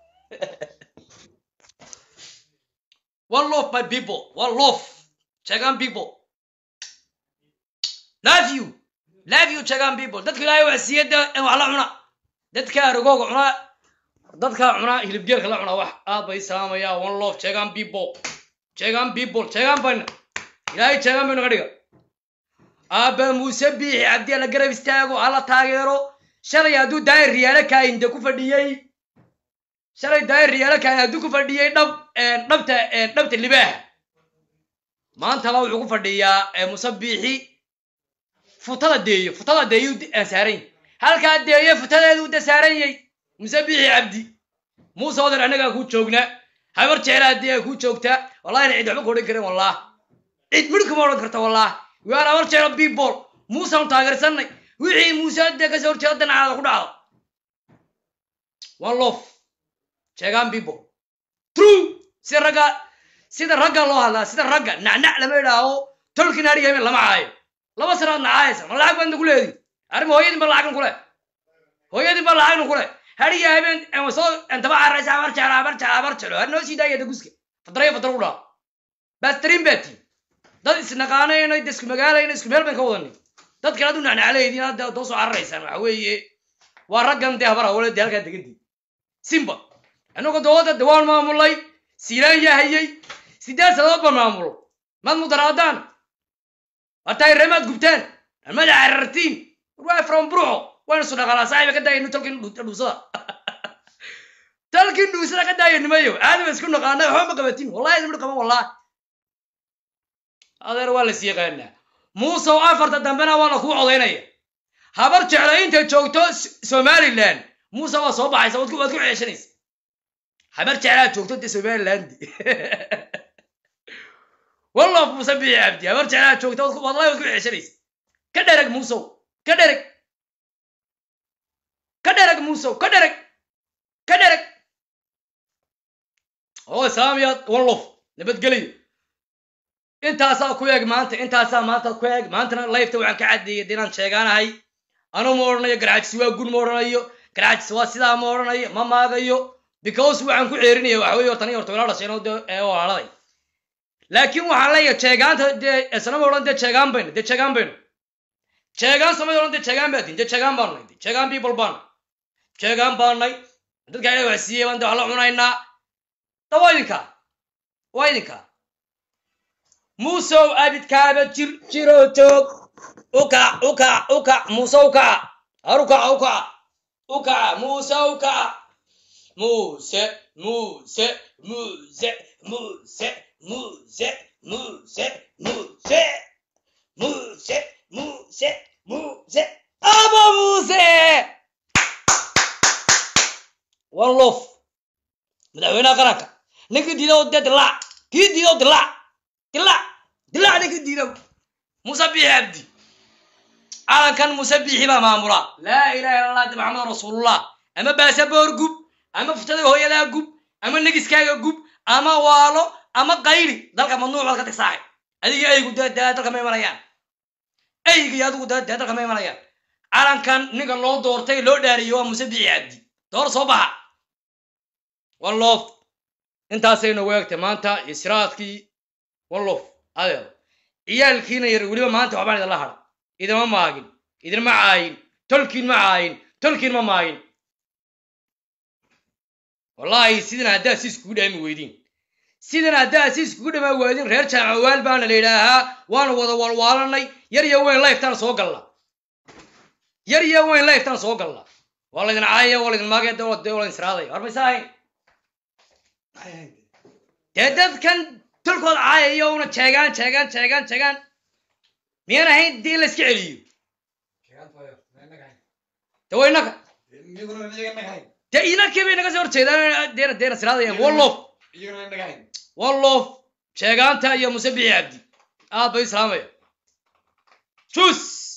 one love my people one love jeegaan people love you love you jeegaan people dadka ilaahay wax siiya de wax la cuna dadka aragooga cuna dadka cuna hilibgeelka la cuna wax aad bay salaamaya one love jeegaan people jeegaan people jeegaan bayna ilaahay jeegaan bayna ka dhiga aabba muuse biixi cabdi la garab istaago hala taageero shalay hadduu daayir riyaalo kaayinde ku fadhiyey shalay daayir riyaalo kaayin hadduu ku fadhiyey dhab dhabta dhabta libaaha maantaba wuxuu ku fadhiyaa muuse biixi futada deeyo futada deeyu saaran halkaa deeyo futadeedu da saaran yay muuse biixi cabdi muuse odan annagaa ku joognaa habar jeclaa dee ku joogtaa wallahi na cid waxba ka odhan karin wallah cid midh kuma odhan karta wallah we are habar jecla people muuseanu taageersanay wixii muuse dee kasoo horjeeda danacaada ku dhacdo one love sheegaan people true sida ragga sida ragga loo hadlaa sida ragga nacnac lama idhaaho tolkin haryamin lama caayo laba sanaad nacaayaysa ma lacag baadna ku leedi arima hooyadin ba lacagna kule hooyadin ba lacagna kule hariya habeen soo daba caraysa habar jecla habar jecla habar jeclo har noo sii daaya daguska fadrayo fadra ku dhaha bastarin baati dad isnaqaanayno isku magaalayno isku meel bayn ka wadanay dad kale adu nacnacleydin hadda doo soo cararaysaan waxa weeye waa raggan dee habar hawle dee halkaa degantii simba annagu dowladda de waan maamulay siilaan yaa hayay sideed sanadood baan maamulo maad mudaraadaan hataa reemaad gubtaan amaad carartiin waa from bruxo waan isu dhaqalaa saaxiba ka daayanu talkin dhuusada talkin dhuusada ka daaya nimayo aadaba isku naqaana waxba ma qabatin wallahi idin qaban wallahi adeer waa las yaqaanaa muusow afarta dambena waa la kuu codaynaya habar jecla intay joogto somaliland muuse waa soo baxaysa waad ku waad ku ceeshanaysa habar jeclaa joogto dee somaliland wallof muuse bici cabdi habar jeclaa joogto waad ku- wallahi waad ku ceeshanaysa ka dhereg muusow ka dhereg ka dhereg muusow ka dhereg ka dhereg oo islaamiyaad wallof nabadgeliyo intaasaa ku eeg maanta intaasaa maanta ku eeg maantana lifeta waxaan ka caddeeyay inaan sheegaanahay anuu ma odhanayo garaajis waa gun ma odhanayo garaajis waa sidaa ma odhanayo ma maagayo because waxaan ku ceerinaya waxa weye hortan iyo horta walaal dhasheen oo dee ee walaaladay laakiin waxaan leeyahay jeegaanta dee islama odhan dee jeegaan bayno dee jeegaan bayno jeegaan samay odhan dee jeegaan baa tin dee jeegaan baan nay jeegaan people baan jeegaan baan nay dadka ilahi wax siiyey baan dee wax la cunaynaa da waa idinka waa idinka muusow abidkaaba jir jiro joog ukac ukac ukac muuse ukaca har ukaca ukaca ukaca muuse ukaca muuse muuse muuse muuse muuse muuse muuse muuse muuse muuse aba muuse one lof madaxweynaha qaranka ninkii diida oo dee dilaac kii diida oo dilaac dilaac dilaac ninkii diida muuse biixi abdi calankan muuse biixi baa maamula laa ilaha illa allah de maxamed rasuulullah ama baasaboor gub ama futada hooyadaa gub ama negiskaaga gub ama waalo ama qayli dalka mamnuuc baad ka tigsaaxay adiga eygu dee dee dalka ma imanayaan eyga iyo adigu dee dee dalka ma imanayaan calankan ninka loo doortay loo dhaariyey waa muuse biixi abdi door soo baxa one love intaasay noogu eegtay maanta israadkii wallof adeer ciyaalkiina yar weliba maanta waxbaan idinla hadha idinma maagin idinma caayin tolkiin ma caayin tolkiin ma maagin wallaahi sidan haddaa si iskugu dhaami weydiin sidan haddaa si iskugu dhamaa waadin reer jaamacawaal baana la yidhaahaa waanu wada walwaalanay yar iyo weyn lifetaan soo galla yar iyo weyn lifetaan soo galla waa laydin caayaya waa laydin maagaya dee waa laydin siraadaya war maysa ahayn dee dadkan tolkood caayaya una jeegaan jeegaan jeegaan jeegaan miyaan ahayn dee in la iska celiyo de waa innaga dee inankii bay naga soo horjeedaan deena deena siraadayaan wallof wallof sheegaanta iyo musabixi cabdi aad bay islaamaya jus